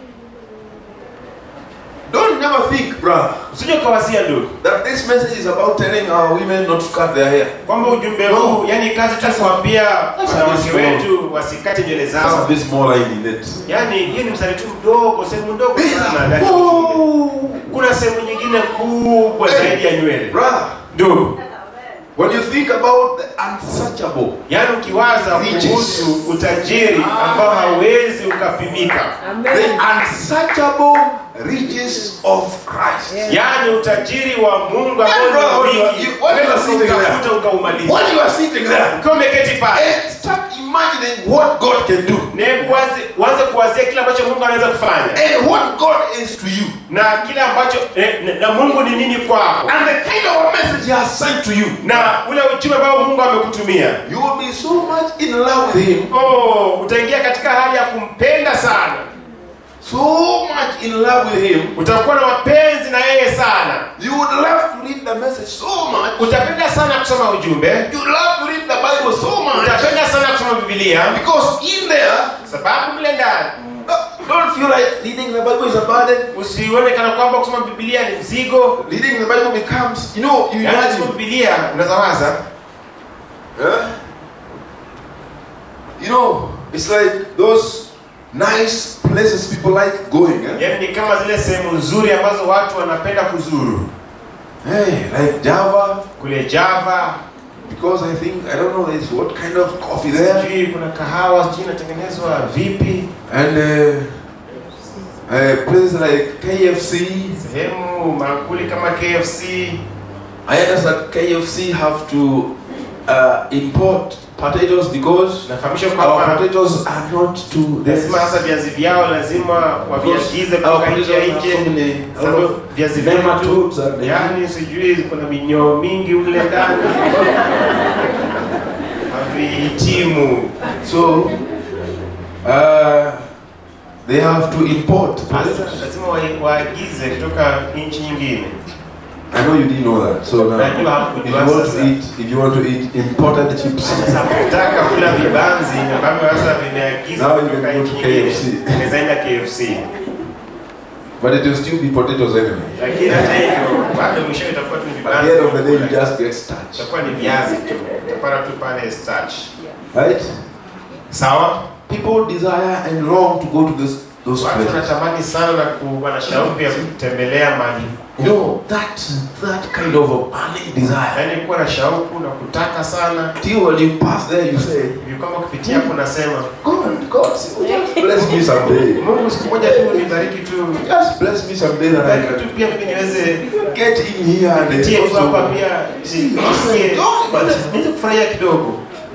Don't never think, brother, usije ukawazia ndugu that this message is about telling our women not to cut their hair. kwamba ujumbe huu yani kazi tu kuambia wanawake small. wetu wasikate nywele Just a zao bit small line in it. yani hiyo ni mstari tu mdogo sehemu ndogo sana ndani ya ujumbe. Oh, kuna sehemu nyingine kubwa zaidi ya nywele brother, ndugu when you think about the unsearchable, yaani ukiwaza Riches. kuhusu utajiri ambao hawezi ukapimika the unsearchable riches of Christ. yaani utajiri wa mungu ambao Yeah, bro, ni you- wingi you- when you are sitting there. utafuta ukaumaliza When you are sitting there, ukiwa umeketi pale and start imagining what God can do na hebu waze- uanze kuwazia kile ambacho mungu anaweza kufanya and what God is to you na kile ambacho eh, na, na mungu ni nini kwako and the kind of a message He has sent to you. na ule ujumbe ambao mungu amekutumia You will be so much in love with Him, oh, utaingia katika hali ya kumpenda sana so much in love with Him. utakuwa na mapenzi na yeye sana You would love to read the message so much. utapenda sana kusoma ujumbe You love to read the Bible so much utapenda sana kusoma bibilia because in there, sababu mle ndani don't feel like reading the Bible is a burden. usione kana kwamba kusoma bibilia ni mzigo Reading the Bible becomes, you know, you yaani kusoma imagine. bibilia unazawaza Huh? You know, it's like those nice places people like going. Eh? yaani ni kama zile sehemu nzuri ambazo watu wanapenda kuzuru Hey, like Java, kule java because I think I don't know there's what kind of coffee there, sijui kuna kahawa sijui inatengenezwa vipi and uh, uh, places like KFC. sehemu maakuli kama kfc I understand KFC have to uh, import potatoes because nafahamishwa our kwamba potatoes are not too. lazima hasa viazi vyao lazima waviagize Our kutoka nchi ya potatoes have so nje many a lot sababu of viazi vyetu nematodes and yaani sijui kuna minyoo mingi ule ndani havihitimu So uh, they have to import. Sasa lazima wa- waagize kutoka nchi nyingine I know you didn't know that. So now, Najua if you hakujua want to sasa. eat, if you want to eat imported chips, sasa kutaka kula vibanzi ambavyo sasa vimeagizwa Now you kutoka can go nchi to nyingine KFC. unawezaenda KFC but it will still be potatoes anyway. lakini hata hivyo bado mwisho itakuwa tu ni At the end of the day, you vibanzi just get starch, itakuwa ni viazi tu utapata tu pale starch right? sawa People desire and long to go to this those watu places. wanatamani sana na kuwa na shauku ya kutembelea mahali You know that that kind of a burning desire. yaani kuwa na shauku na kutaka sana Till when you pass there, you say, hivi kama ukipitia hapo unasema God, God, just bless me someday. mungu siku moja tu nibariki tu Just bless me someday that I bariki can tu pia mimi niweze get in here and pitie tu hapa also. pia nisikie niweze kufurahia kidogo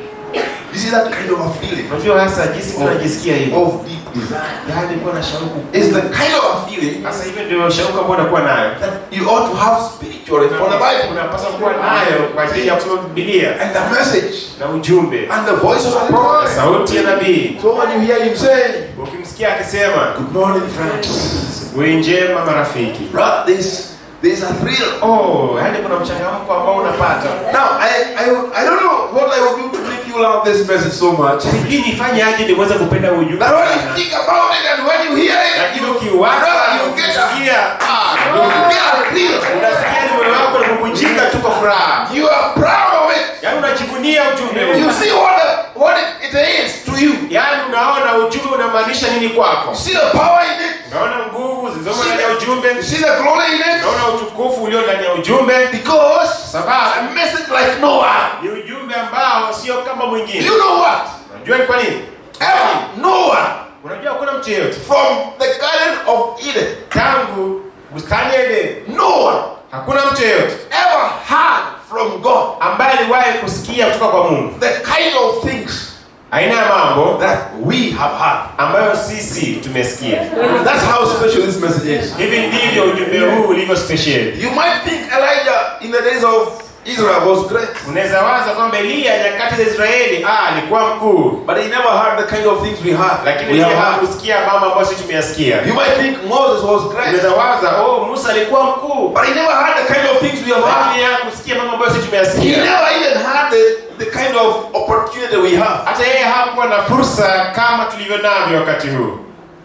You see that kind of a feeling unajua hasa jinsi tunajisikia hivi of deep desire. yaani kuwa na shauku It's the kind of a feeling sasa hivyo ndio shauku ambayo unakuwa nayo that you ought to have spiritually for the Bible unapaswa kuwa nayo kwa ajili ya kusoma bibilia and the message na ujumbe and the voice of the na prophet. sauti ya nabii So when you hear him say, ukimsikia akisema Good morning, friends. asubuhi njema marafiki Right, this there's a thrill. oh yaani kuna mchangamko ambao unapata Now I, I I don't know what I will do to make you love this message so much. sijui nifanye aje niweze kupenda ujumbe That when you sana. think about it and when you hear it, lakini you, ukiwaza you get a, ukisikia you get a thrill. unasikia ni moyo wako unakuvunjika tu kwa furaha You are proud of it. yaani unajivunia ujumbe You huu see what the, what it, it is to you. yaani unaona ujumbe unamaanisha nini kwako You see the power in it. unaona nguvu zilizomo ndani ya ujumbe You see the glory in it. unaona utukufu ulio ndani ya ujumbe Because sababu a message like Noah. ni ujumbe ambao sio kama mwingine You know what? unajua ni kwa nini Ever Noah unajua hakuna mtu yeyote from the Garden of Eden, tangu bustani ya Edeni Noah hakuna mtu yeyote ever heard from God ambaye aliwahi kusikia kutoka kwa Mungu the kind of things aina ya mambo that we have heard. ambayo sisi tumesikia. That's how special this message is. Hivi ndivyo ujumbe huu ulivyo special. You might think Elijah in the days of Israel was great, Unaweza waza kwamba Eliya nyakati za Israeli ah, alikuwa mkuu, but he never heard the kind of things we heard. lakini we yeye have heard. hakusikia mambo ambayo sisi tumeyasikia. You might think Moses was great, Unaweza waza oh, Musa alikuwa mkuu, but he never heard the kind of things we have heard. lakini yeye hakusikia mambo ambayo sisi He tumeyasikia. never even had the, the kind of opportunity we have. Hata yeye hakuwa na fursa kama tulivyo navyo wakati huu.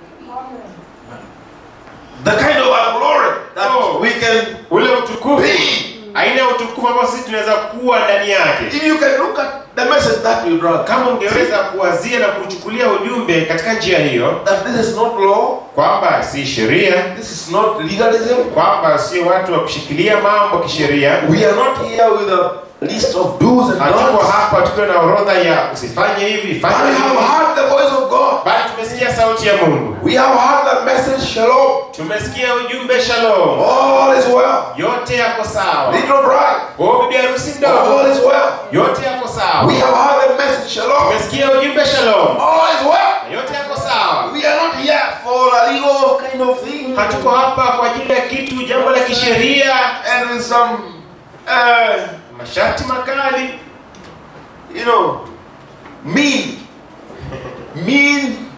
The kind of our glory that Oh. we can Ule utukufu, be. aina ya utukufu ambao sisi tunaweza kuwa ndani yake. If you can look at the message that we brought, Kama ungeweza kuwazia na kuchukulia ujumbe katika njia hiyo, that this is not law, kwamba si sheria, this is not legalism. kwamba sio watu wa kushikilia mambo kisheria, We are not here with a list of do's and hatuko don'ts. hapa tukiwa na orodha ya usifanye hivi But fanye we have hivi heard the voice of God. bali tumesikia sauti ya mungu We have heard the message, Shalom. tumesikia ujumbe shalom All is well. yote yako sawa Little bride, o bibi harusi mdogo all is well. yote yako sawa We have heard the message, Shalom. tumesikia ujumbe shalom All is well. yote yako sawa We are not here for a legal kind of thing. hatuko hapa kwa ajili ya kitu jambo la kisheria And with some, uh, masharti makali you know, mean, mean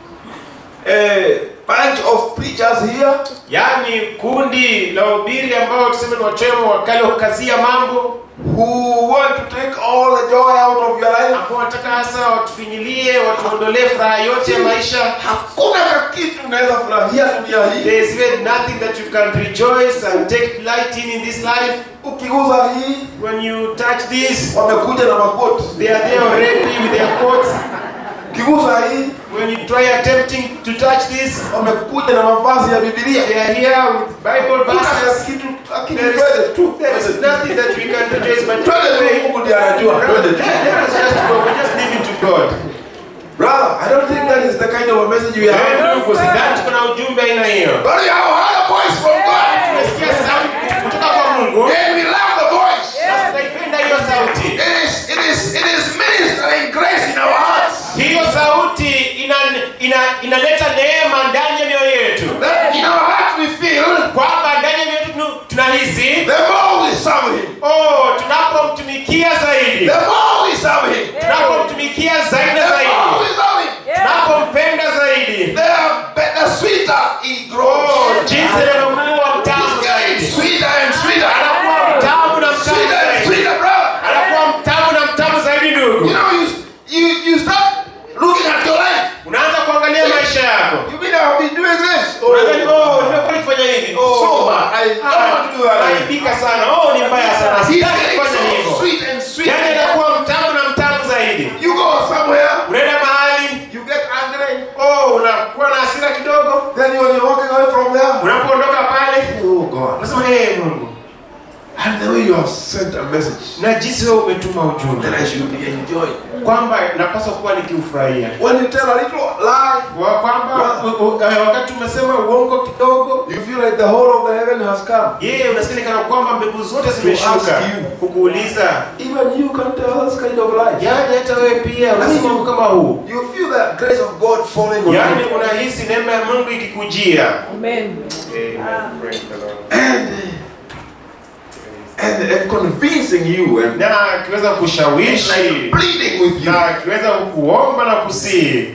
uh, bunch of preachers here yaani kundi la ubiri ambao tuseme ni wachemo wakali wa kukazia mambo who want to take all the joy out of your life. ambao wanataka hasa watufinyilie watuondolee furaha yote ya maisha Hakuna kakitu unaweza furahia dunia hii. there is even nothing that you can rejoice and take delight in in this life Ukiguza hii, when you touch this wamekuja na makoti. they are there already with their coats Ukiguza hii, when you try attempting to touch this wamekuja na mavazi ya Biblia. they are here with bible Hakuna verses kitu, lakini there twende is, tu. there is nothing that we can rejoice but Twende tu, Mungu ndiye anajua. Twende tu. Let us just go. We just leave it to God. Brother, I don't think that is the kind of a message we have. Wewe ndugu, sidhani tuko na ujumbe aina hiyo. But we have heard a voice from God. Tumesikia sauti kutoka kwa Mungu. And we love the voice. Na tunaipenda hiyo sauti. It is, it is, it is ministering grace in our hearts. Hiyo sauti ina, ina, inaleta neema ndani ya mioyo yetu, That in our hearts we feel, kwamba ndani ya mioyo yetu tunu- tunahisi the more we serve Him, oh, tunapomtumikia zaidi, the more we serve Him, tunapomtumikia zaidi the na more zaidi, we serve Him, tunapompenda zaidi, the better, sweeter He oh, grows. jinsi anavyokuwa mtamu He's getting zaidi, sweeter and sweeter. anakuwa mtamu na mtamu Sweeter and zaidi. sweeter, brother. anakuwa mtamu na mtamu zaidi ndugu You know, you, you, you start looking at your life. unaanza kuangalia maisha yako You mean I've been doing this? Unadhani, oh nimekuwa nikifanya hivi oh So bad. I don't want to do that. naibika sana oh ni mbaya sana He's sitaki getting kufanya so hivyo sweet and sweet. yani anakuwa mtamu na mtamu zaidi You go somewhere, unaenda mahali you get angry, oh unakuwa na hasira kidogo then when you're walking away from there, unapoondoka pale oh God. unasema hey mungu And the way you have sent a message na jinsi wewe umetuma that ujumbe I should be enjoying. kwamba napaswa kuwa nikiufurahia When you tell a little lie, Wa- kwamba u- u- eh, wakati umesema uongo kidogo you feel like the whole of the heaven has come. yeye unasikia kana kwamba mbegu zote zimeshuka ask you. kukuuliza Even you can tell us kind of lies. yaani hata wewe pia unasema mambo kama huu You feel the grace of God falling on yaani you. unahisi neema ya mungu ikikujia Amen. And, and, and convincing you and, na akiweza and kushawishi like pleading with you. na akiweza kuomba na kusii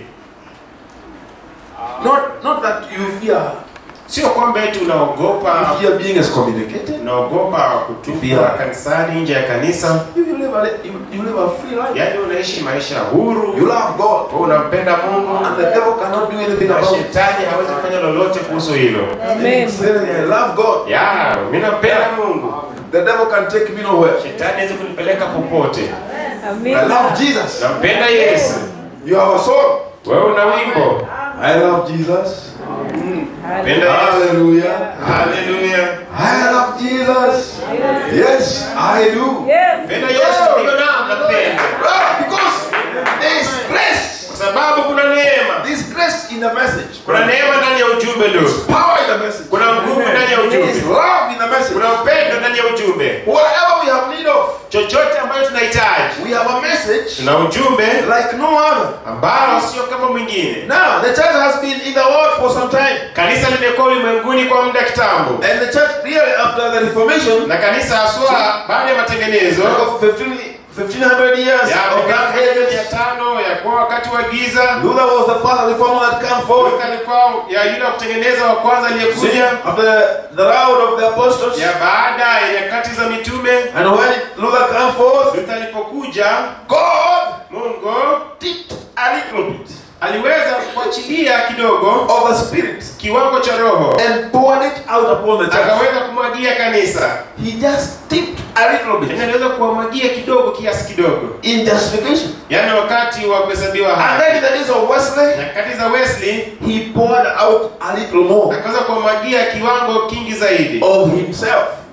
Not, not that you fear, sio kwamba eti unaogopa you fear being excommunicated. unaogopa kutupwa Yeah. kanisani nje ya kanisa You, you, live a, you, you live a free life. yaani unaishi maisha huru You love God. wewe unampenda mungu And the devil cannot do anything na about it. shetani hawezi kufanya lolote kuhusu hilo Amen. Say, I love God. ya mi nampenda mungu The devil can take me nowhere. shetani hawezi kunipeleka popote I Amen. love Jesus. nampenda yesu You have a song. wewe una wimbo I love Jesus. penda yesu Hallelujah. haleluya I love Jesus. Yes, I do. Yes. penda yesu ndio na napenda Ah, Because there is grace. kwa sababu kuna neema This grace in the message. kuna neema ndani ya ujumbe ndugu Power in the message. kuna nguvu ndani ya There is ujumbe love in the message. kuna upendo ndani ya ujumbe Whatever we have need of, chochote ambacho tunahitaji we have a message tuna ujumbe like no other. ambao sio kama mwingine Now, the church has been in the world for some time. kanisa limekuwa ulimwenguni kwa muda kitambo And the church really after the Reformation, na kanisa haswa baada ya matengenezo like of 15, 1500 years ya of miaka dark mia ages, tano ya kuwa wakati wa giza Luther was the first reformer that came forth. Luther alikuwa ya yule wa kutengeneza wa kwanza See, aliyekuja after the round of the apostles, ya baada ya nyakati za mitume and when Luther came forth, Luther alipokuja God Mungu tipped a little bit aliweza kuachilia kidogo of the Spirit kiwango cha roho and poured it out upon the church. akaweza kumwagia kanisa He just tipped a little bit yaani aliweza kuwamwagia kidogo kiasi kidogo in justification. yaani wakati wa kuhesabiwa And haki then in the days of Wesley, nyakati za Wesley he poured out a little more akaweza kuwamwagia kiwango kingi zaidi of himself.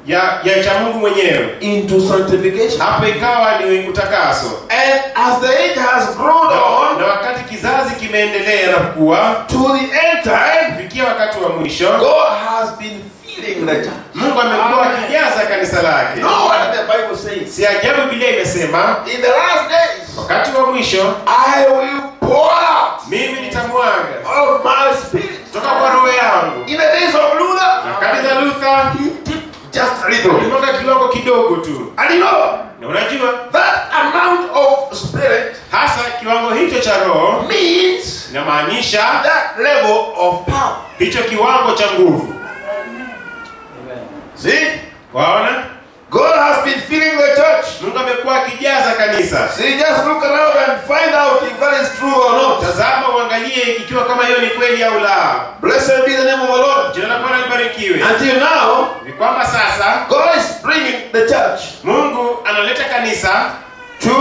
ya ya cha Mungu mwenyewe. into sanctification. Hapo ikawa ni utakaso. And as the age has grown Na, on na wakati kizazi kimeendelea na kukua to the end time, kufikia wakati wa mwisho, God has been filling the church. Mungu amekuwa akijaza kanisa lake. No wonder the Bible says, Si ajabu Biblia imesema in the last days, wakati wa mwisho I will pour out mimi nitamwaga of my spirit. kutoka kwa roho yangu. In the days of Luther, Nyakati za Luther he dipped just a little. ulimwaga kiwango kidogo tu, And you know, na unajua that amount of spirit hasa kiwango hicho cha roho means inamaanisha that level of power. hicho kiwango cha nguvu. See? Waona, God has been filling the church. Mungu amekuwa akijaza kanisa. See, just look around and find out if that is true or not. Tazama uangalie ikiwa kama hiyo ni kweli au la. Blessed be the name of the Lord. Jina la Bwana libarikiwe. Until now, Ni kwamba sasa God is bringing the church Mungu analeta kanisa to,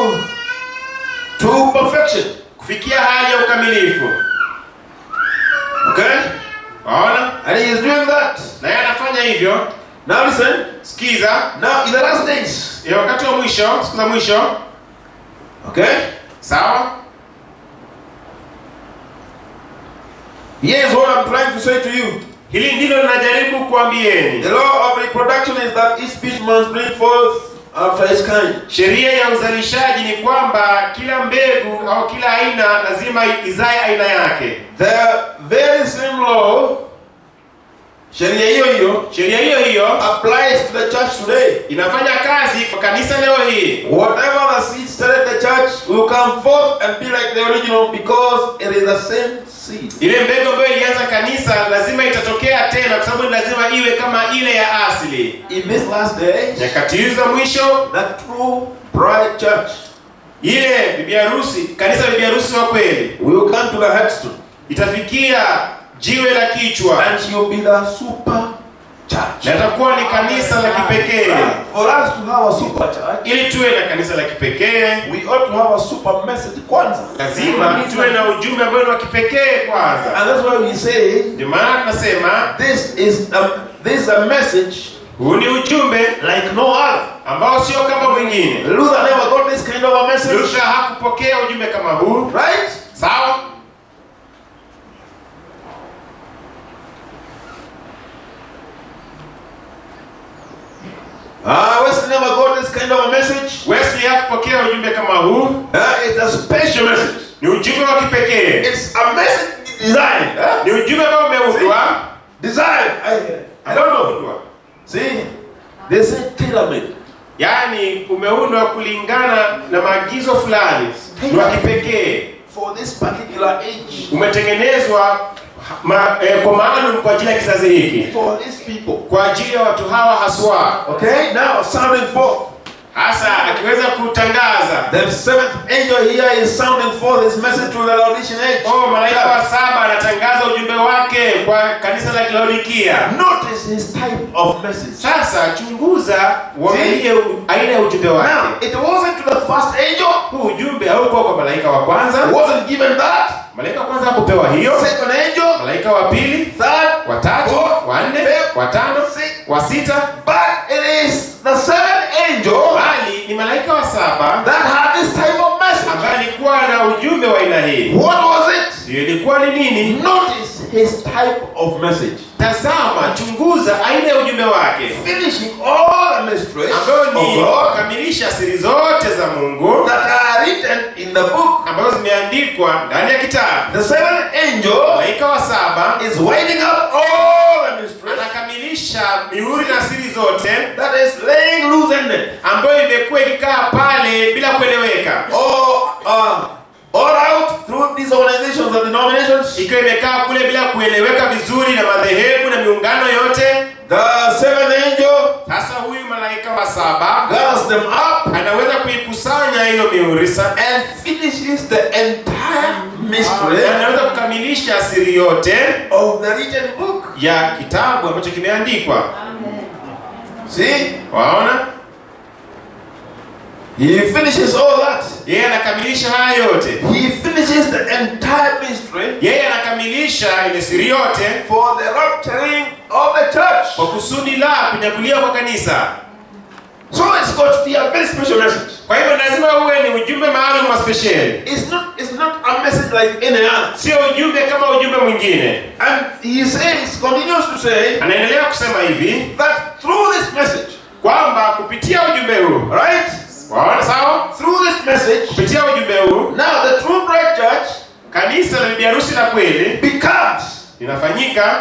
to perfection. kufikia hali ya ukamilifu. Okay? Waona, And He is doing that. na yeye anafanya hivyo. Now listen. Sikiza, Now, in the last days, ya wakati wa mwisho, siku za mwisho, okay? sawa. Here's what I'm trying to say to you. Hili ndilo ninajaribu kuambieni. The law of reproduction is that each species must bring forth after its kind. Sheria ya uzalishaji ni kwamba kila mbegu au kila aina lazima izae aina yake. The very same law, sheria hiyo hiyo, Sheria hiyo hiyo applies to the church today. inafanya kazi kwa kanisa leo hii. Whatever the seed started the church will come forth and be like the original because it is the same seed. Ile mbegu ambayo ilianza kanisa lazima itatokea tena, kwa sababu ni lazima iwe kama ile ya asili. In this last days, Nyakati hizi za mwisho, the true bride church ile bibi harusi, kanisa la bibi harusi wa kweli will come to the headstone itafikia jiwe la kichwa and she will be the super church. na itakuwa ni kanisa la kipekee. For us to have a super church, Ili tuwe na kanisa la kipekee, we ought to have a super message kwanza. lazima tuwe na ujumbe ambao ni wa kipekee kwanza. And that's why we say Ndio maana tunasema this is a, this is a message huu ni ujumbe like no other. ambao sio kama mwingine. Luther never got this kind of a message. Luther hakupokea ujumbe kama huu, Right? sawa? Ah, Wesley never got this kind of a message. Wesley hakupokea ujumbe kama huu, Uh, it's a special message. ni ujumbe wa kipekee, It's a message designed. Huh? ni ujumbe ambao umeundwa, Designed. I, I don't know. umeundwa, See, they say tailor-made. yaani umeundwa kulingana na maagizo fulani, ni wa kipekee, For this particular age. umetengenezwa ma, eh, kwa maalum kwa ajili ya kizazi hiki, For these people. kwa ajili ya watu hawa haswa. Okay, now sounding forth. Hasa akiweza kutangaza The seventh angel here is sounding forth his message to the Laodicean age. Oh, malaika wa saba anatangaza ujumbe wake kwa kanisa la Laodikia. Notice his type of message. Sasa chunguza, uangalie u- aina ya ujumbe Now, wake. it wasn't to the first angel, Huu ujumbe haukuwa kwa malaika wa kwanza. wasn't given that. Malaika wa kwanza hakupewa hiyo. Second angel, Malaika wa pili, third, wa tatu, fourth, wa nne, fifth, wa tano, sixth. wa sita, But it is the seventh angel bali ni malaika wa saba that had this type of message. ambaye alikuwa na ujumbe wa aina hii. What was it? Ndio ilikuwa ni nini? Notice his type of message. Tazama, chunguza aina ya ujumbe wake Finishing all the mysteries ambayo of ni God kukamilisha siri zote za Mungu that are written in the book. ambazo zimeandikwa ndani ya kitabu. The seventh angel Malaika wa saba is winding up all the mysteries anakamilisha mihuri na siri zote that is laying loose ended. ambayo imekuwa ikikaa pale bila kueleweka, Or uh, all out through these organizations and denominations. ikiwa imekaa kule bila kueleweka vizuri na madhehebu na miungano yote. The seventh angel Sasa huyu malaika wa saba gathers them up anaweza kuikusanya hiyo mihuri sa- and finishes the entire mystery na anaweza kukamilisha siri yote of the written book. ya kitabu ambacho kimeandikwa. See? Waona? He finishes all that. yeye anakamilisha haya yote He finishes the entire mystery yeye anakamilisha ile siri yote for the rapturing of the church. kwa kusudi la kunyakuliwa kwa kanisa So it's got to be a very special message. kwa hivyo lazima uwe ni ujumbe maalum wa spesheli It's not, it's not a message like any other. sio ujumbe kama ujumbe mwingine And he says, continues to say, anaendelea kusema hivi that through this message, kwamba kupitia ujumbe huu right? waona sawa Through this message, kupitia ujumbe huu now the true bride church kanisa la bibi harusi la kweli becomes, linafanyika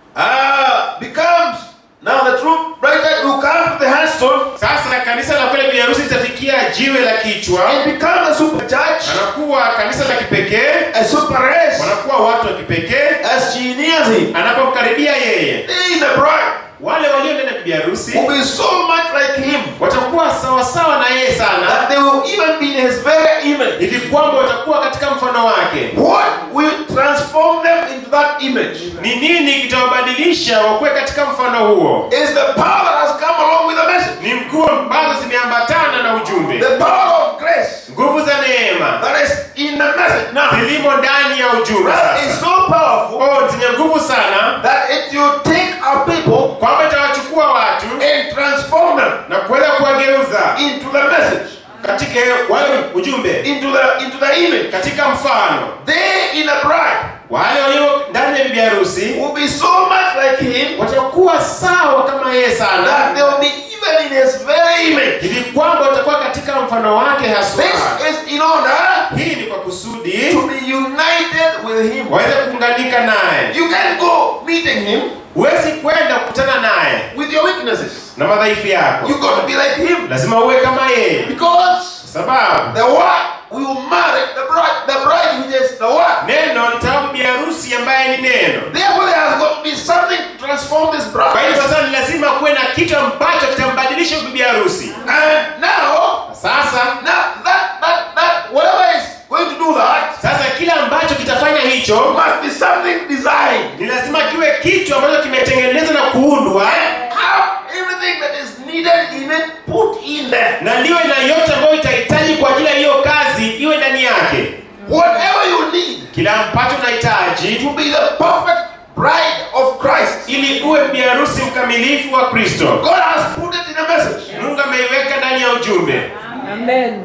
ah, becomes, now the true bride church will come to the handstone sasa kanisa la kweli bibi harusi litafikia jiwe la kichwa and become a super church, anakuwa kanisa la kipekee a super race, wanakuwa watu wa kipekee as she nears him. anapomkaribia yeye They, the bride, wale walio ndani ya bibi harusi will be so much like him watakuwa sawasawa na yeye sana that they will even be in his very image. hivi kwamba watakuwa katika mfano wake What will transform them into that image ni nini kitawabadilisha wakuwe katika mfano huo is the power that has come along with the message. ni nguvu ambazo zimeambatana na ujumbe The power of grace nguvu za neema that is in the message now. zilimo ndani ya ujumbe That is sasa so powerful oh zenye nguvu sana that it will take our people kwamba itawachukua watu and transform them na kuweza kuwageuza into the message, katika wale ujumbe into the into the image. katika mfano They in a bride wale walio ndani ya bibi harusi will be so much like him watakuwa sawa kama yeye that sana they will be even in his very image. hivi kwamba watakuwa katika mfano wake haswa This is in order hii ni kwa kusudi to be united with him. waweze kuunganika naye You can go meeting him huwezi kwenda kukutana naye with your weaknesses. na madhaifu yako You got to be like him lazima uwe kama yeye because sababu the word will marry the bride. The bride which is the word. neno litawapa bibi harusi ambaye ni neno Therefore, there has got to be something to transform this kwa hiyo bride. sasa ni lazima kuwe na kitu ambacho kitambadilisha bibi harusi And now, sasa now that that that whatever is going to do that sasa kile ambacho kitafanya hicho must be something designed. ni lazima kiwe kitu ambacho kimetengenezwa na kuundwa And have everything that is needed in it put in there. na liwe na yote ambayo itahitaji kwa ajili ya hiyo kazi iwe ndani yake Whatever you need kila ambacho unahitaji to be the perfect bride of Christ. ili uwe bibi harusi mkamilifu wa kristo God has put it in a message. mungu ameiweka ndani ya ujumbe Amen.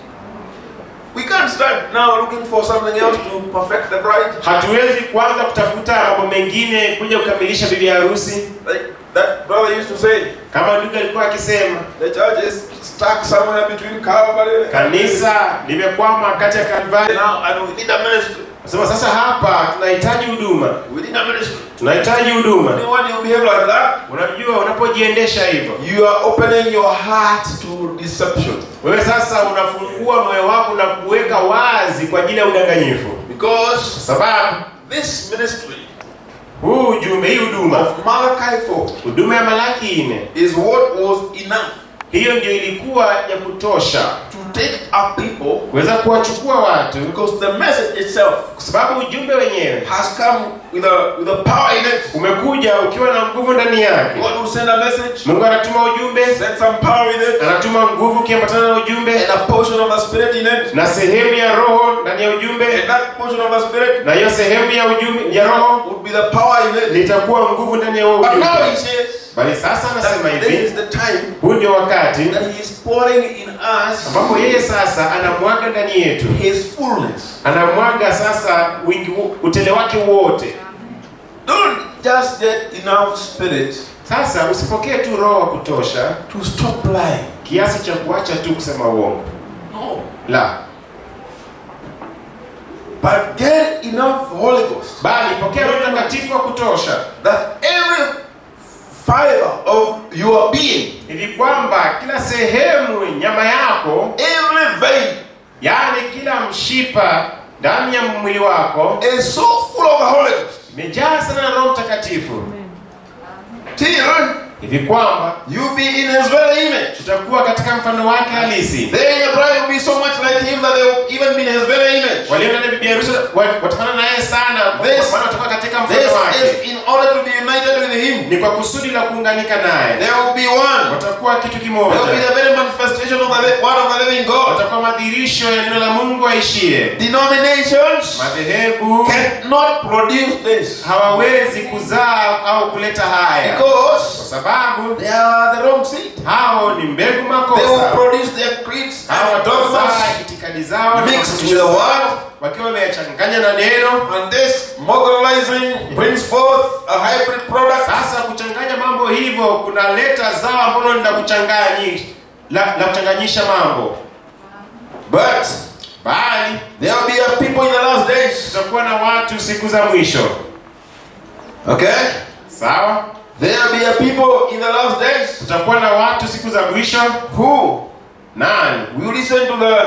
We can't start now looking for something else to perfect the bride. hatuwezi kuanza kutafuta mambo mengine kuja kukamilisha bibi harusi Like that brother used to say, kama ndugu alikuwa akisema the church is stuck somewhere between Calvary and kanisa limekwama kati ya kalvari now and we need a ministry. nasema sasa hapa tunahitaji huduma We need a ministry. tunahitaji huduma You know when you behave like that, unajua unapojiendesha hivyo you are opening your heart to deception. wewe sasa unafungua moyo wako na kuweka wazi kwa ajili ya udanganyifu Because kwa sababu this ministry huu ujumbe hii huduma of Malachi 4 huduma ya malaki nne is what was enough hiyo ndio ilikuwa ya kutosha to take up people kuweza kuwachukua watu because the message itself kwa sababu ujumbe wenyewe has come with a with a power in it. umekuja ukiwa na nguvu ndani yake God will send a message, mungu anatuma ujumbe send some power with it, anatuma nguvu ukiambatana na ujumbe and a portion of the spirit in it. na sehemu ya roho ndani ya ujumbe And that portion of the spirit na hiyo sehemu ya ujumbe ya roho would be the power in it. litakuwa nguvu ndani ya huo But ujumbe now he says bali sasa anasema that this hivi is the time huu ndio wakati that he is pouring in us ambapo yeye sasa anamwaga ndani yetu his fullness. anamwaga sasa wingi wo- utele wake wote Don't just get enough spirit sasa usipokee tu roho wa kutosha to stop lying. kiasi cha kuacha tu kusema uongo No. la But get enough Holy Ghost bali pokea roho mtakatifu wa kutosha that every fiber of your being, hivi kwamba kila sehemu nyama yako every vein yaani kila mshipa ndani ya mwili wako is so full of the Holy Ghost imejaa sana na roho mtakatifu till hivi kwamba you be in his very image. tutakuwa katika mfano wake halisi Then your bride will be so much like him that they will even be in his very image. walio ndani ya bibi harusi wa- watafanana naye sana kwa This- maana watakuwa katika This mfano wake is in order to be united with him. him. ni kwa kusudi la kuunganika naye They will be one. watakuwa kitu They will be kimoja the very manifestation of the li- word of the living God. watakuwa madhirisho ya neno la mungu aishie Denominations madhehebu cannot produce this hawawezi kuzaa au kuleta haya kwa because sababu they are the wrong seed. hao ni mbegu They will makosa produce their creeds hawa and watazaa dogmas itikadi zao na mixed mafundisho with the zao, word. wakiwa wameyachanganya na neno and this mobilizing brings forth a hybrid product. sasa kuchanganya mambo hivyo kunaleta zao ambalo ni la kuchanganyisha la, la kuchanganyisha mambo But bali there will be a people in the last days. tutakuwa na watu siku za mwisho Okay? sawa There will be a people in the last days tutakuwa na watu siku za mwisho who nani will listen to the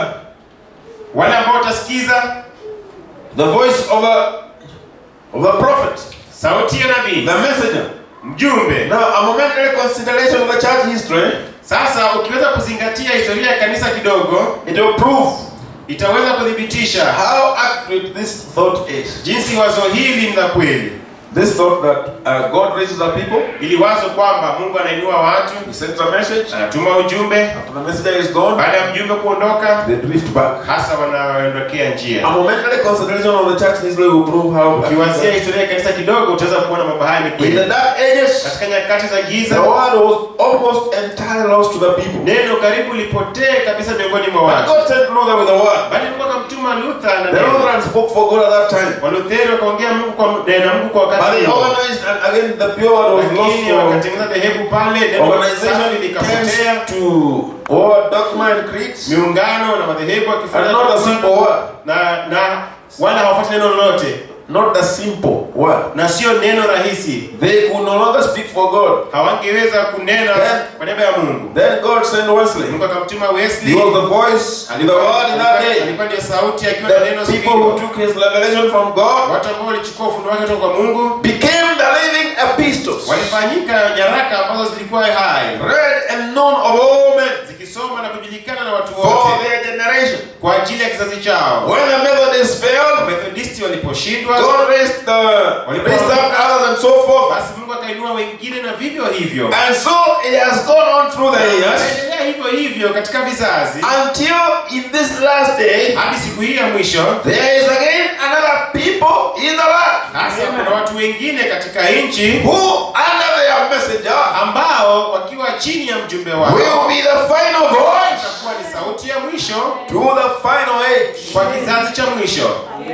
wale ambao watasikiza the voice of a of a prophet, sauti ya nabii the messenger. mjumbe Now, a momentary consideration of the church history, sasa ukiweza kuzingatia historia ya kanisa kidogo it will prove itaweza kuthibitisha how accurate this thought is. jinsi wazo hili ni la kweli This thought that uh, God raises a people, ili wazo kwamba mungu anainua watu He sends a message. anatuma ujumbe After the messenger is gone, baada ya mjumbe kuondoka they drift back. hasa wanaondokea A njia momentary consideration of the church history will prove how ukiwazia historia ya kanisa kidogo utaweza kuona mambo haya ni in the kweli dark ages katika nyakati za the giza word was almost entirely lost to the people. neno karibu lipotee kabisa miongoni mwa But watu God sent Luther with the word. bali mungu akamtuma luther na The neno Lutheran spoke for God at that time. walutheri wakaongea mungu kwa na mungu kwa But wakati they huo organized and again the pure word was lost lakini for wakatengeneza dhehebu pale neno organization safi likapotea tends to all dogma and creeds miungano na madhehebu and wakifanya not a simple word. na na wala hawafuati neno lolote Not the simple word. na sio neno rahisi They could no longer speak for God. hawangeweza kunena Then- kwa niaba ya mungu Then God sent Wesley. mungu akamtuma He wesley was the voice in the word in that alikuwa day. alikuwa ndiyo sauti akiwa na neno The people who sikio took his revelation from God watu ambao walichukua ufunuo wake kutoka kwa mungu became the living epistles, walifanyika nyaraka ambazo zilikuwa hai read and known of all men zikisoma na kujulikana na watu for wote their generation. kwa ajili ya kizazi chao When the Methodists failed, methodisti waliposhindwa God raised the raised up others and so forth. basi mungu akainua wengine na vivyo hivyo And so it has gone on through the years Anaendelea hivyo hivyo katika vizazi until in this last day hadi siku hii ya mwisho there is again another people in the land hasa kuna watu wengine katika nchi who under their messenger ambao wakiwa chini ya mjumbe will wao be the final voice itakuwa ni sauti ya mwisho to the final age. kwa kizazi cha mwisho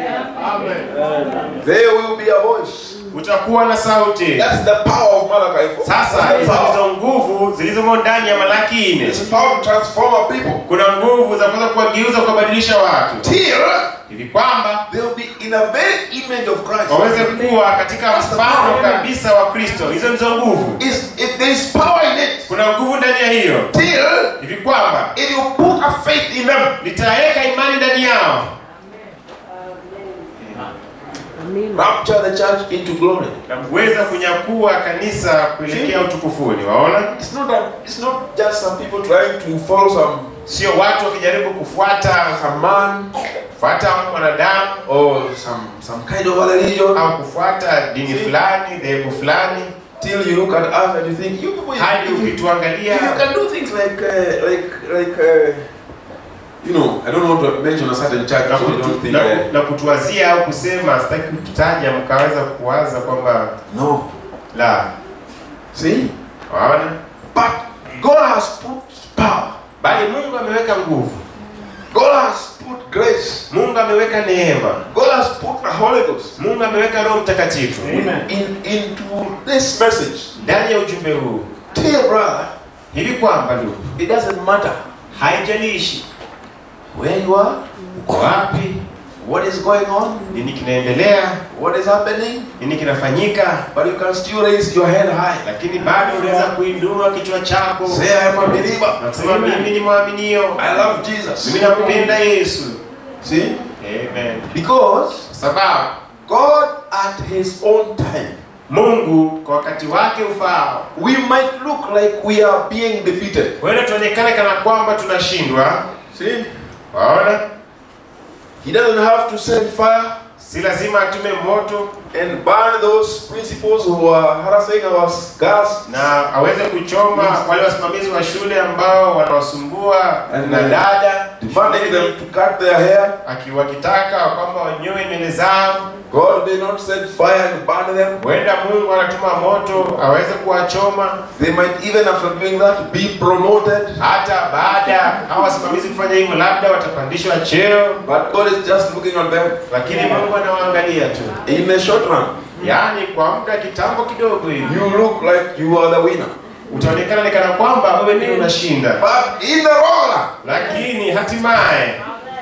There will be a voice. utakuwa na sauti That's the power of Malachi 4. sasa That's the hizo power. ndizo nguvu zilizomo ndani ya malaki nne It's power to transform a people. kuna nguvu za kuweza kuwageuza kuwabadilisha watu Till hivi kwamba they will be in a very image of Christ. waweze kuwa katika mfano kabisa wa kristo hizo ndizo nguvu Is if there is power in it, kuna nguvu ndani ya hiyo till hivi kwamba it will put a faith in them. litaweka imani ndani yao Rapture the church into glory. na kuweza kunyakua kanisa kuelekea utukufuni waona It's not that it's not just some people trying to follow some sio watu wakijaribu kufuata some man kufuata mwanadamu or some some kind of a religion. au kufuata dini fulani dhehebu fulani Till you look at us and you think you people hadi you, you, ukituangalia you can do things like uh, like like uh, you know I don't want to mention a certain church na, so you kutu, don't think na, uh, na kutuwazia au kusema sitaki kutaja mkaweza kuwaza kwamba no la see waona but God has put power bali mungu ameweka nguvu God has put grace mungu ameweka neema God has put the Holy Ghost mungu ameweka roho mtakatifu in into this message ndani ya ujumbe huu dear brother hivi kwamba ndugu it doesn't matter haijalishi where you are uko wapi what is going on nini kinaendelea what is happening nini kinafanyika but you can still raise your head high lakini bado unaweza kuinua kichwa chako say I'm a believer nasema mimi ni mwaminio I love Jesus mimi nampenda yesu see Amen. because Kwa sababu God at his own time mungu kwa wakati wake ufaao we might look like we are being defeated huenda tuonekane kana kwamba tunashindwa see waona he doesn't have to send fire si lazima atume moto and burn those principals who are harassing our girls. na aweze kuchoma wale wasimamizi wa shule ambao wanawasumbua And, na uh, dada demanding them to cut their hair. akiwakitaka kwamba wanyoe nywele zao. God may not send fire and burn them. Huenda Mungu anatuma moto aweze kuwachoma, They might even after doing that be promoted. hata baada ya hawa wasimamizi kufanya hivyo, labda watapandishwa cheo, But God is just looking at them lakini Mungu anawaangalia tu, in the short run. yaani kwa muda kitambo kidogo hivi You look like you are the winner. utaonekana ni kana kwamba wewe ndio unashinda, But in the long run, lakini hatimaye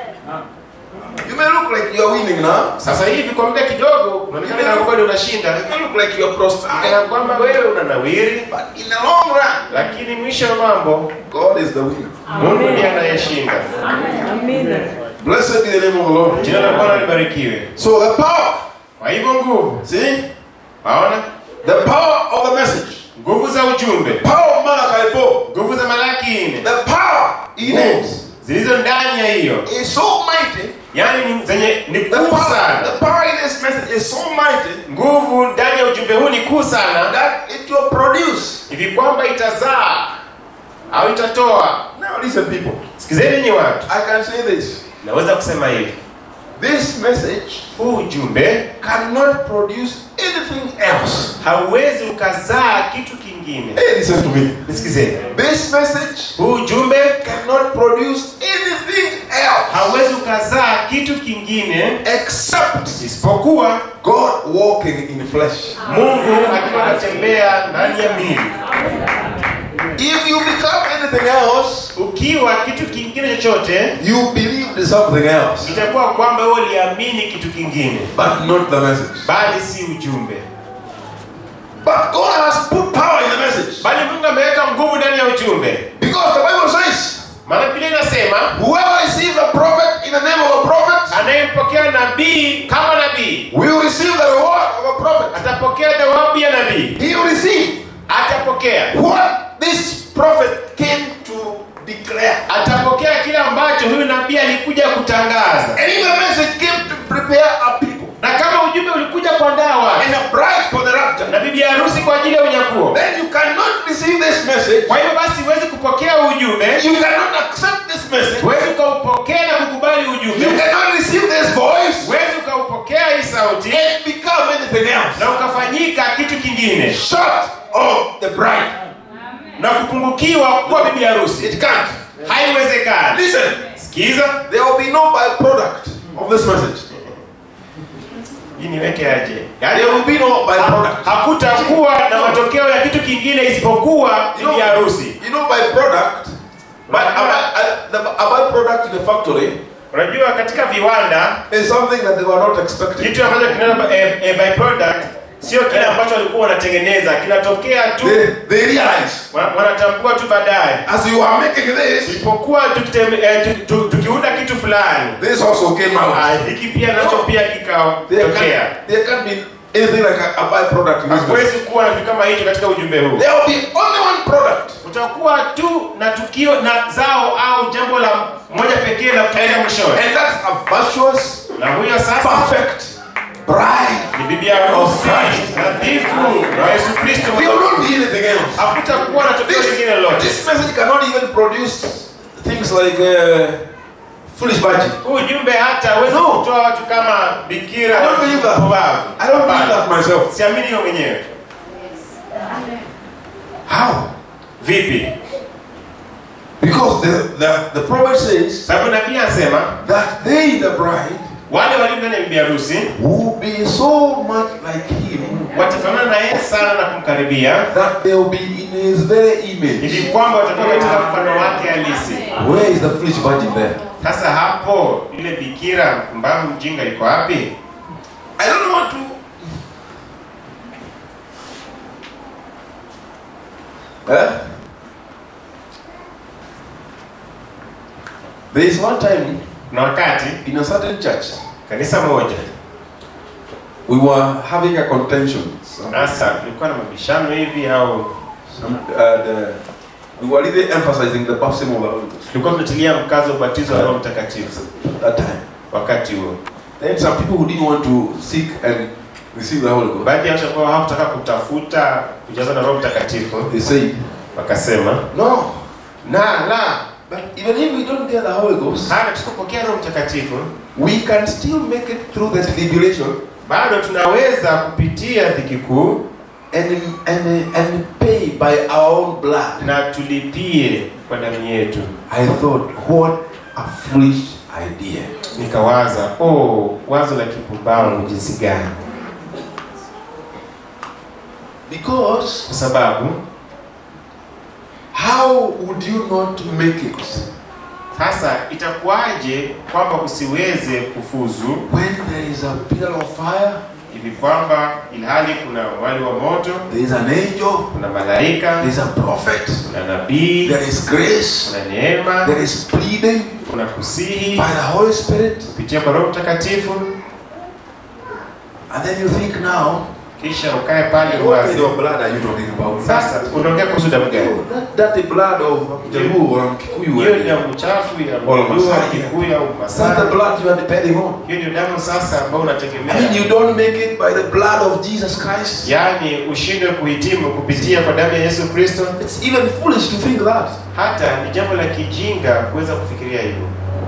you may look like you are winning now. sasa hivi kwa muda kidogo unaonekana kana kwamba ndio unashinda, You may look like you are prospering. kana kwamba wewe unanawiri, But in the long run, lakini mwisho wa mambo God is the winner. Mungu ndiye anayeshinda. Amina. Blessed be the name of the Lord. Jina la Bwana libarikiwe. So the power, Kwa hivyo nguvu, see, waona the power of the message, nguvu za ujumbe, power of Malachi 4, nguvu za Malaki nne, the power in it zilizo ndani ya hiyo, is so mighty. yaani ni zenye ni The kuu power, sana. the power in this message is so mighty Nguvu ndani ya ujumbe huu ni kuu sana, that it will produce. hivi kwamba itazaa au itatoa. Now listen, people. Sikizeni nyinyi watu, I can say this. naweza kusema hivi, This message huu ujumbe cannot produce anything else. hauwezi ukazaa kitu kingine. Hey, listen to me. Nisikizeni, This message huu ujumbe cannot produce anything else hauwezi ukazaa kitu kingine except isipokuwa God walking in flesh. Mungu akiwa anatembea ndani ya mili. If you become anything else, Ukiwa kitu kingine chochote, you believed something else, itakuwa kwamba wewe uliamini kitu kingine, but not the message. bali si ujumbe. But God has put power in the message. Bali Mungu ameweka nguvu ndani ya ujumbe, Because the Bible says, maana Biblia inasema whoever receives a prophet in the name of a prophet anayempokea nabii kama nabii will receive the reward of a prophet. atapokea thawabu ya nabii, He will receive atapokea what this prophet came to declare. atapokea kile ambacho huyu nabii alikuja kutangaza. And if the message came to prepare a people Na kama ujumbe ulikuja kuandaa watu and a bride for the rapture, na bibi harusi kwa ajili ya unyakuo, then you cannot receive this message. kwa hiyo basi huwezi kupokea ujumbe, You cannot accept this message. huwezi ukaupokea na kukubali ujumbe, You cannot receive this voice huwezi ukaupokea hii sauti and become anything else. na ukafanyika kitu kingine Short of the bride. na kupungukiwa kuwa bibi harusi. It can't. Haiwezekani. Listen, Sikiza, there will be no byproduct of this message. hii niweke aje? Yaani There will be no ha- byproduct. hakutakuwa na matokeo ya kitu kingine isipokuwa You know, bibi harusi. you know byproduct, but a, by, a, the, a byproduct in the factory Unajua, katika viwanda is something that they were not expecting. kitu ambacho kinaitwa eh, eh, byproduct sio kile ambacho walikuwa wanatengeneza, kinatokea tu, They, they realize wana- wanatambua tu baadaye. as you are making this, Tulipokuwa tukiteme- eh, tu- tu- tukiunda kitu fulani, this also came out. ah, hiki pia nacho pia There kikatokea. can't, there can't be anything like a, a byproduct in this message. Hakuwezi kuwa na kitu kama hicho katika ujumbe huu. There will be only one product. Utakuwa tu na tukio na zao au jambo la moja pekee la kutokea mwishoni, And that's a virtuous, na huyo sasa perfect bride. ni bibi harusi nadhifu na Yesu Kristo. There will not be anything else. Hakutakuwa na tokeo lingine lolote. This message cannot even produce things like uh, foolish virgin. Huu ujumbe hata hawezi No. kutoa watu kama bikira I don't believe that. pumbavu. I don't believe Hapana. that myself. Siamini hiyo mwenyewe. How? Vipi? Because the, the, the prophet says Sababu nabii anasema that they, the bride, wale walio ndani ya bibi harusi will be so much like him watafanana na yeye sana na kumkaribia that they will be in his very image. ili kwamba watakuwa katika mfano wake halisi. Where is the foolish virgin there? Sasa hapo yule bikira mbavu mjinga iko wapi? I don't know what to. Eh? There is one time Na wakati in a certain church kanisa moja we were having a contention. Some, sasa tulikuwa na mabishano hivi au some, uh, the, we were really emphasizing the baptism of the Holy Ghost tulikuwa tunatilia mkazo ubatizo wa Roho Mtakatifu at that time. wakati huo. Then some people who didn't want to seek and receive the Holy Ghost, baadhi ya watu ambao hawakutaka kutafuta kujazwa na roho mtakatifu they say, wakasema no, na la but even if we don't get the Holy Ghost, hata tusipopokea roho mtakatifu we can still make it through the tribulation bado tunaweza kupitia dhiki kuu and, and, and pay by our own blood. na tulipie kwa damu yetu I thought, what a foolish idea. nikawaza oh wazo la kipumbavu jinsi gani Because kwa sababu how would you not make it sasa itakuwaje kwamba usiweze kufuzu when there is a pillar of fire, hivi kwamba ilhali kuna wali wa moto there is an angel, kuna malaika there is a prophet, kuna nabii there is grace, kuna neema there is pleading kuna kusihi by the Holy Spirit, kupitia kwa roho mtakatifu and then you think now, kisha ukae pale what kind uwazi of blood are you talking about? sasa unaongea kuhusu damu gani That, that the blood of Jaluo or Kikuyu. hiyo ni and- damu chafu ya Wala Mjaluo, Masai. Kikuyu au That's the Masai blood you are depending on. hiyo ndio damu sasa ambayo I mean, unategemea you don't make it by the blood of Jesus Christ. yaani ushindwe kuhitimu kupitia kwa damu ya Yesu Kristo It's even foolish to think that. hata ni jambo la kijinga kuweza kufikiria hivyo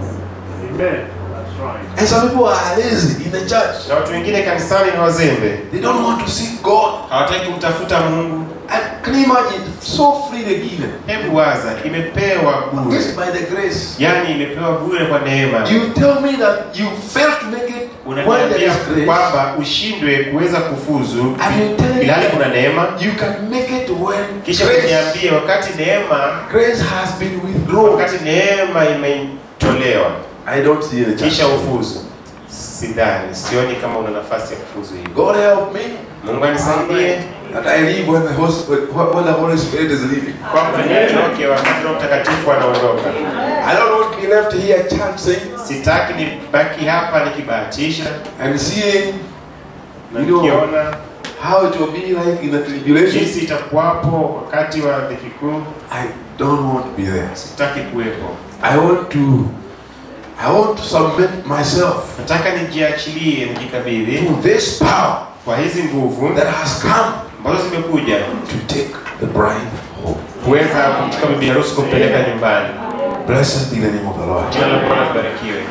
And some people are lazy in the church. na watu wengine kanisani ni wazembe They don't want to seek God. hawataki kumtafuta Mungu And can you imagine? So freely given. hebu waza imepewa bure Just by the grace. yaani imepewa bure kwa neema You tell me that you failed to make it when there unaniambia is grace. kwamba ushindwe kuweza kufuzu And you tell ilhali me kuna neema you can make it when kisha grace, kuniambie wakati neema grace has been withdrawn. wakati neema imetolewa I don't see the church. kisha ufuzu sidhani sioni kama una nafasi ya kufuzu hivi God help me mungu anisaidie that I leave when the, host, when the Holy Spirit is leaving. kwamba niondoke wakati roho mtakatifu anaondoka I don't want to be left here chancing sitaki nibaki hapa nikibahatisha and seeing na You know, nikiona how it will be like in the tribulation. jinsi itakuwapo wakati wa dhiki kuu I don't want to be there. sitaki kuwepo I want to I want to submit myself nataka nijiachilie nijikabidhi to this power kwa hizi nguvu that has come ambazo zimekuja to take the bride home. kuweza kumchukua bibi harusi kumpeleka nyumbani Blessed be the name of the Lord. jina la bwana libarikiwe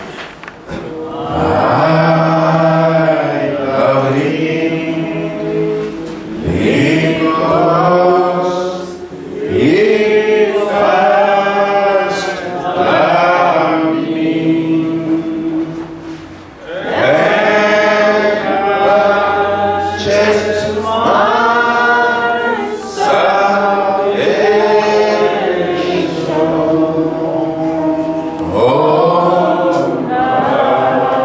I love him because he first loved me and purchased my salvation. Oh,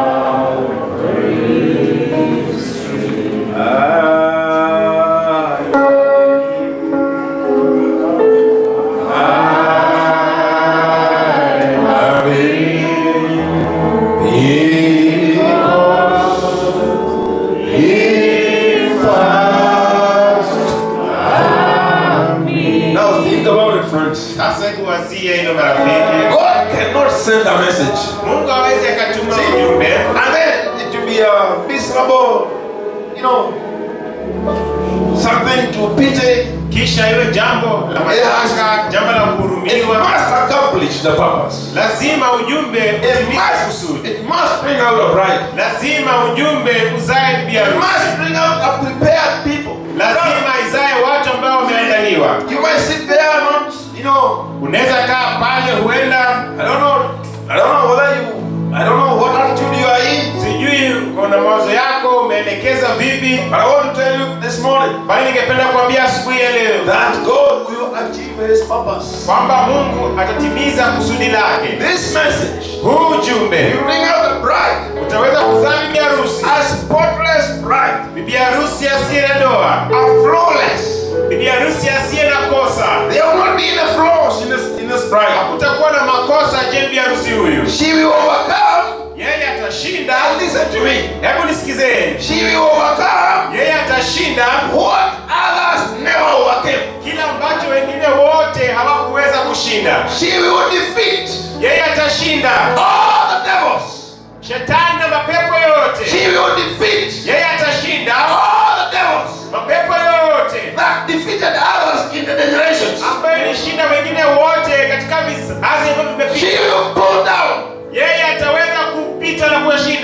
Now think about it, friends. sasa hebu wazie hilo marafiki God cannot send a message mungu awezi akatuma ujumbe and then it will be a miserable, you know, something to pity. kisha iwe jambo la mashaka jambo la It kuhurumiwa must accomplish the purpose. lazima ujumbe It utimize must, kusudi it must bring out a bride. lazima ujumbe uzae bibi It harusi must bring out a prepared people. lazima izae watu ambao wameandaliwa You might sit there not, you know, unaweza kaa pale huenda I don't know, I don't know whether you, I don't know what attitude you are in, sijui kuna mawazo yako umeelekeza vipi but I want to tell you this morning bali ningependa kuambia asubuhi ya leo that God will achieve His purpose. kwamba mungu atatimiza kusudi lake This message huu ujumbe will bring out the bride, utaweza kuzaa bibi harusi a spotless bride, bibi harusi asiye na doa a flawless. bibi harusi asiye na kosa There will not be any flaws in this in this bride. hakutakuwa na makosa je bibi harusi huyu She will overcome. yeye atashinda And listen to me. hebu nisikizeni She will overcome yeye atashinda what others never overcame. kila ambacho wengine wote hawakuweza kushinda She will defeat yeye atashinda all the devils shetani na mapepo yote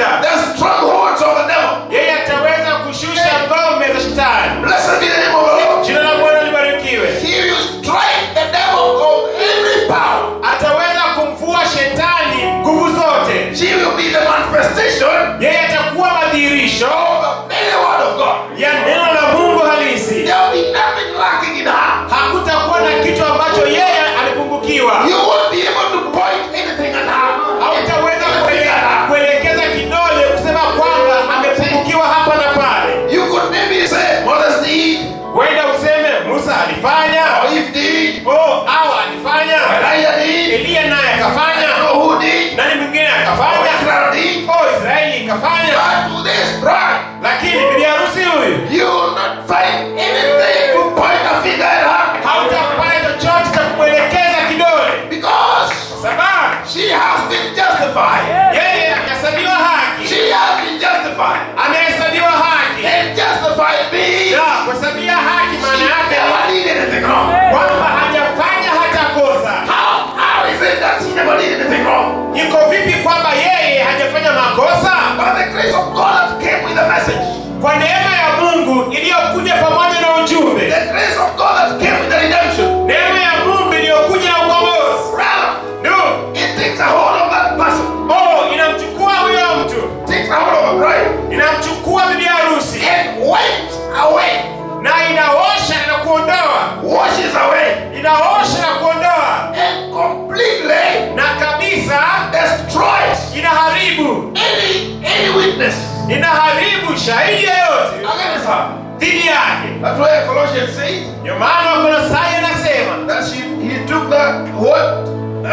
shida the strongholds of the devil. yeye ataweza kushusha ngome za shetani Blessed be the name of the Lord. jina la bwana libarikiwe He will strike the devil of every power. ataweza kumvua shetani nguvu zote She will be the manifestation yeye atakuwa madhihirisho of the very word of God. ya neno la mungu halisi There will be nothing lacking in her. hakutakuwa na kitu ambacho yeye alipungukiwa You won't be able to point anything at her. hautaweza Anything at her. kuelekeza kidole kusema kwamba amepungukiwa hapa na pale You could maybe say, Moses did, huenda useme musa alifanya or if did, oh au alifanya Elijah did, eliya naye akafanya know who did, nani mwingine or akafanya Israel did. oh israeli ikafanya But to this bride, lakini bibi harusi huyu you will not find anything to point a finger at her. hautapata chochote cha kumwelekeza kidole Because sababu she has been justified. yeye akahesabiwa haki She has been justified. amehesabiwa haki And justified means na kuhesabia haki she maana yake never did anything wrong. kwamba hajafanya hata kosa How, how is it that she never did anything wrong? iko vipi kwamba yeye hajafanya makosa But the grace of God that came with the message, kwa neema ya mungu iliyokuja pamoja na ujumbe the grace of God that came with the redemption, neema ya mungu iliyokuja na ukombozi rather, ndio it takes a hold of that person, oh inamchukua huyo mtu takes a hold of a bride, inamchukua bibi harusi and wipes away, na inaosha na kuondoa washes away, inaosha na kuondoa and completely na kabisa destroys inaharibu any any witness inaharibu shahidi yeyote against her. dhidi yake That's why Colossians says ndio maana wakolosai anasema that she, he took that what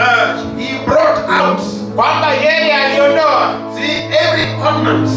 uh, he brought out. kwamba yeye aliondoa See every ordinance.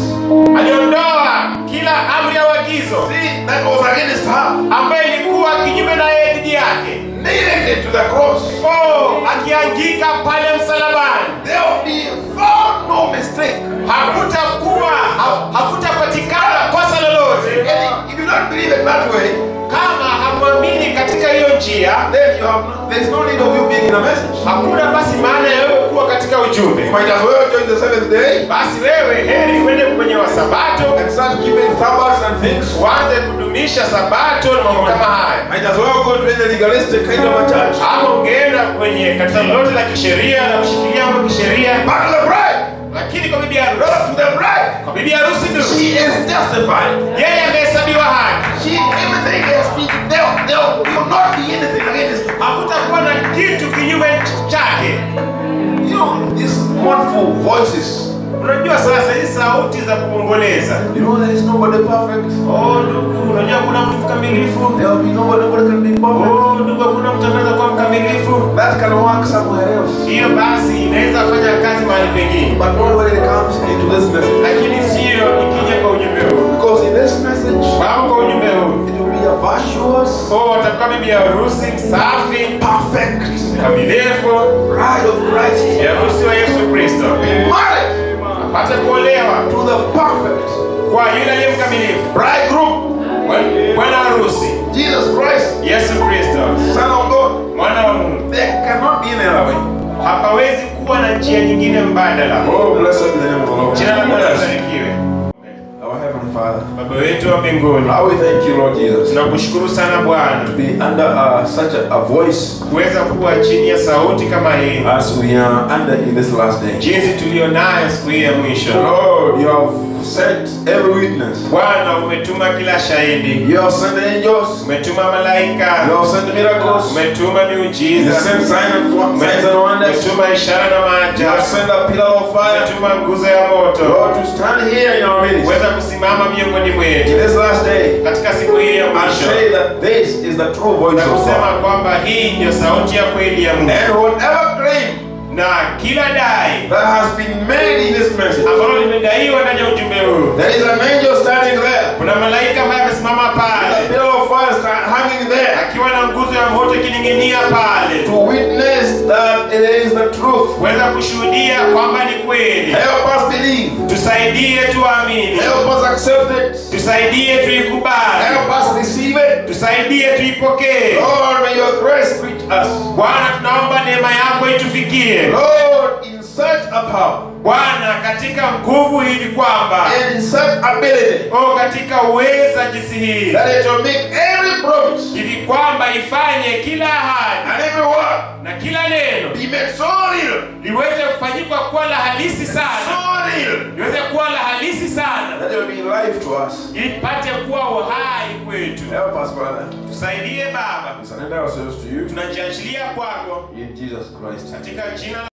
aliondoa kila amri ya uagizo See that was against her. ambayo ilikuwa kinyume na yeye dhidi yake Nailing it to the cross. oh akiangika pale msalabani There will be found no mistake. hakutakuwa ha- hakutapatikana kosa lolote And if you don't believe it that way, kama hamwamini katika hiyo njia then you have no, there's no need of you being in a message. hakuna basi maana ya wewe kuwa katika ujumbe You might as well join the seventh day basi wewe heri uende kwenye wasabato and start keeping Sabbaths and things. uanze kudumisha sabato na mambo kama haya Might as well go to any legalistic kind of a church. ama ungeenda kwenye kanisa lolote la kisheria la kushikilia mambo ya kisheria But to the bride, lakini kwa bibi harusi not to the bride, kwa bibi harusi tu she is justified. yeye amehesabiwa haki She everything has been there. There will not be anything against her. hakutakuwa na kitu kinyume chake You know these mournful voices. unajua sasa hizi sauti za kuomboleza You know there is nobody perfect. oh ndugu unajua kuna mtu mkamilifu There will be nobody. Nobody can be perfect. oh ndugu hakuna mtu anaweza kuwa mkamilifu That can work somewhere else. hiyo basi inaweza fanya kazi mahali pengine But not when it comes into this message. lakini sio ikija kwa ujumbe huu Because in this message, sababu kwa ujumbe huu it will be a virtuous, oh watakuwa bibi harusi msafi perfect kamilifu bride of Christ. bi harusi wa yesu kristo Married apate kuolewa to the perfect kwa yule aliye mkamilifu bridegroom, Bwana- bwana harusi Jesus Christ, yesu kristo Son of God. mwana wa mungu There cannot be any other way. hapawezi kuwa na njia nyingine mbadala Oh, blessed be the name of the Lord. jina la bwana libarikiwe Our Heavenly Father. baba wetu wa mbinguni How we thank you, Lord Jesus, tunakushukuru sana bwana to be under uh, such a, a voice kuweza kuwa chini ya sauti kama hii as we are under in this last day. jinsi tuliyo nayo siku hii ya mwisho Lord, you have sent every witness. bwana umetuma kila shahidi You have sent angels. umetuma malaika You have sent miracles. umetuma You miujiza sent signs and, signs and wonders. umetuma ishara na You have maajabu sent a pillar of fire. umetuma nguzo ya moto Lord, to stand here in our midst kuweza kusimama miongoni in mwetu this last day katika siku hii ya and mwisho say that this is the true voice na of kusema God. kwamba hii ndio sauti ya kweli ya Mungu And whatever claim na kila dai that has been made in this message, ambalo limedaiwa ndani ya ujumbe huu there is an angel standing there. kuna malaika ambaye amesimama A pale pillar of fire sta- hanging there akiwa na nguzo ya moto ikining'inia pale to witness that it is the truth. kuweza kushuhudia kwamba ni kweli Help us believe. tusaidie tuamini Help us accept it. tusaidie tuikubali Help us receive it. tusaidie tuipokee Lord, may your grace reach us. bwana tunaomba neema yako itufikie Lord, in such a power Bwana katika nguvu hivi kwamba and in such ability o katika uweza jinsi hii that it will make every promise hivi kwamba ifanye kila ahadi and every word na kila neno be made so real, liweze kufanyika kuwa la halisi so sana real, liweze kuwa la halisi sana that it will be life to us. ili pate kuwa uhai kwetu Help us, Father. tusaidie baba We surrender ourselves to you tunajiachilia kwako in Jesus Christ. katika jina la